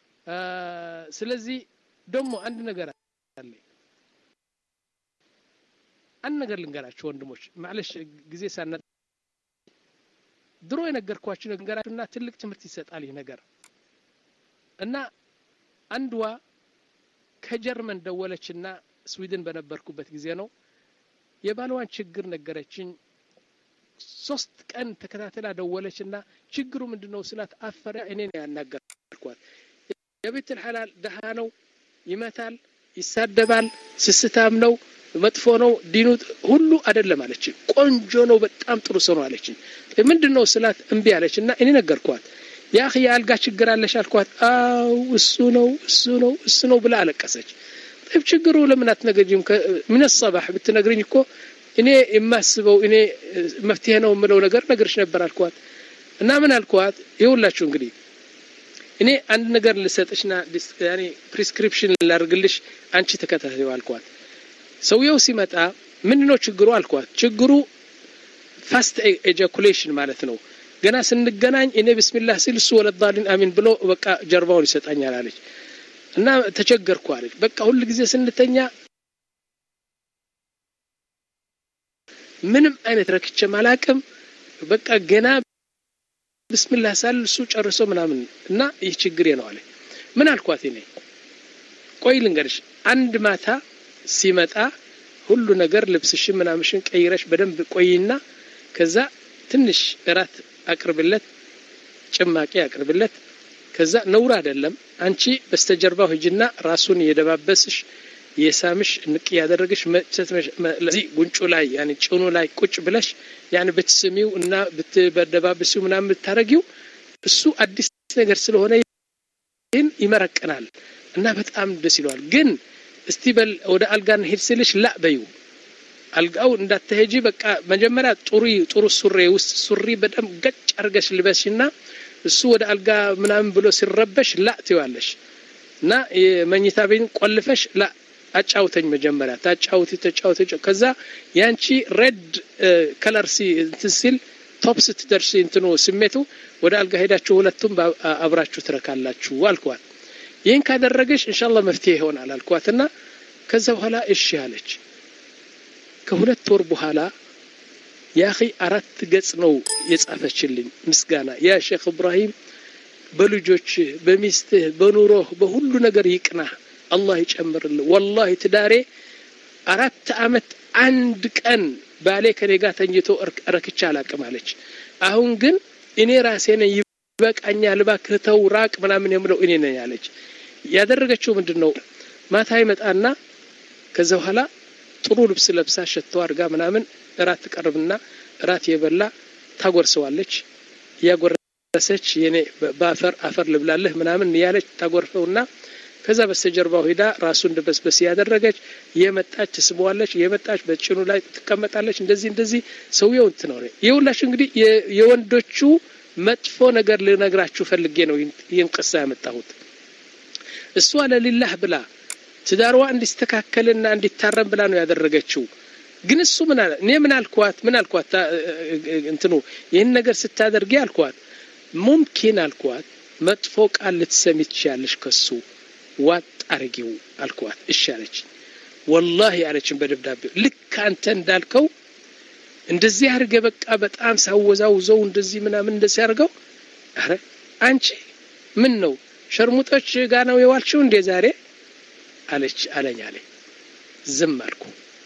ስለዚህ ደግሞ አንድ ነገር አለ አንድ ነገር ልንገራችሁ ወንድሞች ማለሽ ጊዜ ሳና ድሮ የነገርኳችሁ ነገራችሁና ትልቅ ትምህርት ይሰጣል ይህ ነገር እና አንድዋ ከጀርመን ደወለችና ስዊድን በነበርኩበት ጊዜ ነው የባልዋን ችግር ነገረችኝ ሶስት ቀን ተከታተላ ደወለችና ችግሩ ምንድነው ስላት አፈረ እኔ ነው ያናገርኳት የቤት ሐላል ደሃ ነው ይመታል ይሳደባል ስስታም ነው መጥፎ ነው ዲኑ ሁሉ አይደለም አለችኝ ቆንጆ ነው በጣም ጥሩ ሰው ነው አለችኝ ምንድን ነው ስላት እምቢ አለች እና እኔ ነገርኳት ያ የአልጋ ችግር አለሽ አልኳት አው እሱ ነው እሱ ነው እሱ ነው ብላ አለቀሰች طيب ችግሩ ለምን አትነግሪኝም ምን الصباح ብትነግሪኝ እኮ እኔ የማስበው እኔ መፍትሄ ነው የምለው ነገር ነግርሽ ነበር አልኳት እና ምን አልኳት ይኸውላችሁ እንግዲህ እኔ አንድ ነገር ልሰጥሽና ያኔ ፕሪስክሪፕሽን ላድርግልሽ አንቺ ተከታተዩ አልኳት ሰውየው ሲመጣ ምን ነው ችግሩ አልኳት ችግሩ ፋስት ኤጃኩሌሽን ማለት ነው ገና ስንገናኝ እኔ ብስሚላህ ሲል እሱ ወለዳሊን አሚን ብሎ በቃ ጀርባውን ይሰጣኛል አለች እና ተቸገርኩ አለች በቃ ሁል ጊዜ ስንተኛ ምንም አይነት ረክቼም አላቅም በቃ ገና ብስሚላህ ሳል እሱ ጨርሶ ምናምን እና ይህ ችግሬ ነው አለ ምን አልኳት እኔ ቆይ ልንገርሽ አንድ ማታ ሲመጣ ሁሉ ነገር ልብስሽን ምናምሽን ቀይረሽ በደንብ ቆይና ከዛ ትንሽ እራት አቅርብለት ጭማቂ አቅርብለት ከዛ ነውር አይደለም አንቺ በስተጀርባው ሂጅና ራሱን የደባበስሽ የሳምሽ ንቅ ያደረግሽ ለዚህ ጉንጩ ላይ ያኒ ጭኑ ላይ ቁጭ ብለሽ ያኒ ብትስሚው እና ብትበደባብሲው ምናምን ብታረጊው እሱ አዲስ ነገር ስለሆነ ይህን ይመረቅናል እና በጣም ደስ ይለዋል ግን እስቲ በል ወደ አልጋ እንሄድ ስልሽ ላ በዩ አልጋው እንዳትሄጂ በቃ መጀመሪያ ጥሩ ጥሩ ሱሪ ውስጥ ሱሪ በደንብ ገጭ አርገሽ ልበሽና እሱ ወደ አልጋ ምናምን ብሎ ሲረበሽ ላ ትዋለሽ እና የመኝታ ቤን ቆልፈሽ ላ አጫውተኝ መጀመሪያ ታጫውቲ ተጫውቲ ከዛ ያንቺ ሬድ ከለር ሲ እንትን ሲል ቶፕ ስትደርስ እንትኑ ስሜቱ ወደ አልጋ ሄዳችሁ ሁለቱም አብራችሁ ትረካላችሁ አልኳት ይህን ካደረገሽ እንሻላ መፍትሄ ይሆናል አልኳትና ከዛ በኋላ እሺ አለች ከሁለት ወር በኋላ ያኺ አራት ገጽ ነው የጻፈችልኝ ምስጋና ያ ሼክ እብራሂም በልጆችህ በሚስትህ በኑሮህ በሁሉ ነገር ይቅናህ አላህ ይጨምርልህ ወላሂ ትዳሬ አራት አመት አንድ ቀን ባሌ ከኔ ጋር ተኝቶ ረክቻ አላቅም አለች አሁን ግን እኔ ራሴ ነኝ ይበቃኛል እባክህ ተው ራቅ ምናምን የምለው እኔ ነኝ አለች ያደረገችው ምንድን ነው ማታ ይመጣና ከዛ በኋላ ጥሩ ልብስ ለብሳ ሸቶ አድርጋ ምናምን እራት ትቀርብና እራት የበላ ታጎርሰዋለች እያጎረሰች የኔ በአፈር አፈር ልብላለህ ምናምን እያለች ታጎርፈውና ከዛ በስተጀርባው ሄዳ ራሱን ድበስበስ ያደረገች የመጣች ትስበዋለች የመጣች በጭኑ ላይ ትቀመጣለች እንደዚህ እንደዚህ ሰውየው እንትን ነው የሁላችሁ እንግዲህ የወንዶቹ መጥፎ ነገር ልነግራችሁ ፈልጌ ነው ይህን ቅሳ ያመጣሁት እሷ ለሊላህ ብላ ትዳርዋ እንዲስተካከልና እንዲታረም ብላ ነው ያደረገችው ግን እሱ ምን አለ እኔ ምን አልኳት ምን አልኳት እንትኑ ይህን ነገር ስታደርጊ አልኳት ሙምኪን አልኳት መጥፎ ቃል ልትሰሚ ትችያለሽ ከሱ ዋጥ አርጊው አልኳት እሺ አለች ወላሂ አለችን በደብዳቤው ልክ አንተ እንዳልከው እንደዚህ አድርገ በቃ በጣም ሳወዛውዘው እንደዚህ ምናምን እንደዚህ አድርገው አረ አንቺ ምን ነው ሸርሙጦች ጋ ነው የዋልሽው እንዴ ዛሬ አለች አለኝ አለ ዝም አልኩ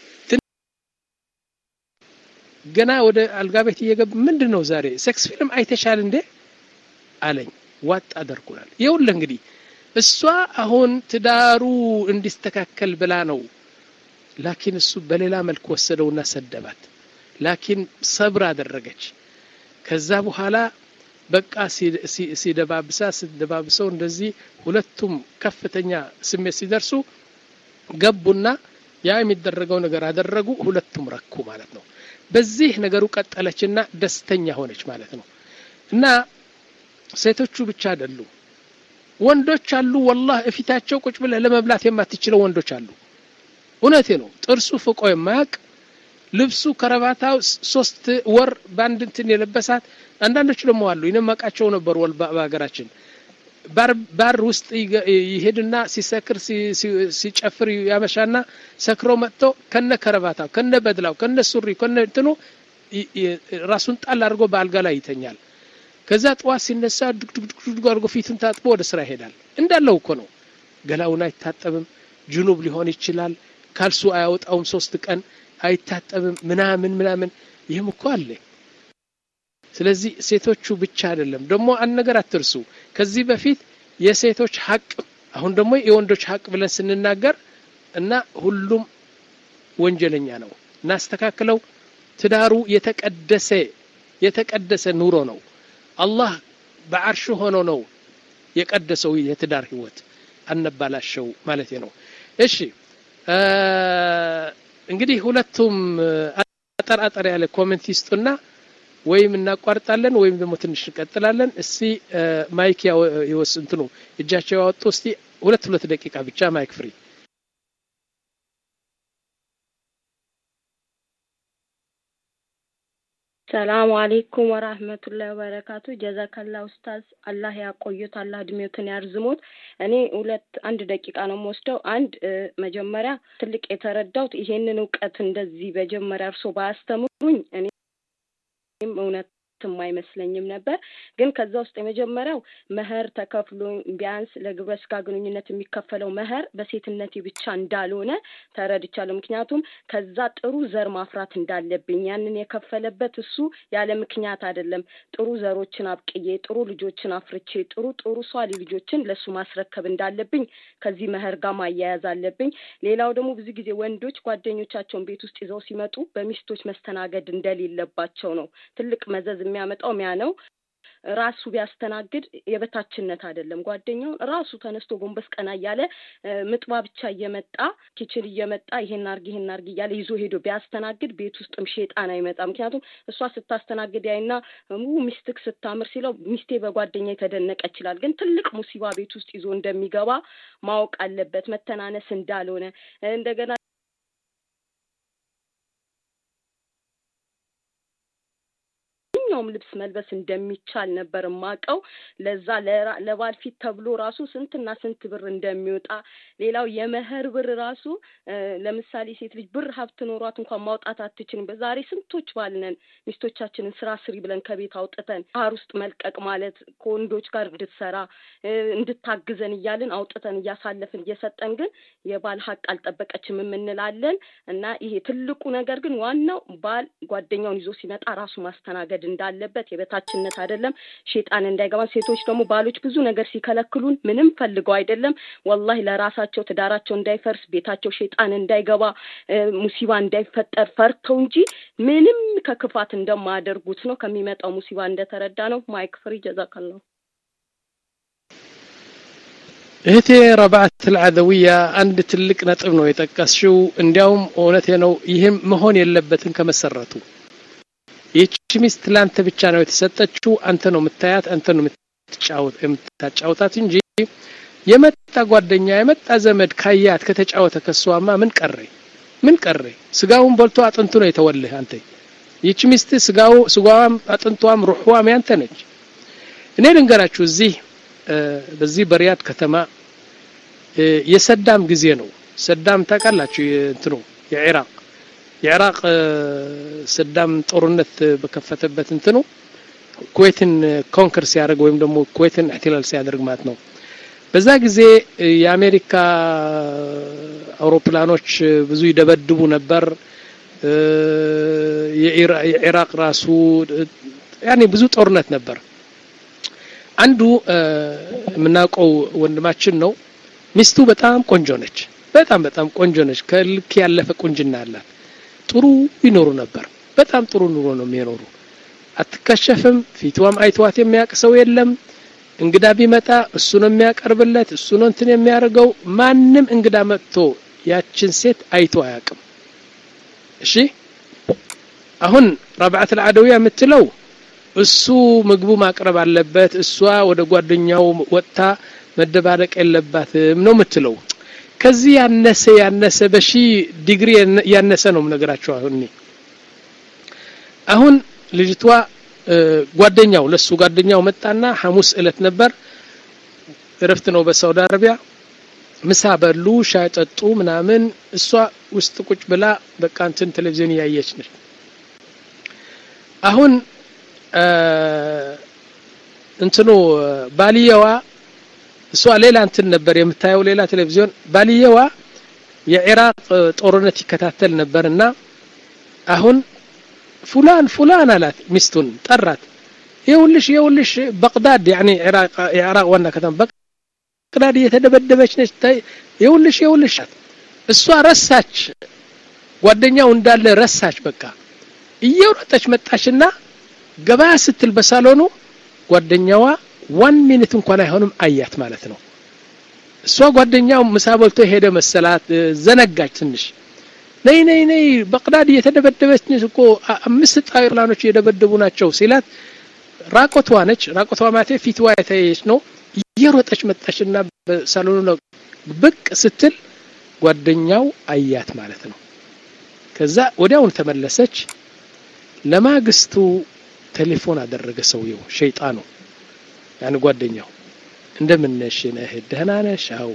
ገና ወደ አልጋ ቤት እየገብ ምንድን ነው ዛሬ ሴክስ ፊልም አይተሻል እንዴ አለኝ ዋጥ አደርጉናል ይውል እንግዲህ እሷ አሁን ትዳሩ እንዲስተካከል ብላ ነው ላኪን እሱ በሌላ መልክ ወሰደውና ሰደባት ላኪን ሰብር አደረገች ከዛ በኋላ በቃ ሲደባብሳ ሲደባብሰው እንደዚህ ሁለቱም ከፍተኛ ስሜት ሲደርሱ ገቡና ያ የሚደረገው ነገር አደረጉ ሁለቱም ረኩ ማለት ነው በዚህ ነገሩ ቀጠለችና ደስተኛ ሆነች ማለት ነው እና ሴቶቹ ብቻ አይደሉ ወንዶች አሉ ወላህ እፊታቸው ቁጭ ብለህ ለመብላት የማትችለው ወንዶች አሉ እውነቴ ነው ጥርሱ ፍቆ የማያቅ ልብሱ ከረባታው ሶስት ወር በአንድ እንትን የለበሳት አንዳንዶች ደግሞ አሉ ይነመቃቸው ነበሩ ወል በሀገራችን ባር ውስጥ ይሄድና ሲሰክር ሲጨፍር ያመሻና ሰክሮ መጥቶ ከነ ከረባታው ከነ በድላው ከነ ሱሪ ከነ እንትኑ ራሱን ጣል አድርጎ በአልጋ ላይ ይተኛል ከዛ ጠዋት ሲነሳ ድግድግድግ አድርጎ ፊቱን ታጥቦ ወደ ስራ ይሄዳል እንዳለው እኮ ነው ገላውን አይታጠብም ጅኑብ ሊሆን ይችላል ካልሱ አያወጣውም ሶስት ቀን አይታጠብም ምናምን ምናምን ይህም እኮ አለ ስለዚህ ሴቶቹ ብቻ አይደለም ደግሞ አንድ ነገር አትርሱ ከዚህ በፊት የሴቶች ሀቅ አሁን ደግሞ የወንዶች ሀቅ ብለን ስንናገር እና ሁሉም ወንጀለኛ ነው እናስተካክለው ትዳሩ የተቀደሰ የተቀደሰ ኑሮ ነው አላህ በአርሽ ሆኖ ነው የቀደሰው የትዳር ህይወት አነባላሸው ማለት ነው እሺ እንግዲህ ሁለቱም አጠር አጠር ያለ ኮሜንት ይስጡና ወይም እናቋርጣለን ወይም ደግሞ ትንሽ እንቀጥላለን እስቲ ማይክ ይወስ እንትኑ እጃቸው ያወጡ እስቲ ሁለት ሁለት ደቂቃ ብቻ ማይክ ፍሪ ሰላሙ አሌይኩም ወራህመቱላሂ ወበረካቱ ጀዛከላ ኡስታዝ አላህ ያቆዩት አላህ እድሜዎትን ያርዝሞት እኔ ሁለት አንድ ደቂቃ ነው የምወስደው አንድ መጀመሪያ ትልቅ የተረዳሁት ይሄንን እውቀት እንደዚህ መጀመሪያ እርሶ ባያስተምሩኝ እኔም እውነት አይመስለኝም ነበር ግን ከዛ ውስጥ የመጀመሪያው መህር ተከፍሎ ቢያንስ ለግብረ ስጋ ግንኙነት የሚከፈለው መህር በሴትነቴ ብቻ እንዳልሆነ ተረድቻለሁ ምክንያቱም ከዛ ጥሩ ዘር ማፍራት እንዳለብኝ ያንን የከፈለበት እሱ ያለ ምክንያት አይደለም ጥሩ ዘሮችን አብቅዬ ጥሩ ልጆችን አፍርቼ ጥሩ ጥሩ ሷሊ ልጆችን ለእሱ ማስረከብ እንዳለብኝ ከዚህ መህር ጋር ማያያዝ አለብኝ ሌላው ደግሞ ብዙ ጊዜ ወንዶች ጓደኞቻቸውን ቤት ውስጥ ይዘው ሲመጡ በሚስቶች መስተናገድ እንደሌለባቸው ነው ትልቅ መዘዝ የሚያመጣው ሚያ ነው ራሱ ቢያስተናግድ የበታችነት አይደለም ጓደኛውን ራሱ ተነስቶ ጎንበስ ቀና እያለ ምጥባ ብቻ እየመጣ ኪችን እየመጣ ይሄን አርግ ይሄን አርግ እያለ ይዞ ሄዶ ቢያስተናግድ ቤት ውስጥም ሼጣን አይመጣ ምክንያቱም እሷ ስታስተናግድ ያይና ሚስትክ ስታምር ሲለው ሚስቴ በጓደኛ የተደነቀ ይችላል ግን ትልቅ ሙሲባ ቤት ውስጥ ይዞ እንደሚገባ ማወቅ አለበት መተናነስ እንዳልሆነ እንደገና ማንኛውም ልብስ መልበስ እንደሚቻል ነበር ማቀው ለዛ ለባል ፊት ተብሎ ራሱ ስንትና ስንት ብር እንደሚወጣ ሌላው የመህር ብር ራሱ ለምሳሌ ሴት ልጅ ብር ሀብት ኖሯት እንኳን ማውጣት አትችልም በዛሬ ስንቶች ባልነን ሚስቶቻችንን ስራ ስሪ ብለን ከቤት አውጥተን ባህር ውስጥ መልቀቅ ማለት ከወንዶች ጋር እንድትሰራ እንድታግዘን እያልን አውጥተን እያሳለፍን እየሰጠን ግን የባል ሀቅ አልጠበቀችም የምንላለን እና ይሄ ትልቁ ነገር ግን ዋናው ባል ጓደኛውን ይዞ ሲመጣ ራሱ ማስተናገድ እንዳለበት የበታችነት አይደለም ሼጣን እንዳይገባ ሴቶች ደግሞ ባሎች ብዙ ነገር ሲከለክሉን ምንም ፈልገው አይደለም ወላሂ ለራሳቸው ትዳራቸው እንዳይፈርስ ቤታቸው ሼጣን እንዳይገባ ሙሲባ እንዳይፈጠር ፈርተው እንጂ ምንም ከክፋት እንደማያደርጉት ነው ከሚመጣው ሙሲባ እንደተረዳ ነው ማይክ ፍሪ ጀዛከላሁ እህቴ ረባዕት ልዓደውያ አንድ ትልቅ ነጥብ ነው የጠቀስሽው እንዲያውም እውነቴ ነው ይህም መሆን የለበትም ከመሰረቱ ይህቺ ሚስት ለአንተ ብቻ ነው የተሰጠችው አንተ ነው የምታያት አንተ ነው የምታጫውታት እንጂ የመጣ ጓደኛ የመጣ ዘመድ ካያት ከተጫወተ ከሷማ ምን ቀረ ምን ቀረ ስጋውን በልቶ አጥንቱ ነው የተወልህ አንተ ይህቺ ሚስት ስጋው ስጋዋም አጥንቷም ሩሕዋም ያንተ ነች እኔ ልንገራችሁ እዚህ በዚህ በሪያድ ከተማ የሰዳም ጊዜ ነው ሰዳም ታውቃላችሁ እንትኑ የኢራቅ የኢራቅ ሰዳም ጦርነት በከፈተበት እንትኑ ኩዌትን ኮንከር ሲያደርግ ወይም ደግሞ ኩዌትን እሕትላል ሲያደርግ ማለት ነው በዛ ጊዜ የአሜሪካ አውሮፕላኖች ብዙ ይደበድቡ ነበር የኢራቅ ራሱ ያኔ ብዙ ጦርነት ነበር አንዱ የምናውቀው ወንድማችን ነው ሚስቱ በጣም ቆንጆ ነች በጣም በጣም ቆንጆ ነች ከልክ ያለፈ ቁንጅና አላት ጥሩ ይኖሩ ነበር በጣም ጥሩ ኑሮ ነው የሚኖሩ አትከሸፍም ፊትዋም አይተዋት የሚያውቅ ሰው የለም እንግዳ ቢመጣ እሱ ነው የሚያቀርብለት እሱ ነው እንትን የሚያደርገው ማንም እንግዳ መጥቶ ያችን ሴት አይቶ አያውቅም እሺ አሁን ረብዓት ልዓደውያ የምትለው እሱ ምግቡ ማቅረብ አለበት እሷ ወደ ጓደኛው ወጥታ መደባረቅ የለባትም ነው የምትለው ከዚህ ያነሰ ያነሰ በሺ ዲግሪ ያነሰ ነው ነገራቸው አሁን አሁን ልጅቷ ጓደኛው ለሱ ጓደኛው መጣና ሐሙስ እለት ነበር እረፍት ነው በሳውዲ አረቢያ ምሳ በሉ ሻይ ጠጡ ምናምን እሷ ውስጥ ቁጭ ብላ በቃ እንትን ቴሌቪዥን እያየች ነች አሁን እንትኑ ባልየዋ እሷ ሌላ እንትን ነበር የምታየው ሌላ ቴሌቪዥን ባልየዋ የኢራቅ ጦርነት ይከታተል ነበርና አሁን ፉላን ፉላን አላት ሚስቱን ጠራት ይኸውልሽ ይኸውልሽ በቅዳድ ያኒ ኢራቅ ዋና ከተማ በቅዳድ እየተደበደበች ነች ይኸውልሽ ይኸውልሽ እሷ ረሳች ጓደኛው እንዳለ ረሳች በቃ እየሮጠች መጣችና ገበያ ስትል በሳሎኑ ጓደኛዋ ዋን ሚኒት እንኳን አይሆንም አያት ማለት ነው እሷ ጓደኛው ምሳ በልቶ ሄደ መሰላት ዘነጋች ትንሽ ነይ ነይ ነይ በቅዳድ እየተደበደበች ነች እኮ አምስት ጣይርላኖች እየደበደቡ ናቸው ሲላት ራቆቷ ነች ራቆቷ ማለቴ ፊትዋ የተያየች ነው እየሮጠች መጣችና በሳሎኑ ብቅ ስትል ጓደኛው አያት ማለት ነው ከዛ ወዲያውን ተመለሰች ለማግስቱ ቴሌፎን አደረገ ሰውየው ሸይጣኑ ያን ጓደኛው እንደምነሽ ነህ ደህና ነሽ አው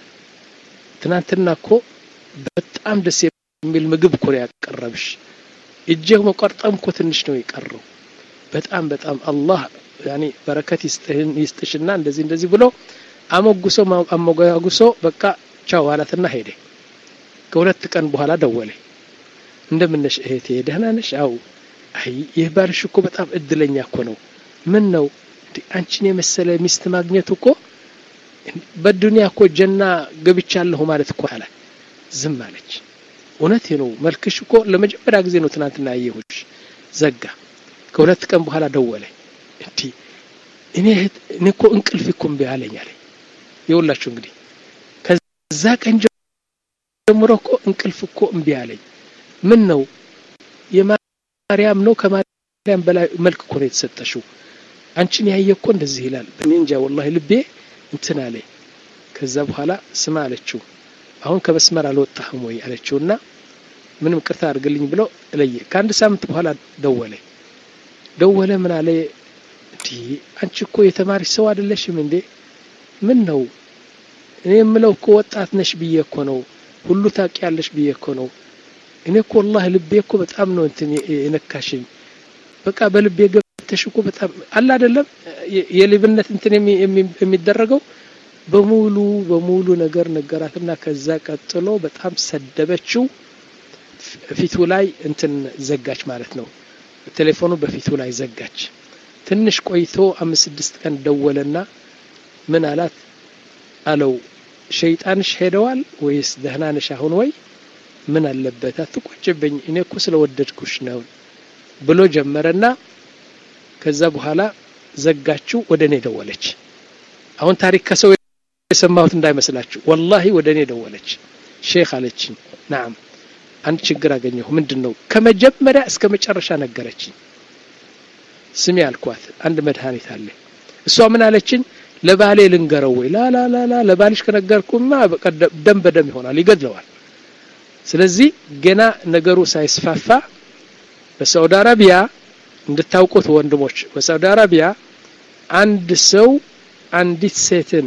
ትናንትና እኮ በጣም ደስ የሚል ምግብ እኮ ያቀረብሽ እጄ መቆርጠም እኮ ትንሽ ነው የቀረው በጣም በጣም አላህ ያኒ በረከት ይስጥህን ይስጥሽና እንደዚህ እንደዚህ ብሎ አሞጉሶ አሞጋጉሶ በቃ ቻው አላትና ሄደ ከሁለት ቀን በኋላ ደወለ እንደምነሽ እህቴ ደህና ነሽ አው አይ ይህ ባልሽ እኮ በጣም እድለኛ እኮ ነው ምን ነው አንቺን የመሰለ ሚስት ማግኘቱ እኮ በዱንያ እኮ ጀና ገብቻለሁ ማለት እኮ አለ ዝም አለች እውነት ነው መልክሽ እኮ ለመጀመሪያ ጊዜ ነው ትናንትና ያየሁሽ ዘጋ ከሁለት ቀን በኋላ ደወለ እንዲ እኔ እኔ እኮ እንቅልፍ እኮ እምቢ አለኝ አለ ይኸውላችሁ እንግዲህ ከዛ ቀን ጀምሮ እኮ እንቅልፍ እኮ እምቢ አለኝ ምን ነው የማርያም ነው ከማርያም በላይ መልክ እኮ ነው የተሰጠሽው አንቺን ያየ እኮ እንደዚህ ይላል እኔ እንጃ ወላሂ ልቤ እንትን አለ ከዛ በኋላ ስማ አለችው አሁን ከመስመር አልወጣህም ወይ አለችውና ምንም ቅርታ አድርግልኝ ብሎ ለየ ከአንድ ሳምንት በኋላ ደወለ ደወለ ምን አለ እንዲ አንቺ እኮ የተማሪሽ ሰው አይደለሽም እንዴ ምን ነው እኔ የምለው እኮ ወጣት ነሽ ብዬ እኮ ነው ሁሉ ታውቂያለሽ ብዬ እኮ ነው እኔ እኮ ወላሂ ልቤ እኮ በጣም ነው እንትን የነካሽኝ በቃ በልቤ ገብተሽ እኮ በጣም አለ አይደለም የልብነት እንትን የሚደረገው በሙሉ በሙሉ ነገር ነገራትና ከዛ ቀጥሎ በጣም ሰደበችው ፊቱ ላይ እንትን ዘጋች ማለት ነው ቴሌፎኑ በፊቱ ላይ ዘጋች ትንሽ ቆይቶ አምስት ስድስት ቀን ደወለና ምን አላት አለው ሸይጣንሽ ሄደዋል ወይስ ደህና ነሽ አሁን ወይ ምን አለበት አትቆጭብኝ እኔ እኮ ስለወደድኩሽ ነው ብሎ ጀመረና ከዛ በኋላ ዘጋችው ወደ እኔ ደወለች አሁን ታሪክ ከሰው የሰማሁት እንዳይመስላችሁ ወላሂ ወደ እኔ ደወለች ሼክ አለችኝ ናም አንድ ችግር አገኘሁ ምንድን ነው ከመጀመሪያ እስከ መጨረሻ ነገረችኝ ስሚ አልኳት አንድ መድኃኒት አለ እሷ ምን አለችኝ ለባሌ ልንገረው ወይ ላላላላ ለባልሽ ከነገርኩማ ደም በደም ይሆናል ይገድለዋል ስለዚህ ገና ነገሩ ሳይስፋፋ በሳውዲ አረቢያ እንድታውቁት ወንድሞች በሳውዲ አረቢያ አንድ ሰው አንዲት ሴትን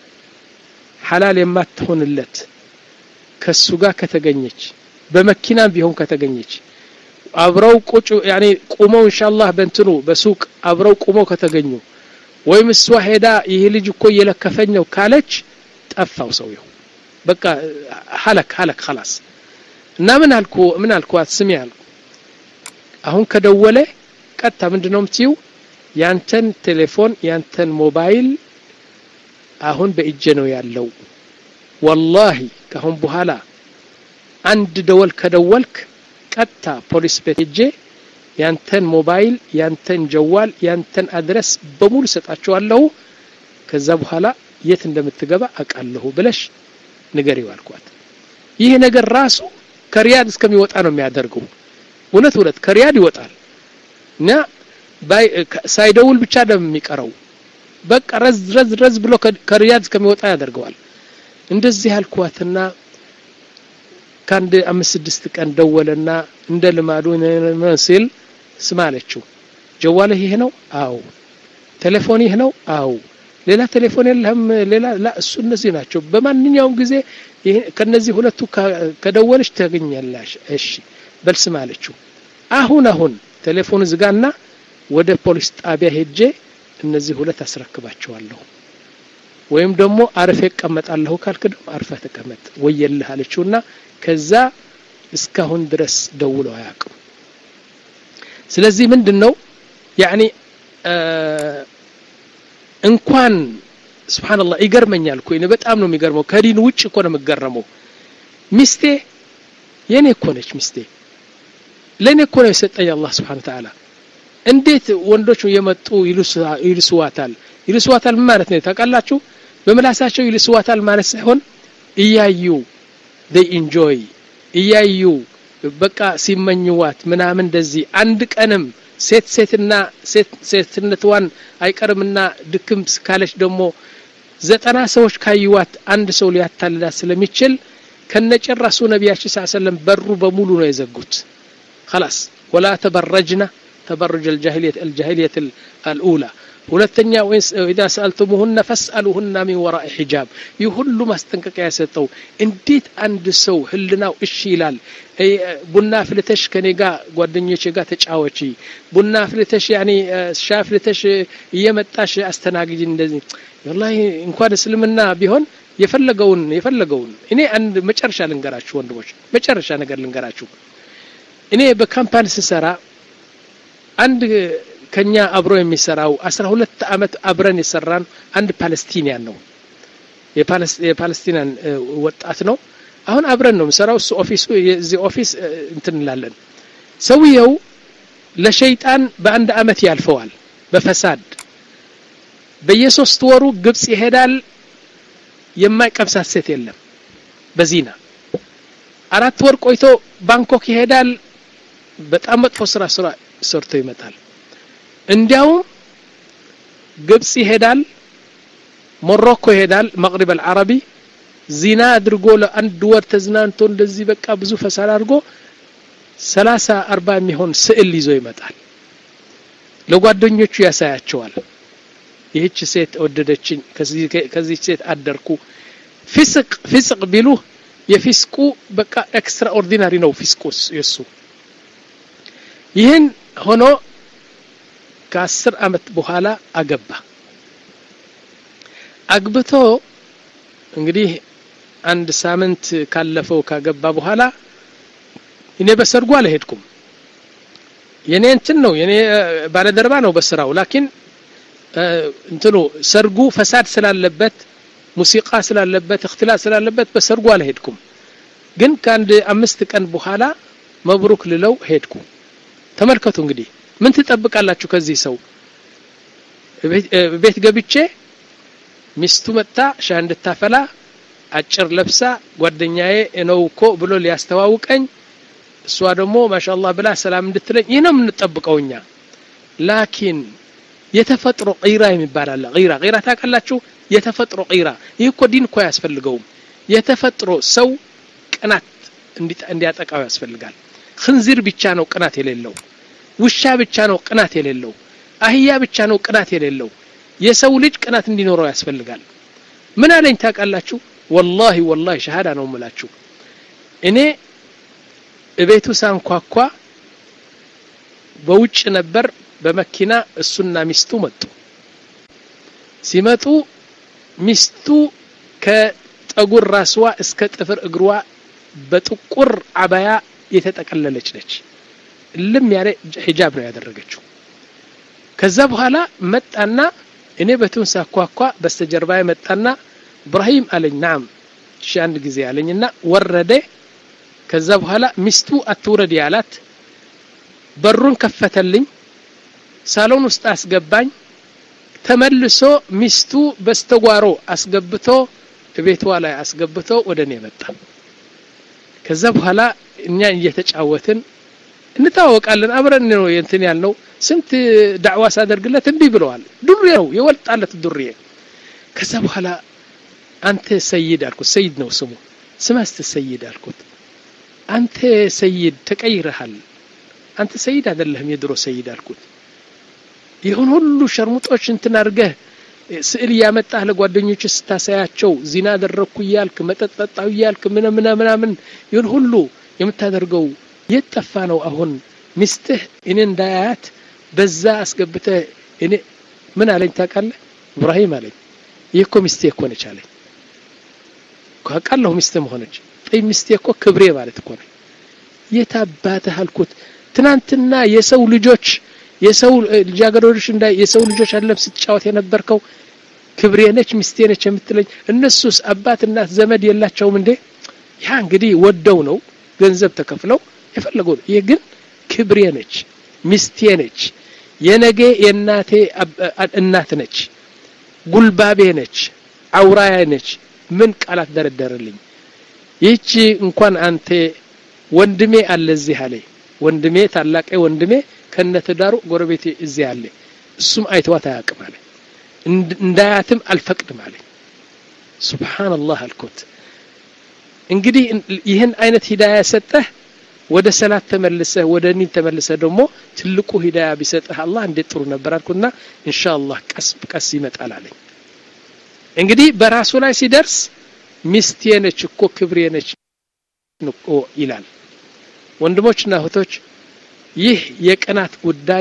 ሐላል የማትሆንለት ከሱ ጋር ከተገኘች በመኪናም ቢሆን ከተገኘች አብረው ቁጭ ያኔ ቁመው ኢንሻአላህ በእንትኑ በሱቅ አብረው ቁመው ከተገኙ ወይም እሷ ሄዳ ይህ ልጅ እኮ እየለከፈኝ ነው ካለች ጠፋው ሰውየው በቃ ሀለክ ሀለክ خلاص እና ምን አልኩ ምን አልኳት ስሚ አልኩ አሁን ከደወለ ቀጥታ ምንድነው የምትይው ያንተን ቴሌፎን ያንተን ሞባይል አሁን በእጄ ነው ያለው ወላሂ ካሁን በኋላ አንድ ደወል ከደወልክ ቀጥታ ፖሊስ ቤት ሄጄ ያንተን ሞባይል ያንተን ጀዋል ያንተን አድረስ በሙሉ ሰጣቸዋለሁ ከዛ በኋላ የት እንደምትገባ አውቃለሁ ብለሽ ንገሪው አልኳት ይህ ነገር ራሱ ከሪያድ እስከሚወጣ ነው የሚያደርገው እውነት እውነት ከሪያድ ይወጣል እና ሳይደውል ብቻ ደም የሚቀረው በቃ ረዝ ረዝ ረዝ ብሎ ከሪያድ እስከሚወጣ ያደርገዋል እንደዚህ አልኳትና ከአንድ አምስት ስድስት ቀን ደወለና እንደ ልማዱ ሲል ስማ አለችው ጀዋልህ ይህ ነው አው ቴሌፎን ይህ ነው አው ሌላ ቴሌፎን የለህም ሌላ ላ እሱ እነዚህ ናቸው በማንኛውም ጊዜ ከነዚህ ሁለቱ ከደወለች ታገኛለሽ እሺ በልስማ አለችው አሁን አሁን ቴሌፎን ዝጋና ወደ ፖሊስ ጣቢያ ሄጄ እነዚህ ሁለት አስረክባቸዋለሁ ወይም ደግሞ አርፌ እቀመጣለሁ ካልክ ደግሞ አርፈህ ተቀመጥ ወየልህ አለችውና ከዛ እስካሁን ድረስ ደውለው አያውቅም ስለዚህ ምንድን ነው ያኒ እንኳን ስብሓንላህ ይገርመኛል እኮ በጣም ነው የሚገርመው ከዲን ውጭ እኮ ነው የምገረመው ሚስቴ የኔ እኮ ነች ሚስቴ ለእኔ እኮ ነው የሰጠኝ አላህ ስብሓን ተዓላ እንዴት ወንዶች የመጡ ይልስዋታል ይልስዋታል ምን ማለት ነው ታውቃላችሁ በምላሳቸው ይልስዋታል ማለት ሳይሆን እያዩ they enjoy እያዩ በቃ ሲመኝዋት ምናምን እንደዚህ አንድ ቀንም ሴት ሴትና ሴትነትዋን አይቀርምና ድክም ካለች ደግሞ ዘጠና ሰዎች ካዩዋት አንድ ሰው ሊያታልላት ስለሚችል ከነጭራሱ ነቢያችን ስ ሰለም በሩ በሙሉ ነው የዘጉት خلاص ولا تبرجنا تبرج الجاهلية الجاهلية الأولى ሁለተኛ ወይስ ኢዛ ሰአልቱሙሁነ ፈስአሉሁና ሚን ወራኢ ሒጃብ ይህ ሁሉ ማስጠንቀቂያ የሰጠው እንዴት አንድ ሰው ህልናው እሺ ይላል ቡና ፍልተሽ ከኔ ጋር ጓደኞቼ ጋር ተጫወቺ ቡና ፍልተሽ ያኔ ሻ ፍልተሽ እየመጣሽ አስተናግጅ እንደዚህ ወላሂ እንኳን እስልምና ቢሆን የፈለገውን የፈለገውን እኔ አንድ መጨረሻ ልንገራችሁ ወንድሞች መጨረሻ ነገር ልንገራችሁ እኔ በካምፓኒ ስሰራ አንድ ከኛ አብሮ የሚሰራው አስራ ሁለት አመት አብረን የሰራን አንድ ፓለስቲኒያን ነው የፓለስቲናን ወጣት ነው አሁን አብረን ነው የምሰራው እሱ ኦፊሱ የዚህ ኦፊስ እንትን እንላለን ሰውየው ለሸይጣን በአንድ አመት ያልፈዋል በፈሳድ በየሶስት ወሩ ግብጽ ይሄዳል የማይቀምሳት ሴት የለም በዚና አራት ወር ቆይቶ ባንኮክ ይሄዳል በጣም መጥፎ ስራ ስራ ሰርቶ ይመጣል እንዲያውም ግብጽ ይሄዳል ሞሮኮ ይሄዳል መቅሪብ አልዓረቢ ዚና አድርጎ ለአንድ ወር ተዝናንቶ እንደዚህ በቃ ብዙ ፈሳድ አድርጎ ሰላሳ አርባ የሚሆን ስዕል ይዞ ይመጣል ለጓደኞቹ ያሳያቸዋል ይህች ሴት ወደደችኝ ከዚህ ሴት አደርኩ ፊስቅ ፊስቅ ቢሉ የፊስቁ በቃ ኤክስትራ ኦርዲናሪ ነው ፊስቁ የሱ ይህን ሆኖ ከአስር አመት በኋላ አገባ አግብቶ እንግዲህ አንድ ሳምንት ካለፈው ካገባ በኋላ እኔ በሰርጉ አልሄድኩም የኔ እንትን ነው የኔ ባለደርባ ነው በስራው ላኪን እንትኑ ሰርጉ ፈሳድ ስላለበት ሙሲቃ ስላለበት እክትላ ስላለበት በሰርጉ አልሄድኩም ግን ከአንድ አምስት ቀን በኋላ መብሩክ ልለው ሄድኩ ተመልከቱ እንግዲህ ምን ትጠብቃላችሁ ከዚህ ሰው ቤት ገብቼ ሚስቱ መጥታ ሻ እንድታፈላ አጭር ለብሳ ጓደኛዬ ነው እኮ ብሎ ሊያስተዋውቀኝ እሷ ደግሞ ማሻአላህ ብላ ሰላም እንድትለኝ ይህ ነው የምንጠብቀው እኛ ላኪን የተፈጥሮ ቂራ የሚባል አለ ቂራ ቂራ ታውቃላችሁ የተፈጥሮ ቂራ ይህ እኮ ዲን እኮ አያስፈልገውም የተፈጥሮ ሰው ቅናት እንዲያጠቃው ያስፈልጋል ክንዚር ብቻ ነው ቅናት የሌለው ውሻ ብቻ ነው ቅናት የሌለው አህያ ብቻ ነው ቅናት የሌለው የሰው ልጅ ቅናት እንዲኖረው ያስፈልጋል ምን አለኝ ታውቃላችሁ ወላሂ ወላሂ ሸሃዳ ነው ምላችሁ እኔ እቤቱ ሳንኳኳ በውጭ ነበር በመኪና እሱና ሚስቱ መጡ ሲመጡ ሚስቱ ከጠጉር ራስዋ እስከ ጥፍር እግሯ በጥቁር አባያ የተጠቀለለች ነች ልም ያለ ሂጃብ ነው ያደረገችው ከዛ በኋላ መጣና እኔ በቱን ሳኳኳ በስተጀርባ መጣና እብራሂም አለኝ ናም እሺ አንድ ጊዜ አለኝና ወረደ ከዛ በኋላ ሚስቱ አትውረድ ያላት በሩን ከፈተልኝ ሳሎን ውስጥ አስገባኝ ተመልሶ ሚስቱ በስተጓሮ አስገብቶ ቤቷ ላይ አስገብቶ ወደ እኔ መጣ ከዛ በኋላ እኛ እየተጫወትን እንታወቃለን አብረን ነው እንትን ያልነው ስንት ዳዕዋ ሳደርግለት እምቢ ብለዋል ዱሬ ነው የወልጣለት ዱሬ ከዛ በኋላ አንተ ሰይድ አልኩት ሰይድ ነው ስሙ ስማስተ ሰይድ አልኩት አንተ ሰይድ ተቀይረሃል አንተ ሰይድ አይደለህም የድሮ ሰይድ አልኩት ይሁን ሁሉ ሸርሙጦች እንትን አድርገህ ስዕል እያመጣህ ለጓደኞች ስታሳያቸው ዚና አደረግኩ እያልክ መጠጥ ጠጣሁ እያልክ ምን ምን ምናምን ይሁን ሁሉ የምታደርገው የት ጠፋ ነው አሁን ሚስትህ እኔ እንዳያያት በዛ አስገብተህ እኔ ምን አለኝ ታውቃለህ ኢብራሂም አለኝ ይህ እኮ ሚስቴ እኮ ነች አለኝ ካውቃለሁ ሚስት መሆነች ጠይ ሚስቴ እኮ ክብሬ ማለት እኮ ነች የት አባትህ አልኩት ትናንትና የሰው ልጆች የሰው ልጃገረዶች እንዳይ የሰው ልጆች አለም ስትጫወት የነበርከው ክብሬ ነች ሚስቴ ነች የምትለኝ እነሱስ አባት እናት ዘመድ የላቸውም እንዴ ያ እንግዲህ ወደው ነው ገንዘብ ተከፍለው የፈለገው ነው ይህ ግን ክብሬ ነች ሚስቴ ነች የነገ የእናቴ እናት ነች ጉልባቤ ነች አውራያ ነች ምን ቃላት ደረደረልኝ ይህቺ እንኳን አንተ ወንድሜ አለ እዚህ አለ ወንድሜ ታላቄ ወንድሜ ከነትዳሩ ጎረቤቴ እዚህ አለ እሱም አይተዋት አያውቅም አለ እንዳያትም አልፈቅድም አለ ሱብሃንአላህ አልኩት እንግዲህ ይህን አይነት ሂዳያ ሰጠህ ወደ ሰላት ተመልሰህ ወደ ኒን ተመልሰህ ደግሞ ትልቁ ሂዳያ ቢሰጥህ አላህ እንዴት ጥሩ ነበር አልኩና ኢንሻአላህ ቀስ ቀስ ይመጣል አለኝ እንግዲህ በራሱ ላይ ሲደርስ ሚስቴ ነች እኮ ክብሬ ነች እኮ ይላል ወንድሞችና እህቶች ይህ የቅናት ጉዳይ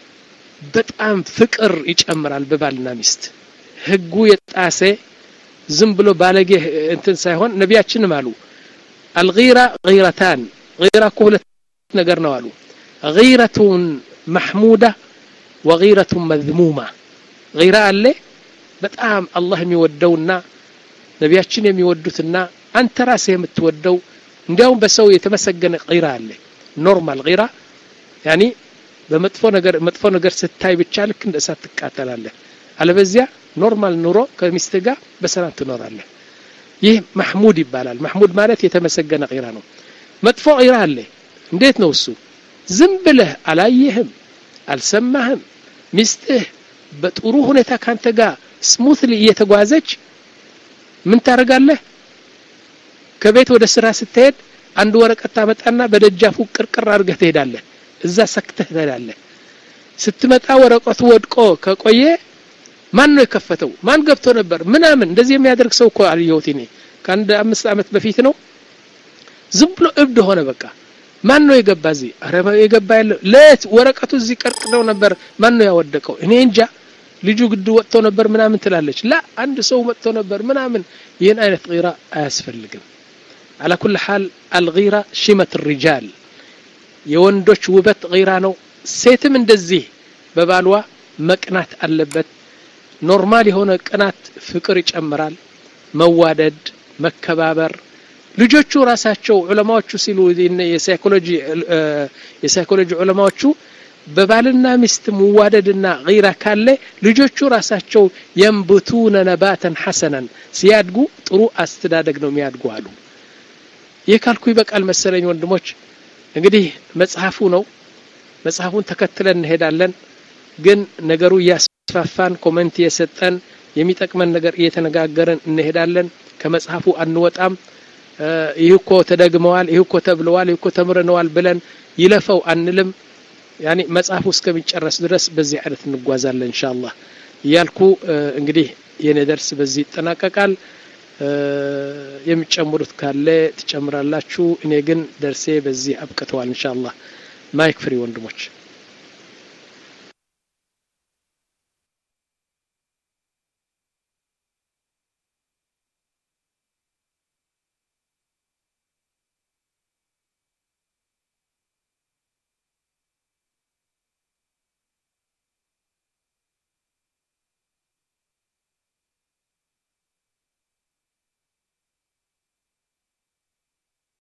በጣም ፍቅር ይጨምራል በባልና ሚስት ህጉ የጣሰ ዝም ብሎ ባለጌ እንትን ሳይሆን ነቢያችንም አሉ አልጊራ ጊረታን ጊራ እኮ ሁለት ነገር ነው አሉ ጊረቱን ማሕሙዳ ወጊረቱን መዝሙማ ጊራ አለ በጣም አላህ የሚወደውና ነቢያችን የሚወዱትና አንተ ራስህ የምትወደው እንዲያውም በሰው የተመሰገነ ጊራ አለ ኖርማል ጊራ ያኒ በመጥፎ ነገር መጥፎ ነገር ስታይ ብቻ ልክ እንደ እሳት ትቃጠላለህ አለበዚያ ኖርማል ኑሮ ከሚስት ጋር በሰላም ትኖራለህ ይህ ማሕሙድ ይባላል ማሕሙድ ማለት የተመሰገነ ቂራ ነው መጥፎ ቂራ አለ እንዴት ነው እሱ ዝም ብለህ አላየህም አልሰማህም ሚስትህ በጥሩ ሁኔታ ካንተ ጋር ስሙትሊ እየተጓዘች ምን ታደርጋለህ ከቤት ወደ ስራ ስትሄድ አንድ ወረቀት ታመጣና በደጃፉ ቅርቅር አድርገህ ትሄዳለህ እዛ ሰክተህ ትሄዳለህ ስትመጣ ወረቀቱ ወድቆ ከቆየ ማን ነው የከፈተው ማን ገብቶ ነበር ምናምን እንደዚህ የሚያደርግ ሰው እኮ አልየሁት እኔ ከአንድ አምስት ዓመት በፊት ነው ዝም ብሎ እብድ ሆነ በቃ ማን ነው የገባ እዚህ አረ የገባ ያለ ለት ወረቀቱ እዚህ ቀርቅደው ነበር ማን ነው ያወደቀው እኔ እንጃ ልጁ ግድ ወጥቶ ነበር ምናምን ትላለች ላ አንድ ሰው መጥቶ ነበር ምናምን ይህን አይነት ጊራ አያስፈልግም على كل حال الغيرة شمة الرجال የወንዶች ውበት ጊራ ነው ሴትም እንደዚህ በባልዋ መቅናት አለበት ኖርማል የሆነ ቅናት ፍቅር ይጨምራል መዋደድ መከባበር ልጆቹ ራሳቸው ዑለማዎቹ ሲሉ የሳይኮሎጂ የሳይኮሎጂ ዑለማዎቹ በባልና ሚስት መዋደድና ጊራ ካለ ልጆቹ ራሳቸው የንብቱነ ነባተን ሐሰናን ሲያድጉ ጥሩ አስተዳደግ ነው የሚያድጉ አሉ ይህ ካልኩ ይበቃል መሰለኝ ወንድሞች እንግዲህ መጽሐፉ ነው መጽሐፉን ተከትለን እንሄዳለን ግን ነገሩ እያስፋፋን ኮመንት እየሰጠን የሚጠቅመን ነገር እየተነጋገርን እንሄዳለን ከመጽሐፉ አንወጣም ይህ እኮ ተደግመዋል ይህ እኮ ተብለዋል ይህ እኮ ተምረነዋል ብለን ይለፈው አንልም ያኒ መጽሐፉ እስከሚጨረስ ድረስ በዚህ አይነት እንጓዛለን ኢንሻአላህ እያልኩ እንግዲህ የኔ ደርስ በዚህ ይጠናቀቃል የሚጨምሩት ካለ ትጨምራላችሁ እኔ ግን ደርሴ በዚህ አብቅተዋል ኢንሻአላህ ማይክ ፍሪ ወንድሞች